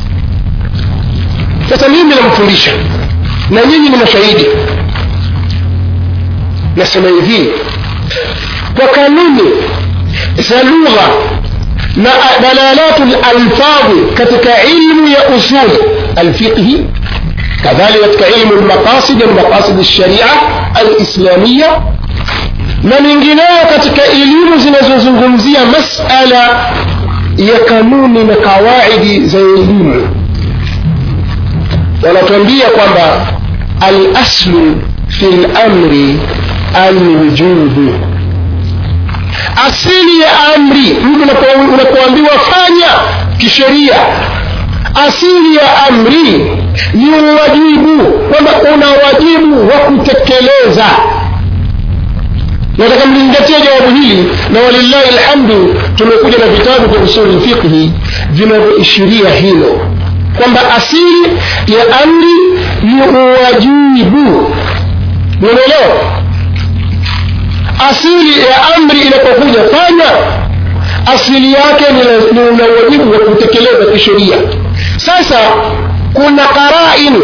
sasa mimi namfundisha na nyinyi ni mashahidi nasema hivi kwa kanuni za lugha na dalalatu lalfadhi katika ilmu ya usul alfiqhi كذلك katika ilmu lmaqasid almaqasid lsharia alislamia na mingineyo katika elimu zinazozungumzia masala ya kanuni na kawaidi za elimu wanatuambia kwamba alaslu fi lamri alwujubu asili ya amri mtu unapoambiwa fanya kisheria asili ya amri ni uwajibu kwamba una wajibu wa kutekeleza nataka mlingatie jawabu hili na walillahi lhamdu tumekuja na vitabu vya usuli fiqhi vinavyoishiria hilo kwamba asili ya amri ni uwajibu unaelewa asili ya amri inapokuja fanya asili yake ni una wajibu wa kutekeleza kisheria sasa kuna qarain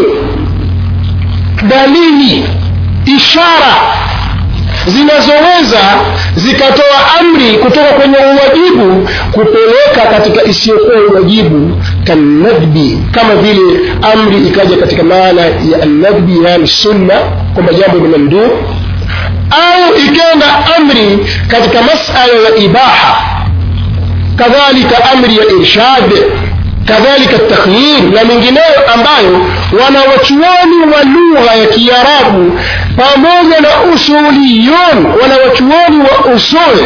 dalili ishara zinazoweza zikatoa amri kutoka kwenye uwajibu kupeleka katika isiyokuwa uwajibu kanadbi kama vile amri ikaja katika maana ya annadbi yani sunna kwamba jambo ni mamduu au ikenda amri katika masala ya ibaha kadhalika amri ya irshad kadhalika takhyir na mengineyo ambayo wanawachuoni wa lugha ya kiarabu pamoja na usuliyun wanawachuoni wa usul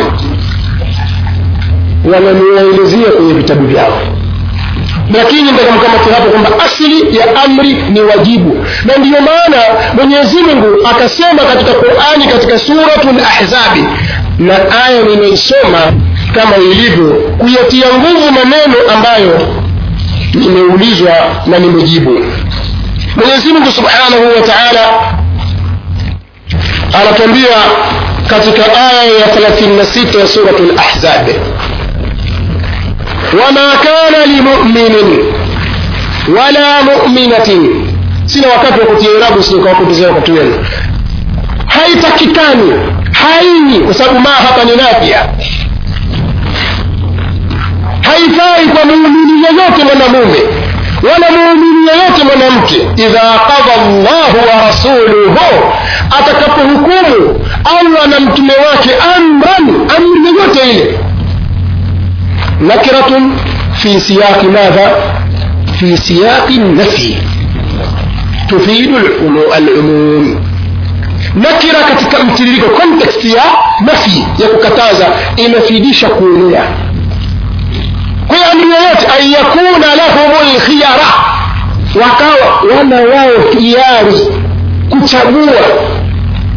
wananiwaelezea kwenye vitabu vyao lakini ndakamkamati hapo kwamba asili ya amri ni wajibu na ndiyo maana mwenyezi mungu akasema katika qurani katika suratu lahzabi na aya nimeisoma kama ilivyo kuyatia nguvu maneno ambayo nimeulizwa na nimejibu mwenyezi mungu subhanahu wa taala anatuambia katika aya ya 36 ya suratu lahzabi wama kana limuminin wala muminatin sina wakati wa kutia irabu sinikawapotezea wakati wenu haitakikani haini kwa sababu maa hapa ni nafia haifai kwa muumini yeyote mwanamume wala muumini yeyote mwanamke idha qada llahu wa rasuluhu atakapohukumu allah na mtume wake amran amri yoyote ile nakiratun fi siyaqi madha fi siyaqi nafi tufidu alumum nakira katika mtiririko context ya nafi ya kukataza inafidisha kuenea kwa hiyo amri yoyote an yakuna lahum lkhiyara wakawa wana wao hiari kuchagua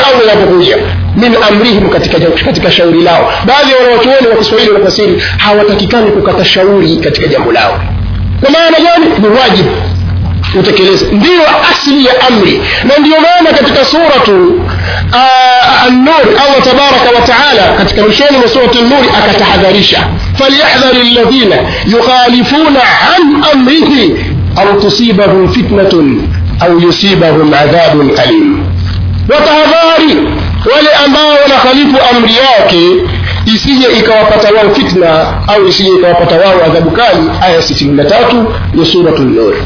allah inapokuja min amrihim katika, katika shauri lao baadhi ya wanawachuoni wa kiswahili wanafasiri hawatakikani kukata shauri katika jambo lao kwa maana gani ni wajibu utekeleze ndiyo asli ya amri na ndiyo maana katika suratu an-nur allah tabaraka wa taala katika mwishoni mwa surati an-nur akatahadharisha falyahdhari alladhina yukhalifuna an amrihi an tusibahum fitnatun au yusibahum adhabun alim watahadhari wale ambao wanakhalifu amri yake isije ikawapata wao fitna au isije ikawapata wao adhabu kali aya 63 ya suratul nur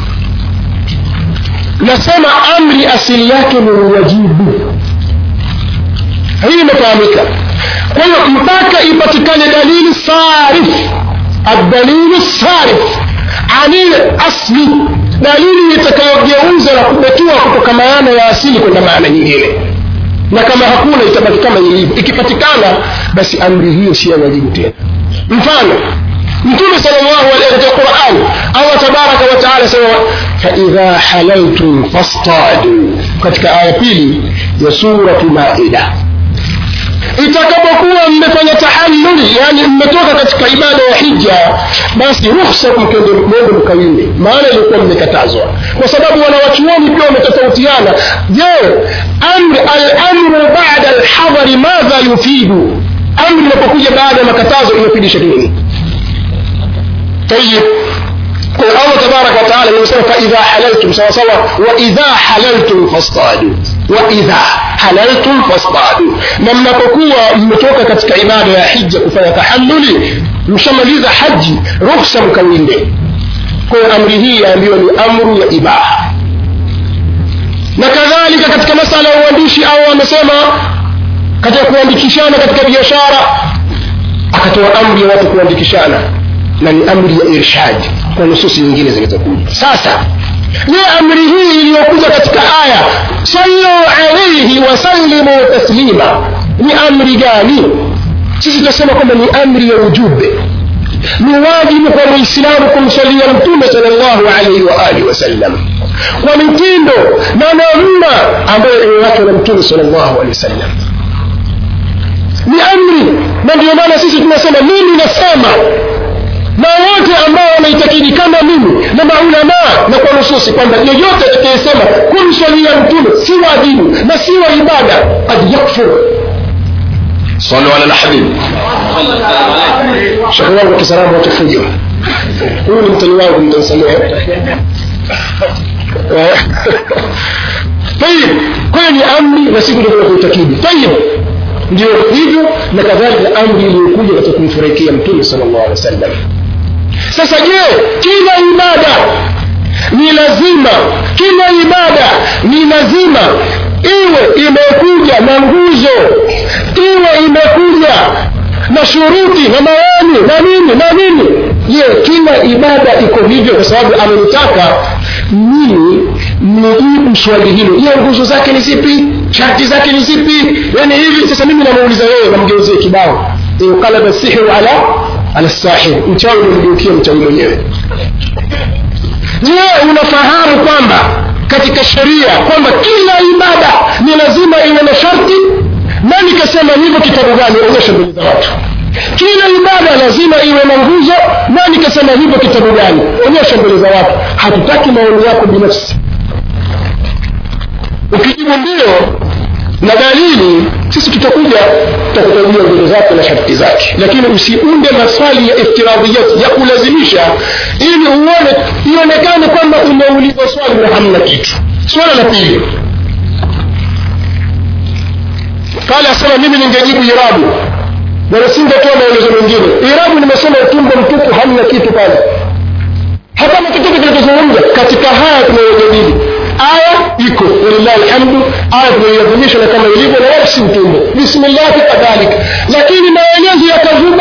nasema amri asili yake ni uwajibu hii imefahamika kwa hiyo mpaka ipatikane dalili sarif adalilu sarif anil asli dalili itakayogeuza na kubetua kutoka maana ya asili kwenda maana nyingine na kama hakuna itabaki kama ilivyo ikipatikana basi amri hiyo si ya wajibu tena mfano mtume salllahu alaihi katika quran allah tabaraka wataala sema faidha halaltum fastadu katika aya pili ya suratu maida itakapokuwa mmefanya tahalluli yani mmetoka katika ibada ya hija basi ruhusa mkende mwende mkawinde maana ilikuwa mmekatazwa kwa sababu wanawachuoni pia wametofautiana je amri alamru bada alhadhari madha yufidu amri inapokuja baada ya makatazo inafidisha nini طيب قل الله تبارك وتعالى يقول فإذا حللتم سوا سوا وإذا حللتم فاصطادوا وإذا حللتم فاصطادوا na mnapokuwa mmetoka katika ibada ya hija kufanya tahalluli mshamaliza haji ruhusa mkawinde kwa amri hii yaambiwa ni amru ya ibaha na kadhalika katika masala ya uandishi au amesema katika kuandikishana katika biashara akatoa amri ya watu kuandikishana na ni amri ya irshad kwa nususi nyingine zilizokuja sasa je amri hii iliyokuja katika aya sallu alaihi wasallimu taslima ni amri gani sisi tunasema kwamba ni amri ya ujube ni wajibu kwa muislamu kumsalia mtume salllahu alaihi wa alihi wasallam kwa mitindo na namna ambayo imewachwa na mtume salllahu alehi wasallam ni amri na ndio maana sisi tunasema mimi nasema na wote ambao wanaitakidi kama mimi na maulamaa na kwa nususi kwamba yoyote atakayesema kumswalia mtume si wajibu na si wa ibada kad yakfur صلوا على الحبيب shekhe wangu wa kisalamu watafuja huyu ni mtani wangu mtansamea tayib kwayo ni amri na siku ndio kuitakidi tayib ndio hivyo na kadhalika amri iliyokuja katika kumfurahikia mtume sala llahu alehi wa sallam sasa je kila ibada ni lazima kila ibada ni lazima iwe imekuja na nguzo iwe imekuja na shuruti na maoni na nini na nini je kila ibada iko hivyo kwa sababu amenitaka mimi nijibu swali hilo je nguzo zake ni zipi sharti zake ni zipi yani hivi sasa mimi namuuliza wewe namgeuzie kibao inqalaba sihru ala ala sahir mchawi umemgeukia mchawi mwenyewe je unafahamu kwamba katika sheria kwamba kila ibada ni lazima iwe na sharti nani kasema hivyo kitabu gani onyesha mbele za watu kila ibada lazima iwe na nguzo nani kasema hivyo kitabu gani onyesha mbele za watu hatutaki maoni yako binafsi ukijibu ndio na dalili sisi tutakuja tutakutajia nguzo zake na sharti zake lakini usiunde maswali ya iftiradhiyati ya kulazimisha ili uone ionekane kwamba umeulizwa swali na hamna kitu swala la pili pale asema mimi ningejibu irabu na nisingetoa maelezo mengine irabu nimesema utumbo mtupu hamna kitu pale hakuna kitu kinachozungumza katika haya tunayojadili aya iko walillahi alhamdu aya tunaiadhimisha na kama ilivyo na wala si utumbo bismillahi kadhalika lakini maelezo yakazuba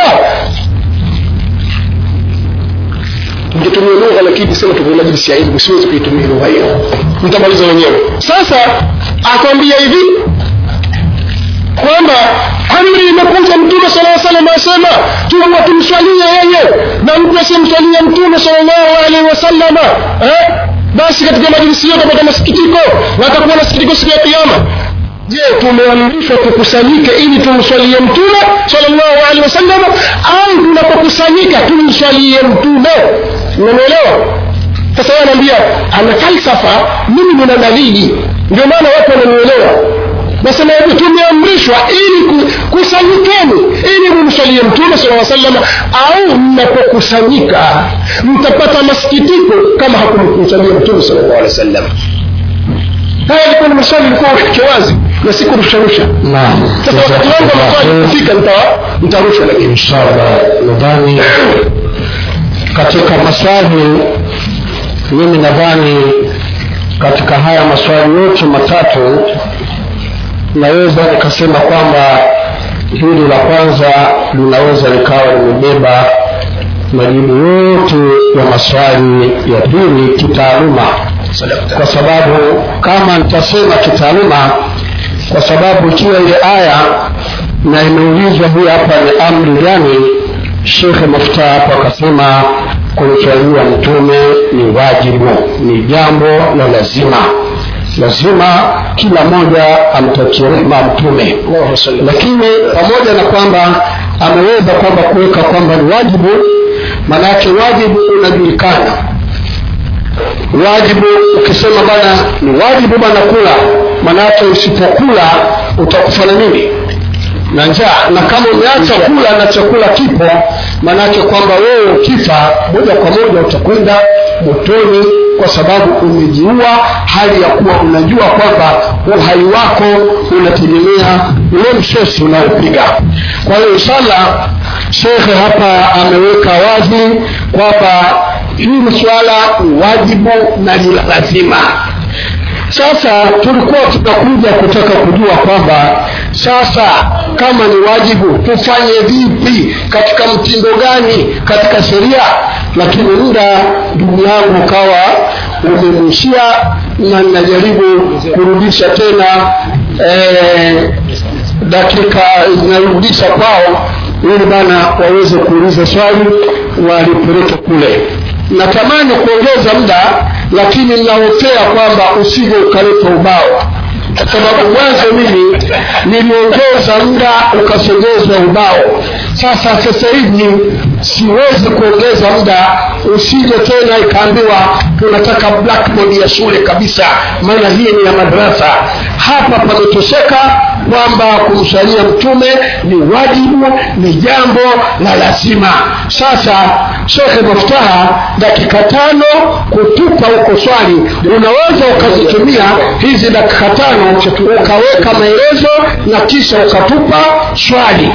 ningetumia lugha lakini sema tuko majlisi ya ilmu siwezi kuitumia lugha hiyo mtamaliza wenyewe sasa akwambia hivi kwamba amri imekuja mtume sala salam asema tuwa tumswalie yeye na mtu asimswalie mtume salllahu alaihi wasallama eh? basi katika majlisi hiyo utapata masikitiko na atakuwa na sikitiko siku ya kiama je tumeamrishwa tukusanyike ili tumswalie mtume salllahu alehi wasallam au tunapokusanyika tumswalie mtume unamwelewa sasa yeye anaambia ana falsafa mimi nina dalili ndio maana watu wananielewa nasema hivi tumeamrishwa ili ku- kusanyikeni ili mumswalie mtume sala salam au mnapokusanyika mtapata masikitiko kama hakumkumsalia mtume sala llahu alehi wa sallam haya ilikuwa ni maswali ilikuwa ufiche wazi na si kurusharusha naam sasa wakati wangu wa maswali kufika nita- nitarusha lakini inshallah nadhani katika maswali mimi nadhani katika haya maswali yote matatu naweza nikasema kwamba hili la kwanza linaweza likawa limebeba majibu yote ya maswali ya pili kitaaluma kwa sababu kama nitasema kitaaluma kwa sababu ikiwa ile aya na imeulizwa hii hapa ni amri gani shekhe muftaa hapo akasema kumswalia mtume ni wajibu ni jambo la lazima lazima kila mmoja amtakie rehma mtume lakini pamoja na kwamba ameweza kwamba kuweka kwamba ni wajibu maanake wajibu unajulikana wajibu ukisema bana ni wajibu bana kula maanake usipokula utakufa na nini na njaa na kama umeacha kula na chakula kipo maanake kwamba wewe ukifa moja kwa moja utakwenda motoni kwa sababu umejiua hali ya kuwa unajua kwamba uhai wako unategemea ule msosi unaopiga kwa hiyo inshallah shekhe hapa ameweka wazi kwamba hili swala ni wajibu na ni la lazima sasa tulikuwa tunakuja kutaka kujua kwamba sasa kama ni wajibu tufanye vipi katika mtindo gani katika sheria lakini muda ndugu yangu ukawa umemwishia na ninajaribu kurudisha tena eh, dakika zinarudisha kwao ili bana waweze kuuliza swali walipeleke kule natamani kuongeza muda lakini ninahofea kwamba usije ukaleta ubao kwa sababu mwanzo mimi niliongeza muda ukasogezwa ubao sasa sasa hivi siwezi kuongeza muda usije tena ikaambiwa tunataka blackboard ya shule kabisa maana hii ni ya madarasa hapa pametosheka kwamba kumsalia mtume ni wajibu ni jambo la lazima sasa shekhe maftaha dakika tano kutupa huko swali unaweza ukazitumia hizi dakika tano ukaweka maelezo na kisha ukatupa swali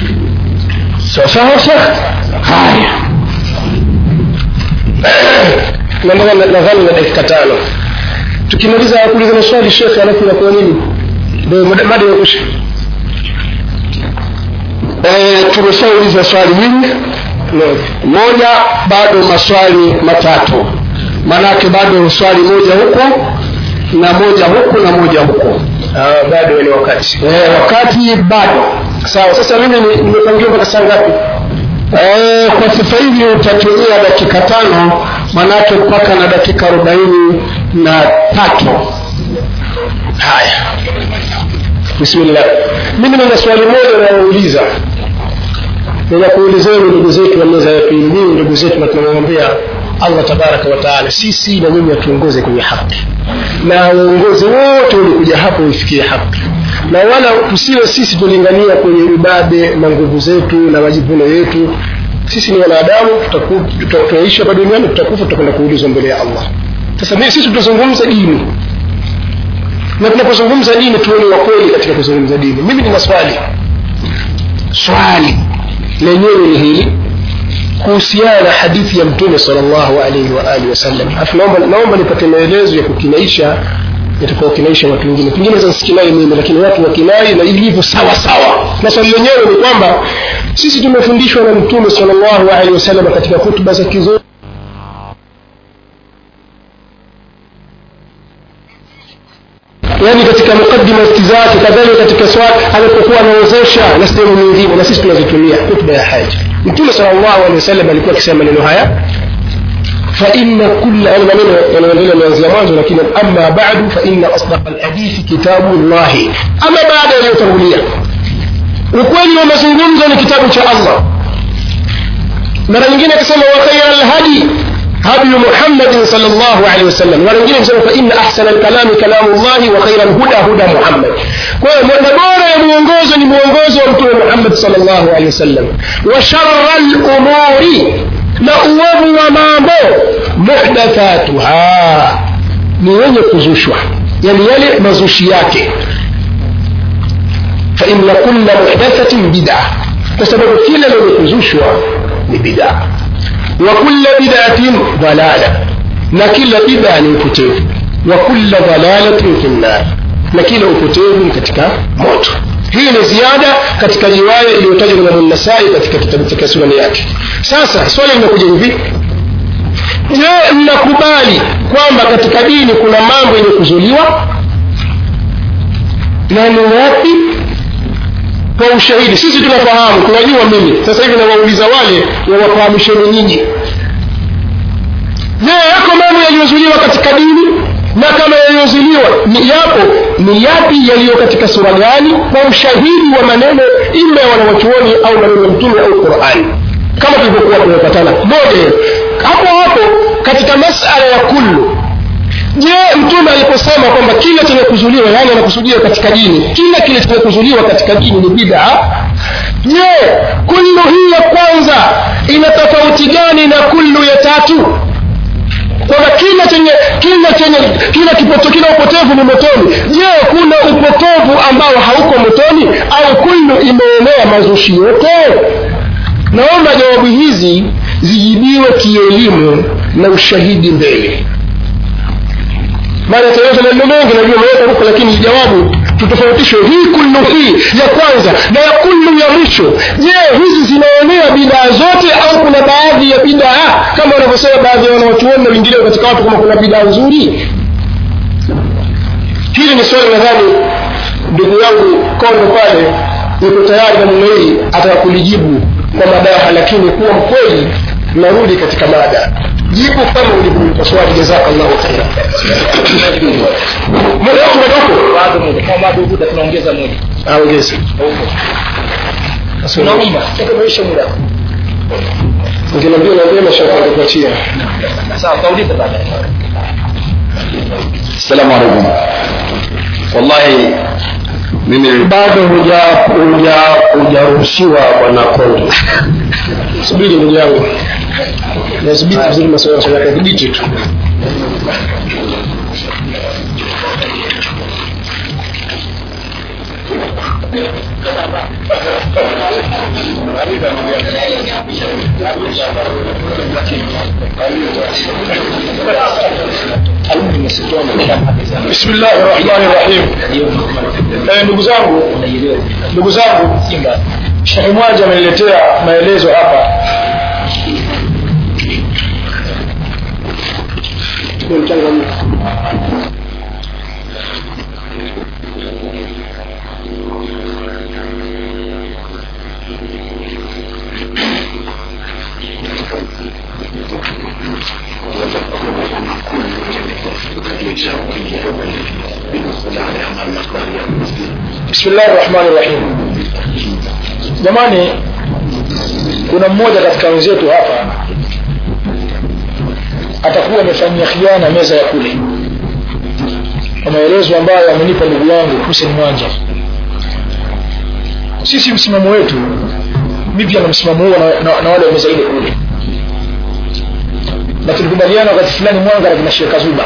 sawasawa shekh haya nadhani na dakika tano tukimaliza kuuliza maswali shekhe alafu inakuwa nini ndio mada imekwisha e, tumeshauliza swali hili moja bado maswali matatu maanake bado swali moja huko na moja huku na moja huko Ah, bado ni wakati e, wakati bado sawa sasa mimi ni- nimepangiwa mpaka saa ngapi e, kwa sasa hivi utatumia dakika tano manake mpaka na dakika arobaini na tatu haya bismillah mimi nina swali moja nayouliza nina kuulizeni ndugu zetu wa meza ya pili nyinyi ndugu zetu na tunamwambia allah tabaraka wa taala sisi na nyinyi atuongoze kwenye haki na waongozi wote walikuja hapo waifikie haki na wala tusiwe sisi tulingania kwenye ubabe na nguvu zetu na majivuno yetu sisi ni wanadamu tutaku- tuta- tunaishi hapa duniani tutakufa tutakwenda kuulizwa mbele ya allah sasa mimi- sisi tutazungumza dini na tunapozungumza dini tuwe ni wakweli katika kuzungumza dini mimi nina swali swali lenyewe ni hili kuhusiana na hadithi ya mtume salllahu alaihi waalihi wasallam Alafu naomba, naomba nipate maelezo ya kukinaisha yatakaokinaisha watu wengine pengine zansikinai mimi lakini watu wakinai na ilivyo sawa sawa na swali lenyewe ni kwamba sisi tumefundishwa na mtume salllahu alaihi wasallam katika hutuba za kizuri yani katika mukaddima zake kadhalika katika swali alipokuwa anaozesha na sehemu nyingine na sisi tunazitumia hutuba ya haja mtume salllahu alehi wasallam alikuwa akisema maneno haya فإن كل أنا maneno yanaendelea kuanzia mwanzo lakini amma ba'du fa inna asdaq alhadithi kitabullah ama baada yaliyotangulia ukweli wa mazungumzo ni kitabu cha Allah mara nyingine akasema wa khayra alhadi هدي محمد صلى الله عليه وسلم mara nyingine akasema fa inna ahsana alkalami kalamu Allah wa khayra alhuda huda Muhammad kwa hiyo na bora ya muongozo ni muongozo wa mtume Muhammad sallallahu alaihi wasallam wa sharra al-umuri na uovu wa mambo muhdathatuha ni wenye kuzushwa yani yale mazushi yake fa inna kulla muhdathatin bid'a kwa sababu kila lenye kuzushwa ni bid'a wa kulla bid'atin dalala na kila bid'a ni upotevu wa kulla dalalatin fi nnar na kila upotevu ni katika moto hii ni ziada katika riwaya iliyotajwa na Imam Nasai katika kitabu chake sunani yake sasa swali linakuja hivi je mnakubali kwamba katika dini kuna mambo yenye kuzuliwa na ni wapi kwa ushahidi sisi tunafahamu tunajua mimi sasa hivi nawauliza wale wawafahamisheni nyinyi je yako mambo yaliyozuliwa katika dini na kama yaliyozuliwa ni yapo ni yapi yaliyo katika sura gani kwa ushahidi wa maneno ima ya wanawachuoni au maneno ya mtume au qurani kama tulivyokuwa tumepatana moja hapo hapo katika masala ya kullu je mtume aliposema kwamba kila chenye kuzuliwa yani anakusudia katika dini kila kile chenye kuzuliwa katika dini ni bid'a je kullu hii ya kwanza ina tofauti gani na kullu ya tatu kwamba kila chenye kila chenye kila kipoto kila upotevu ni motoni je kuna upotevu ambao hauko motoni au kullu imeenea mazushi yote naomba jawabu hizi zijibiwe kielimu na ushahidi mbele maana taeleza maneno mengi najua umeweka huko lakini jawabu tutofautishe hii kullu hii ya kwanza na ya kullu ya mwisho je hizi zinaonea bidaa zote au kuna baadhi ya bidaa kama wanavyosema baadhi ya wanawachuoni na wengineo katika watu kama kuna bidaa nzuri hili ni swali nadhani ndugu yangu kondo pale yuko tayari na mume hii ataka kulijibu kwa madaha lakini kuwa mkweli narudi katika mada jibu kama ulivyoipa swali jazakallahu khaira muda wako umetoka bado moja kama bado huda tunaongeza moja aongeze tunaomba maisha muda nginaambia naambia mashaka kuachia sawa kauliza baadaye assalamu alaikum wallahi mimi bado huja huja hujaruhusiwa bwana kondo subiri ndugu yangu nadhibiti vizuri masuala yake dhibiti tu bismillahi rahmani rahim eh, ndugu zangu ndugu zangu shekhe mwaja ameniletea maelezo hapa bismillahi rahmani rahim jamani kuna mmoja katika wenzetu hapa atakuwa amefanyia khiana meza ya kule kwa maelezo ambayo amenipa ndugu yangu Hussein Mwanja sisi msimamo wetu mi pia na msimamo huo na, na, na wale wa meza ile kule na tulikubaliana wakati fulani mwanga na kina Sheikh Zuba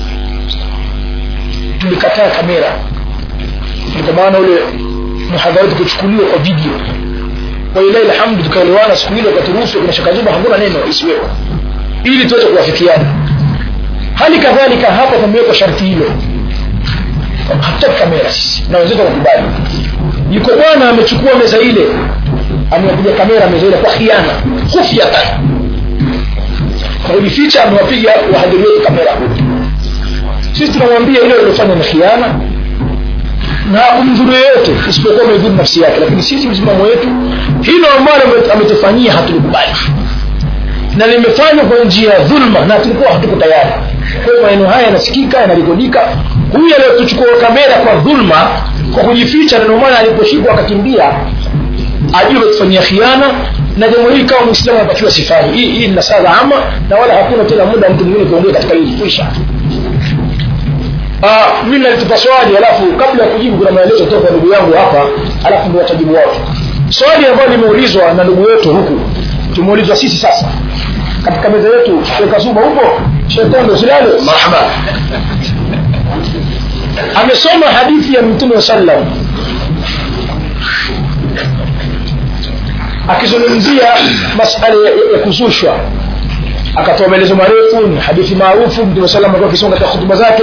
tulikataa kamera kwa maana ule muhadhara tukuchukuliwa kwa video kwa ilahi alhamdu tukaelewana siku ile wakaturuhusu kuna Sheikh Zuba hakuna neno isiwepo ili tuweze kuwafikiana hali kadhalika hapa tumeweka sharti hilo hatutaki kamera sisi na wenzetu wakubali yuko bwana amechukua meza ile amewapiga kamera meza ile kwa khiana khufyatan kwa kujificha amewapiga wahadhiri wetu kamera sisi tunamwambia ile iliyofanya ni khiana na kumdhuru yeyote isipokuwa amedhuru nafsi yake lakini sisi msimamo wetu hilo ambalo ametufanyia hatulikubali na limefanywa kwa njia ya dhulma na tulikuwa hatuko tayari kwa hiyo maneno haya yanasikika yanarekodika huyu aliyotuchukua kamera kwa dhulma kwa kujificha na ndio maana aliposhikwa akakimbia ajue kufanyia khiana na jambo hili kama mwislamu anapatiwa sifani hii hii ni nasaha ama na wala hakuna tena muda mtu mwingine kuongea katika hili kwisha Ah, mimi nalitupa swali alafu kabla ya kujibu kuna maelezo toka ndugu yangu hapa alafu ndio watajibu watu swali ambalo limeulizwa na ndugu wetu huku tumeulizwa sisi sasa katika meza yetu Sheikh Zuba huko shetani usilale marhaba amesoma hadithi ya mtume sallam akizungumzia masala ya, ya kuzushwa akatoa maelezo marefu ni hadithi maarufu mtume sallam alikuwa akisoma katika hutuba zake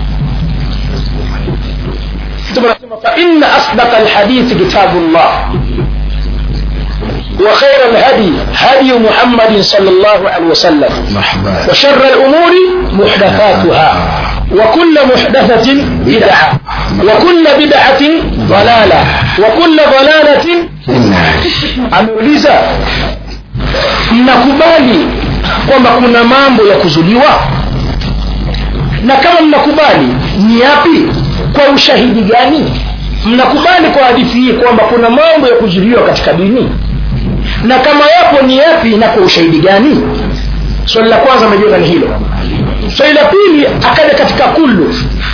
mtume anasema fa inna asdaqa alhadithi kitabullah وخير الهدي هدي محمد صلى الله عليه وسلم وشر الأمور محدثاتها وكل محدثة بدعة وكل بدعة ضلالة وكل ضلالة ameuliza mnakubali kwamba kuna mambo ya kuzuliwa na kama mnakubali ni yapi kwa ushahidi gani mnakubali kwa hadithi hii kwamba kuna mambo ya kuzuliwa katika dini na kama yapo ni yapi na kwa ushahidi gani swali la kwanza amejiona ni hilo swali la pili akaja katika kullu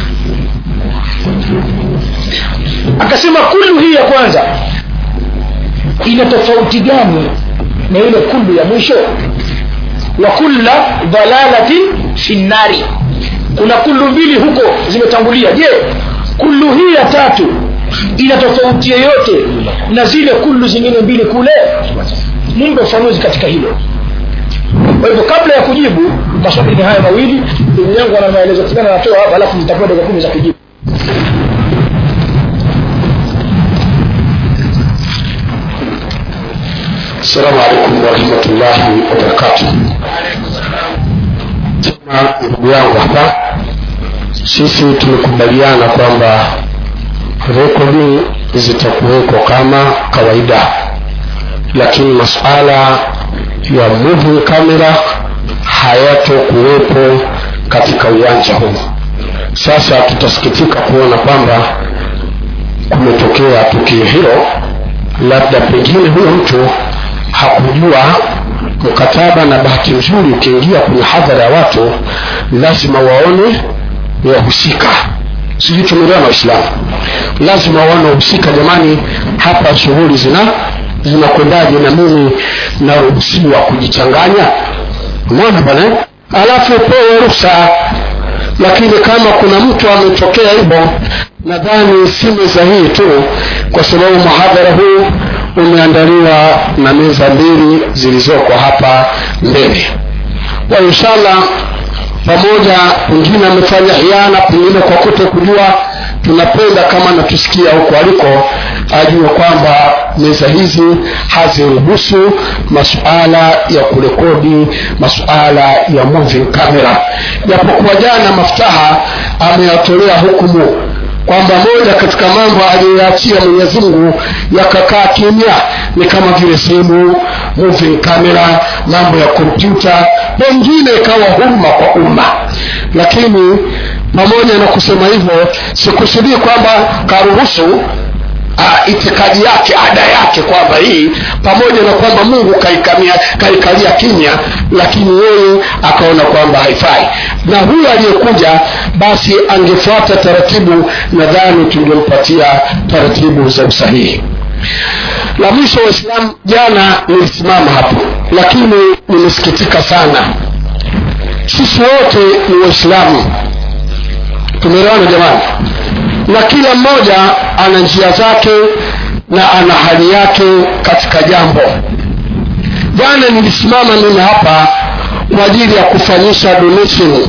akasema kullu hii ya kwanza ina tofauti gani na ile kullu ya mwisho wa kulla dhalalatin fi nnari kuna kullu mbili huko zimetangulia je kullu hii ya tatu ina tofauti yoyote na zile kullu zingine mbili kule mumbe ufanuzi katika hilo kwa hivyo kabla ya kujibu maswali ni haya mawili ndugu yangu ana maelezo fulani anatoa hapa alafu nitapewa dakika kumi za kujibu Assalamu alaikum warahmatullahi wabarakatuh. Tena ndugu yangu hapa, sisi tumekubaliana kwamba rekodi zitakuwekwa kama kawaida, lakini masuala ya moving camera hayatokuwepo katika uwanja huu. Sasa tutasikitika kuona kwamba kumetokea tukio hilo, labda pengine huyo mtu hakujua mkataba, na bahati nzuri ukiingia kwenye hadhara ya watu lazima waone wahusika. Sijui tumeelewana Waislamu, lazima waone wahusika. Jamani, hapa shughuli zina zinakwendaje? Na mimi naruhusiwa kujichanganya? Umeona bwana, eh? alafu pewe ruhusa. Lakini kama kuna mtu ametokea hivyo, nadhani si meza hii tu, kwa sababu mhadhara huu umeandaliwa na meza mbili zilizoko hapa mbele kwa inshallah pamoja pengine amefanya hiana pengine kwa kuto kujua tunapenda kama natusikia huko aliko ajue kwamba meza hizi haziruhusu masuala ya kurekodi masuala ya moving camera japokuwa jana maftaha ameyatolea hukumu kwamba moja katika mambo aliyoyaachia mwenyezi mungu yakakaa kimya ni kama vile simu moving camera mambo ya kompyuta pengine ikawa huruma kwa umma lakini pamoja na kusema hivyo sikusudii kwamba karuhusu uh, itikadi yake ada yake kwamba hii pamoja na kwamba mungu kaikamia kaikalia kimya lakini yeye akaona kwamba haifai na huyu aliyekuja basi angefuata taratibu nadhani tungempatia taratibu za usahihi la mwisho waislamu jana nilisimama hapo lakini nimesikitika sana sisi wote ni waislamu tumeelewana jamani na kila mmoja ana njia zake na ana hali yake katika jambo jana nilisimama mimi hapa kwa ajili ya kufanyisha donation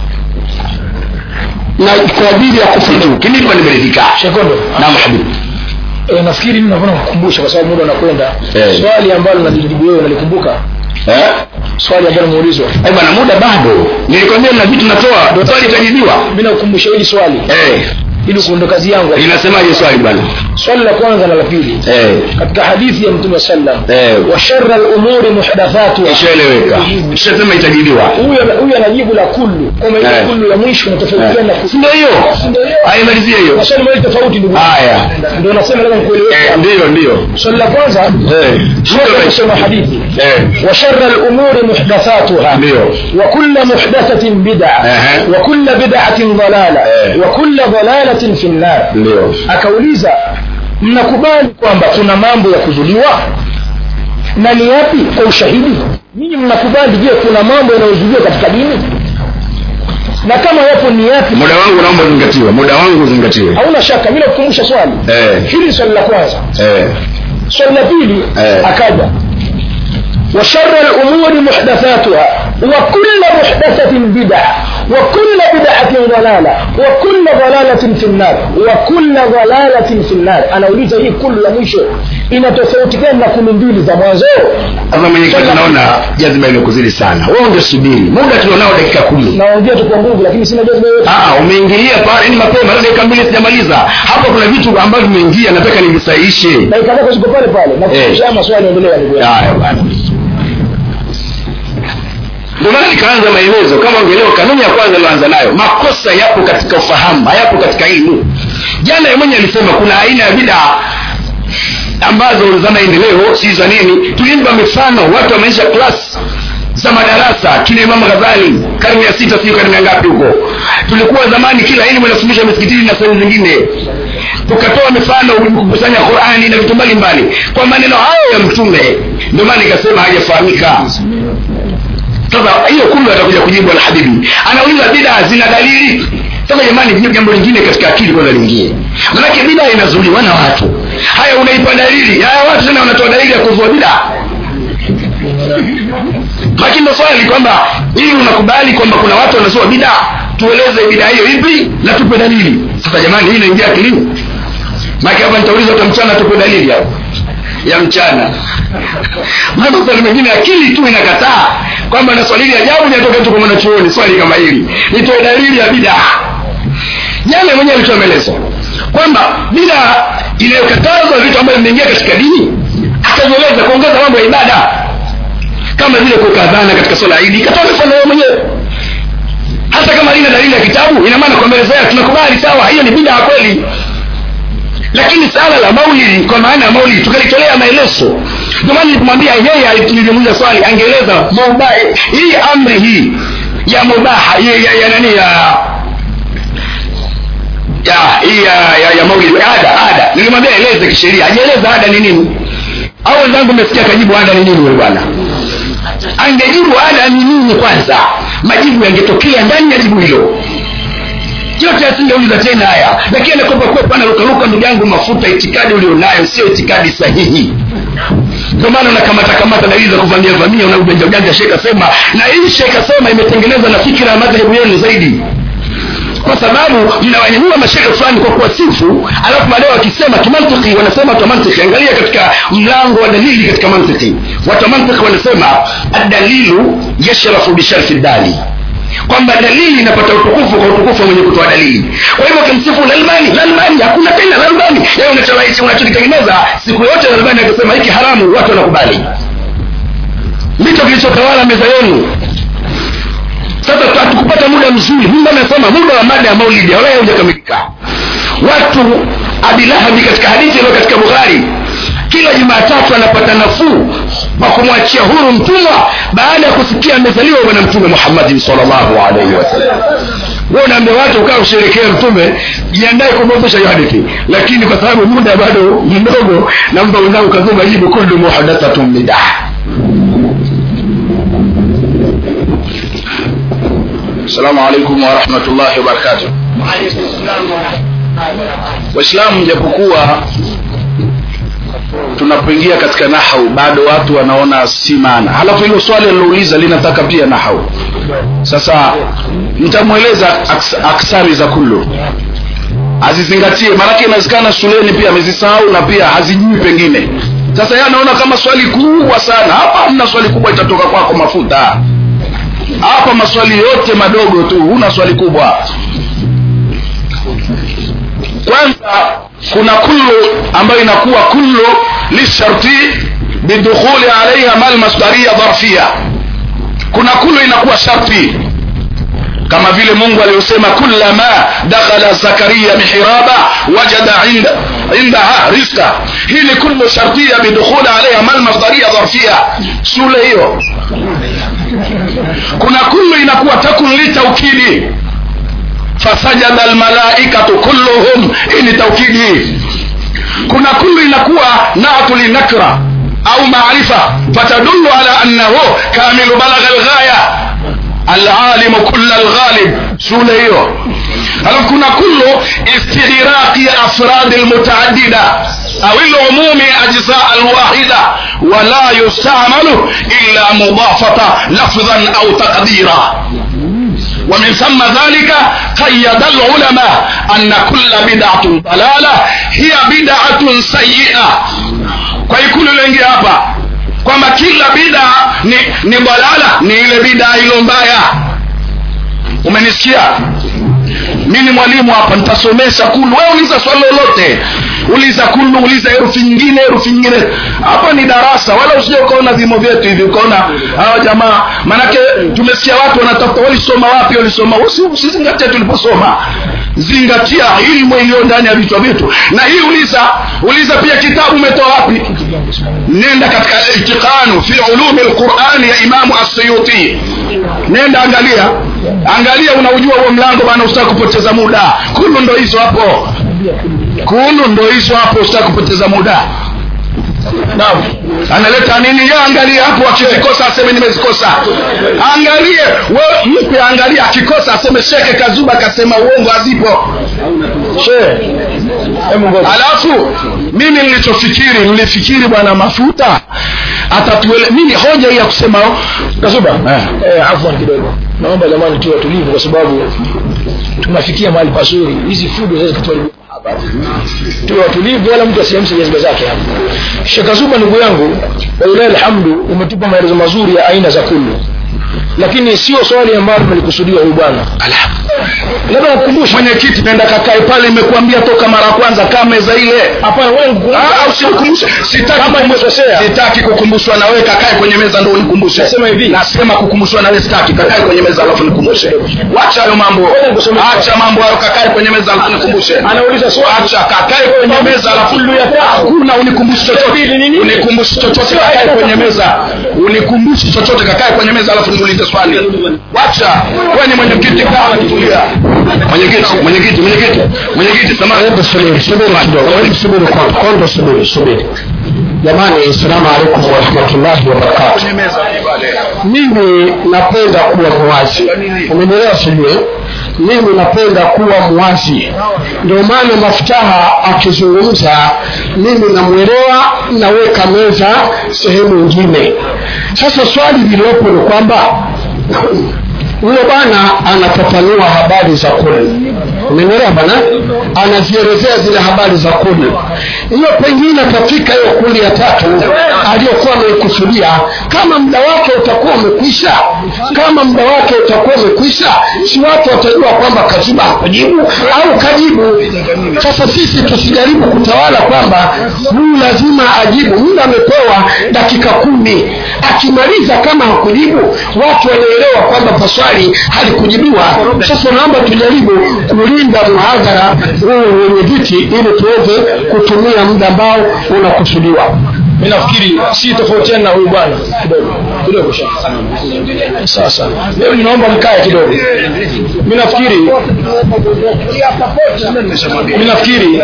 na kwa ajili ya kufanya kinipa nimeridhika sekondo naam habibi e, nafikiri mimi navona kukumbusha kwa sababu muda unakwenda Eh. swali ambalo nalijibu wewe nalikumbuka eh swali ambalo umeulizwa Eh, bwana muda bado nilikwambia na vitu natoa swali itajibiwa mimi nakukumbusha hili swali eh ili kuondoka kazi yangu linasemaje swali bwana swali la kwanza na la pili eh katika hadithi ya mtume sallam eh wa sharra al-umuri muhdathatuha ishaeleweka ishasema itajibiwa huyu huyu anajibu la kullu kama ile Eh. kullu ya mwisho inatofautiana na si ndio hiyo ndio hiyo aimalizie hiyo maswali mawili tofauti ndugu haya ndio nasema lazima nikueleweshe eh ndio ndio swali la kwanza eh Sheikh kusema hadithi eh وشر الأمور محدثاتها ndio وكل محدثة بدعة أها. وكل بدعة ضلالة إيه. وكل ضلالة في النار ndio akauliza mnakubali kwamba kuna mambo ya kuzuliwa na ni yapi kwa ushahidi ninyi mnakubali je kuna mambo yanayozuliwa katika dini na kama yapo ni yapi muda wangu naomba uzingatiwe muda wangu uzingatiwe hauna shaka bila kukumbusha swali eh hili ni swali la kwanza eh swali la pili Eh. akaja وشر الأمور محدثاتها وكل محدثة بدعة وكل بدعة ضلالة وكل ضلالة في النار وكل ضلالة في النار أنا أريد هي كل la mwisho inatofautikana na kumi mbili za mwanzo sasa mwenyekiti naona jazba imekuzidi sana wewe ungesubiri muda tulionao dakika kumi naongea tu kwa nguvu lakini sina jazba yoyote Ah, umeingilia pale ni mapema sasa dakika mbili sijamaliza hapa kuna vitu ambavyo vimeingia nataka nivisahihishe dakika zako ziko pale pale na Eh. kushia maswali endelea ndugu yangu haya bwana ndio maana nikaanza maelezo kama ungeelewa kanuni ya kwanza iliyoanza nayo makosa yapo katika ufahamu hayapo katika elimu jana yeye mwenyewe alisema kuna aina ya bidaa ambazo za maendeleo si za nini tulimpa mifano watu wameisha klas za madarasa kina Imam Ghazali karne ya sita sio karne ya ngapi huko tulikuwa zamani kila elimu inafundishwa misikitini na sehemu zingine tukatoa mifano kukusanya Qur'ani na vitu mbalimbali kwa maneno hayo ya mtume ndio maana nikasema hajafahamika sasa hiyo kumbe atakuja kujibu alhabibi anauliza bid'a zina dalili sasa jamani hiyo jambo lingine katika akili kwanza liingie manake bid'a inazuliwa na watu haya unaipa dalili haya watu tena wanatoa dalili ya kuzua bid'a lakini ndo swali kwamba hii unakubali kwamba kuna watu wanazua bid'a tueleze bid'a hiyo ipi na tupe dalili sasa jamani hii inaingia akilini maana hapa nitauliza hata mchana tupe dalili hapo ya mchana maana maswali mengine akili tu inakataa kwamba na swali hili ajabu linatoka tu kwa mwanachuoni swali kama hili nitoe dalili ya bidaa jana mwenyewe alitoa maelezo kwamba bidaa inayokatazwa vitu ambavyo vimeingia katika dini akajieleza kuongeza mambo ya ibada kama vile kuweka adhana katika swala ya idi katoa mifano yeye mwenyewe hata kama halina dalili ya kitabu ina maana kwa mbele zao tunakubali sawa hiyo ni bidaa kweli lakini sala la maulidi kwa maana ya maulidi tukalitolea maelezo ndio maana nilimwambia yeye nilimuuliza swali angeeleza mubaha hii amri hii ya mubaha ya, ya, ya nani ya ya hii ya, ya, ya maulidi ada ada nilimwambia eleze kisheria ajieleza ada ni nini au wenzangu mmesikia kajibu ada ni nini wewe bwana angejibu ada ni nini kwanza majibu yangetokea ndani ya jibu hilo yote asingeuliza tena haya lakini anakopa kwepa anarukaruka ndugu yangu mafuta itikadi ulionayo sio itikadi sahihi ndio maana unakamata kamata dalili za kuvamia vamia una ujanja ujanja sheka sema na hii sheka sema imetengenezwa na fikira ya madhehebu yenu zaidi kwa sababu mnawanyanyua mashekhe fulani kwa kuwasifu alafu baadaye wakisema kimantiki wanasema watu wa mantiki angalia katika mlango wa dalili katika mantiki watu wa mantiki wanasema adalilu yashrafu bisharfi dali kwamba dalili inapata utukufu kwa utukufu wa mwenye kutoa dalili kwa hivyo ukimsifu lalbani lalbani hakuna tena lalbani yeye unachoraisi unachokitengeneza siku yote lalbani akisema hiki haramu watu wanakubali ndicho kilichotawala meza yenu sasa hatukupata muda mzuri mungu amesema muda wa mada ya maulidi wala haujakamilika watu abilahabi katika hadithi iliyo katika bukhari kila jumatatu anapata nafuu kwa kumwachia huru mtumwa baada ya kusikia amezaliwa bwana mtume muhammadin salllahu alaihi wasallam we unaambia watu ukaa usherekea mtume jiandae kumwozesha hiyo hadithi lakini kwa sababu muda bado mdogo nampa wenzangu kazuma jibu kullu muhadathatun bidah السلام عليكم ورحمة الله وبركاته waislamu japokuwa tunapoingia katika nahau bado watu wanaona si maana halafu hilo swali alilouliza linataka pia nahau sasa nitamweleza aks, aksari za kullu azizingatie maanake inawezekana shuleni pia amezisahau na pia hazijui pengine sasa yeye anaona kama swali kubwa sana hapa hamna swali kubwa itatoka kwako mafuta hapa maswali yote madogo tu huna swali kubwa kwanza kuna kullu ambayo inakuwa kullu lisharti bidukhuli alaiha mal masdaria dharfia kuna kullu inakuwa sharti kama vile mungu aliyosema kullama dakhala zakaria mihraba wajada inda indaha rizqa hii ni kullu shartia bidukhuli alaiha mal masdaria dharfia shule hiyo kuna kullu inakuwa takun litaukidi fasajada almalaikatu kulluhum hii ni taukidi kuna kullu inakuwa natu linakra au maarifa fatadullu ala annahu kamilu balagha alghaya العالم كل الغالب شule hiyo halafu kuna kullu istighraqi afrad almutaaddida au العموم اجزاء الواحده ولا يستعمل الا مضافه لفظا او تقديرا ومن ثم ذلك قيد العلماء أن كل بدعة ضلالة هي بدعة سيئة kwa ikulu lengi hapa kwamba kila bida ni, ni balala ni ile bida ilo mbaya umenisikia mi ni mwalimu hapa nitasomesha kulu wewe uliza swali lolote uliza kulu uliza herufi nyingine herufi nyingine hapa ni darasa wala usije ukaona vimo vyetu hivi ukaona hawa jamaa manake tumesikia watu wanatafuta walisoma wapi walisoma usizingatia tuliposoma zingatia ilmu iliyo ndani ya vichwa vyetu na hii uliza uliza pia kitabu umetoa wapi nenda katika itiqanu fi ulumi lqurani ya imamu assuyuti nenda angalia angalia unaujua huo mlango bana usitaki kupoteza muda kulu ndo hizo hapo kulu ndo hizo hapo usitaki kupoteza muda naam analeta nini ye angalie hapo akizikosa aseme nimezikosa angalie we mpe angalie akikosa aseme sheke kazuba akasema uongo hazipo she alafu mimi nilichofikiri nilifikiri bwana mafuta atatuele mimi hoja hii ya kusema kazuba eh. eh, afwan kidogo naomba jamani tuwe tulivu kwa sababu tunafikia mahali pazuri hizi fujo zaweza kutuharibu tuwe watulivu wala mtu asiamshe jazba zake hapa shekazuba ndugu yangu walilahi alhamdu umetupa maelezo mazuri ya aina za kulu lakini sio swali ambalo tumelikusudiwa huyu bwana labda nakukumbusha mwenyekiti nenda kakae pale imekuambia toka mara ya kwanza kaa meza ile hapana wewe Ah, usinikumbushe sitaki Kama nimekosea. sitaki kukumbushwa na wewe kakae kwenye meza ndio unikumbushe Nasema hivi. nasema kukumbushwa na wewe sitaki kakae kwenye meza alafu nikumbushe wacha hayo mambo Wewe nikusomee. acha mambo hayo kakae kwenye meza alafu nikumbushe anauliza swali acha kakae kwenye meza alafu hakuna unikumbushi chochote unikumbushi chochote kakae kwenye meza unikumbushi chochote kakae kwenye meza alafu niulize swali wacha wewe ni mwenyekiti kaa kitulia mwenyekiti mwenyekiti mwenyekiti mwenyekiti samahani hebu subiri subiri kidogo hebu subiri kwanza kwanza subiri subiri jamani assalamu alaikum warahmatullahi wabarakatu kwenye meza pale mimi napenda kuwa muwazi umenielewa sijue mimi napenda kuwa muwazi ndio maana mafutaha akizungumza mimi namwelewa naweka meza sehemu nyingine sasa swali lililopo ni kwamba huyo bwana anafafanua habari za kuli umenielewa bwana anazielezea zile habari za kuli hiyo pengine atafika hiyo kuli ya tatu aliyokuwa ameikusudia kama muda wake utakuwa umekwisha kama muda wake utakuwa umekwisha si watu watajua kwamba kaziba hakujibu au kajibu sasa sisi tusijaribu kutawala kwamba huyu lazima ajibu muda amepewa dakika kumi akimaliza kama hakujibu watu wanaelewa kwamba paswali halikujibiwa sasa naomba tujaribu kulinda muhadhara huu wenye viti ili tuweze kutumia muda ambao unakusudiwa mi nafikiri si tofautiana na huyu bwana kidogo kidogo sha sasa leo ninaomba mkae kidogo mi nafikiri mi nafikiri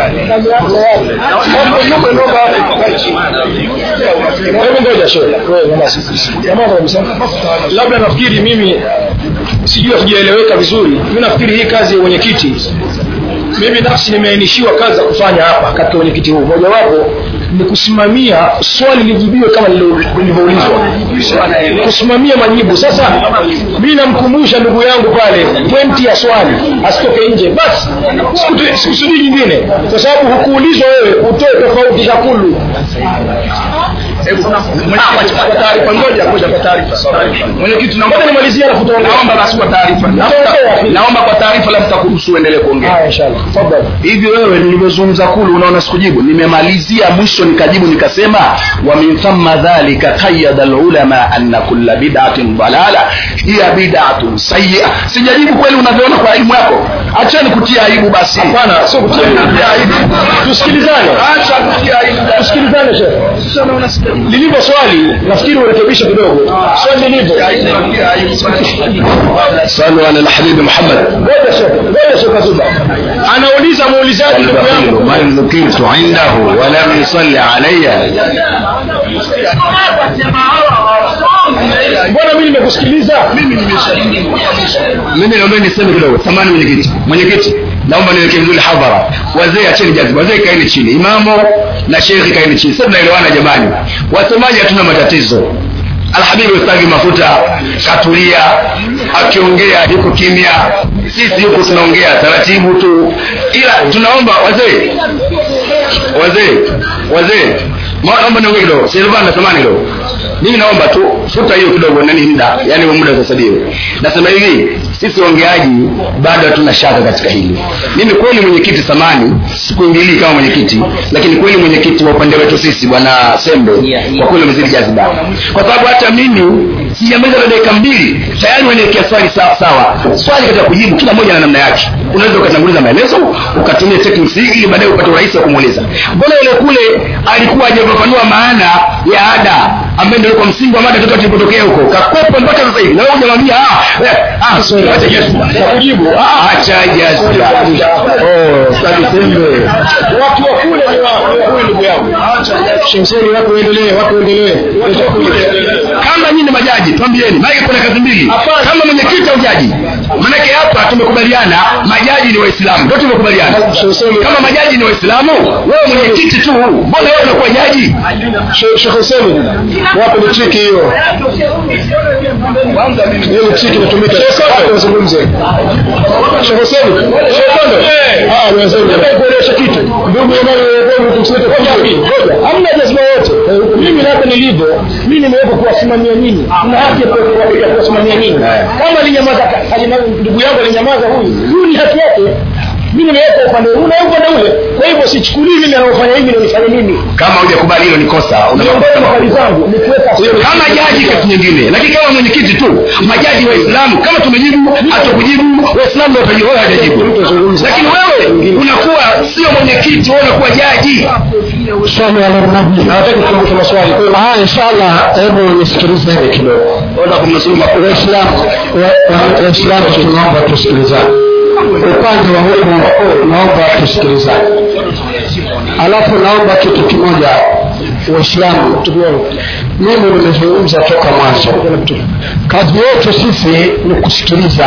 hebu ngoja show wewe nyamaza. Nyamaza kabisa. labda nafikiri mimi sijui hatujaeleweka vizuri mi nafikiri hii kazi ya wenyekiti mimi nafsi nimeainishiwa kazi za kufanya hapa katika wenyekiti huu mojawapo ni kusimamia swali lijibiwe kama lililo- lilivyoulizwa kusimamia majibu sasa mi namkumbusha ndugu yangu pale pointi ya swali asitoke nje basi sikutu- sikusudii nyingine kwa sababu hukuulizwa wewe utoe tofauti za kulu Hebu mwenyekiti, kwa taarifa ngoja ngoja kwa taarifa mwenyekiti naomba Ngoja nimalizie alafu tuongee. naomba basi kwa taarifa Naomba- naomba kwa taarifa labda takuruhusu uendelee kuongea haya inshallah tafadhali hivi wewe nilivyozungumza kulu unaona sikujibu nimemalizia mwisho nikajibu nikasema wa min thumma dhalika qayyada alulama anna kulla bid'atin dalala hiya bid'atun sayyi'a sijajibu kweli unavyoona kwa elimu yako acheni kutia aibu basi hapana sio kutia aibu tusikilizane acha kutia aibu tusikilizane shehe lilivyo swali nafikiri urekebishe kidogo swali lilivyo صلوا على الحبيب محمد ngoja shehe ngoja shehe kazuba anauliza muulizaji ndugu yangu من ذكرت عنده ولم يصلي علي mbona mimi nimekusikiliza mimi naomba niseme kidogo samani mwenyekiti mwenyekiti naomba niweke vizuri hadhara wazee acheni jaziba wazee kaeni chini imamu na shekhi kaeni chini sasa tunaelewana jamani wasemaji hatuna matatizo alhabibu ustagi mafuta katulia akiongea yuko kimya sisi huku tunaongea taratibu tu ila tunaomba wazee wazee wazee Ma- naomba niongee kidogo silvana samani kidogo mimi naomba tu futa hiyo kidogo nani muda yani huo muda sasa ndio nasema hivi sisi waongeaji bado hatuna shaka katika hili mimi kweli mwenyekiti samani sikuingilii kama mwenyekiti lakini kweli mwenyekiti wa upande wetu sisi bwana sembe kwa kweli umezidi jaziba kwa sababu hata mimi sijamaliza na dakika mbili tayari waniwekea swali sawa sawa swali katika kujibu kila moja na namna yake unaweza ukatanguliza maelezo ukatumia techniques hii ili baadaye upate urahisi wa kumuuliza mbona yule kule alikuwa hajafafanua maana ya ada ambaye ndio kwa msingi wa mada toka tulipotokea huko kakwepa mpaka sasa hivi na wewe hujamwambia ah eh, ah sorry acha jazba kujibu ah acha jazba oh sadi sembe watu wa kule ni wa wa kule ndugu yangu shemseni watu waendelee watu waendelee kama nyinyi ni majaji twambieni maana kuna kazi mbili kama mwenyekiti au jaji maanake hapa tumekubaliana majaji ni waislamu ndio tumekubaliana kama majaji ni waislamu wewe mwenyekiti tu mbona wewe unakuwa jaji Sheikh Hussein wapi ni chiki hiyo hiyo ni chiki inatumika Sheikh wazungumze Sheikh Hussein Sheikh Kondo ah wazungumze kuelesha kitu ndugu jamani wewe tumsete kwa hamna jazma wote mimi hapa nilivyo mimi nimewekwa kuwasimamia nyinyi na haki ya kuwasimamia nyinyi kama alinyamaza ndugu yangu alinyamaza huyu huyu ni haki yake mimi nimeweka upande huu na upande ule kwa hivyo sichukulii mimi anaofanya hivi ndio nifanye mimi kama hujakubali hilo ni kosa miongoni mwa hali zangu ni kuweka kama jaji kitu nyingine lakini kama mwenyekiti tu majaji waislamu kama tumejibu hatukujibu waislamu ndio watajibu wewe hajajibu lakini wewe unakuwa sio mwenyekiti wewe unakuwa jaji swali ala nabii hawataki kukumbusha maswali kwa hiyo ah inshallah hebu nisikilize hivi kidogo wala kumnusuru makuu waislamu wa- wa- waislamu tunaomba tusikilizane upande wa huku naomba tusikilizane alafu naomba kitu kimoja waislamu mimi nimezungumza toka mwanzo kazi yetu sisi ni kusikiliza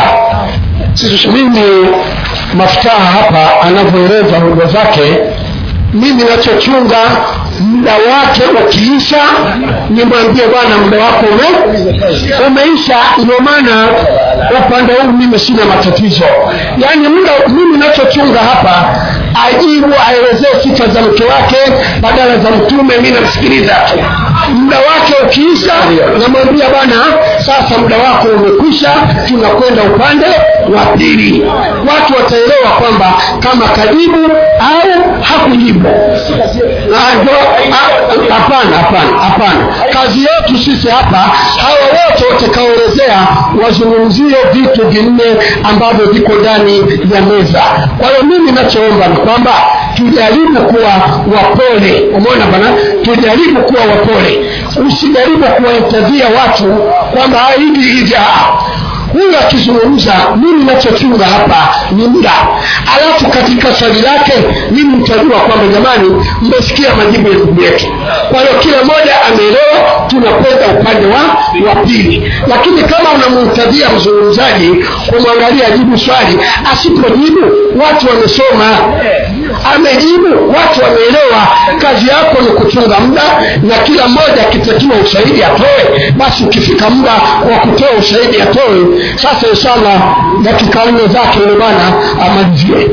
mimi mafutaha hapa anavyoeleza hoja zake mimi nachochunga muda wake ukiisha nimwambie bwana muda wako ume, umeisha ndio maana upande huu mimi sina matatizo yaani muda mimi nachochunga hapa ajibu aelezee sifa za mke wake badala za mtume mi namsikiliza tu muda wake ukiisha namwambia bwana sasa muda wako umekwisha tunakwenda upande wa pili watu wataelewa kwamba kama kajibu au hakujibu Ah, ndio, ah, hapana hapana hapana kazi yetu sisi hapa hawa wote watakaoelezea wazungumzie vitu vinne ambavyo viko ndani ya meza kwa hiyo mimi nachoomba ni kwamba tujaribu kuwa wapole umeona bana tujaribu kuwa wapole usijaribu kuwaintavia watu kwamba "Ah, hivi hivi ah." huyu akizungumza mimi nachochunga hapa ni muda alafu katika swali lake mimi mtajua kwamba jamani mmesikia majibu ya ndugu yetu kwa hiyo kila mmoja ameelewa tunakwenda upande wa wa pili lakini kama unamhitadhia mzungumzaji kumwangalia jibu swali asipojibu watu wamesoma amejibu watu wameelewa kazi yako ni kuchunga muda na kila mmoja akitakiwa ushahidi atoe basi ukifika muda wa kutoa ushahidi atoe sasa inshallah dakika nne zake yule bwana amalizie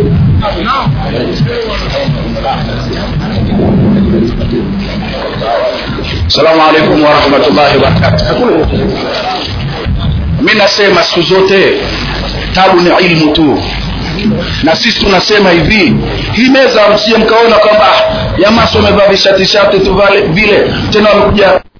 assalamu alaikum warahmatullahi wabarakatu mi nasema siku zote tabu ni ilmu tu na sisi tunasema hivi hii meza msije mkaona kwamba ah, jamaa si wamevaa vishatishati tu vale- vile tena wamekuja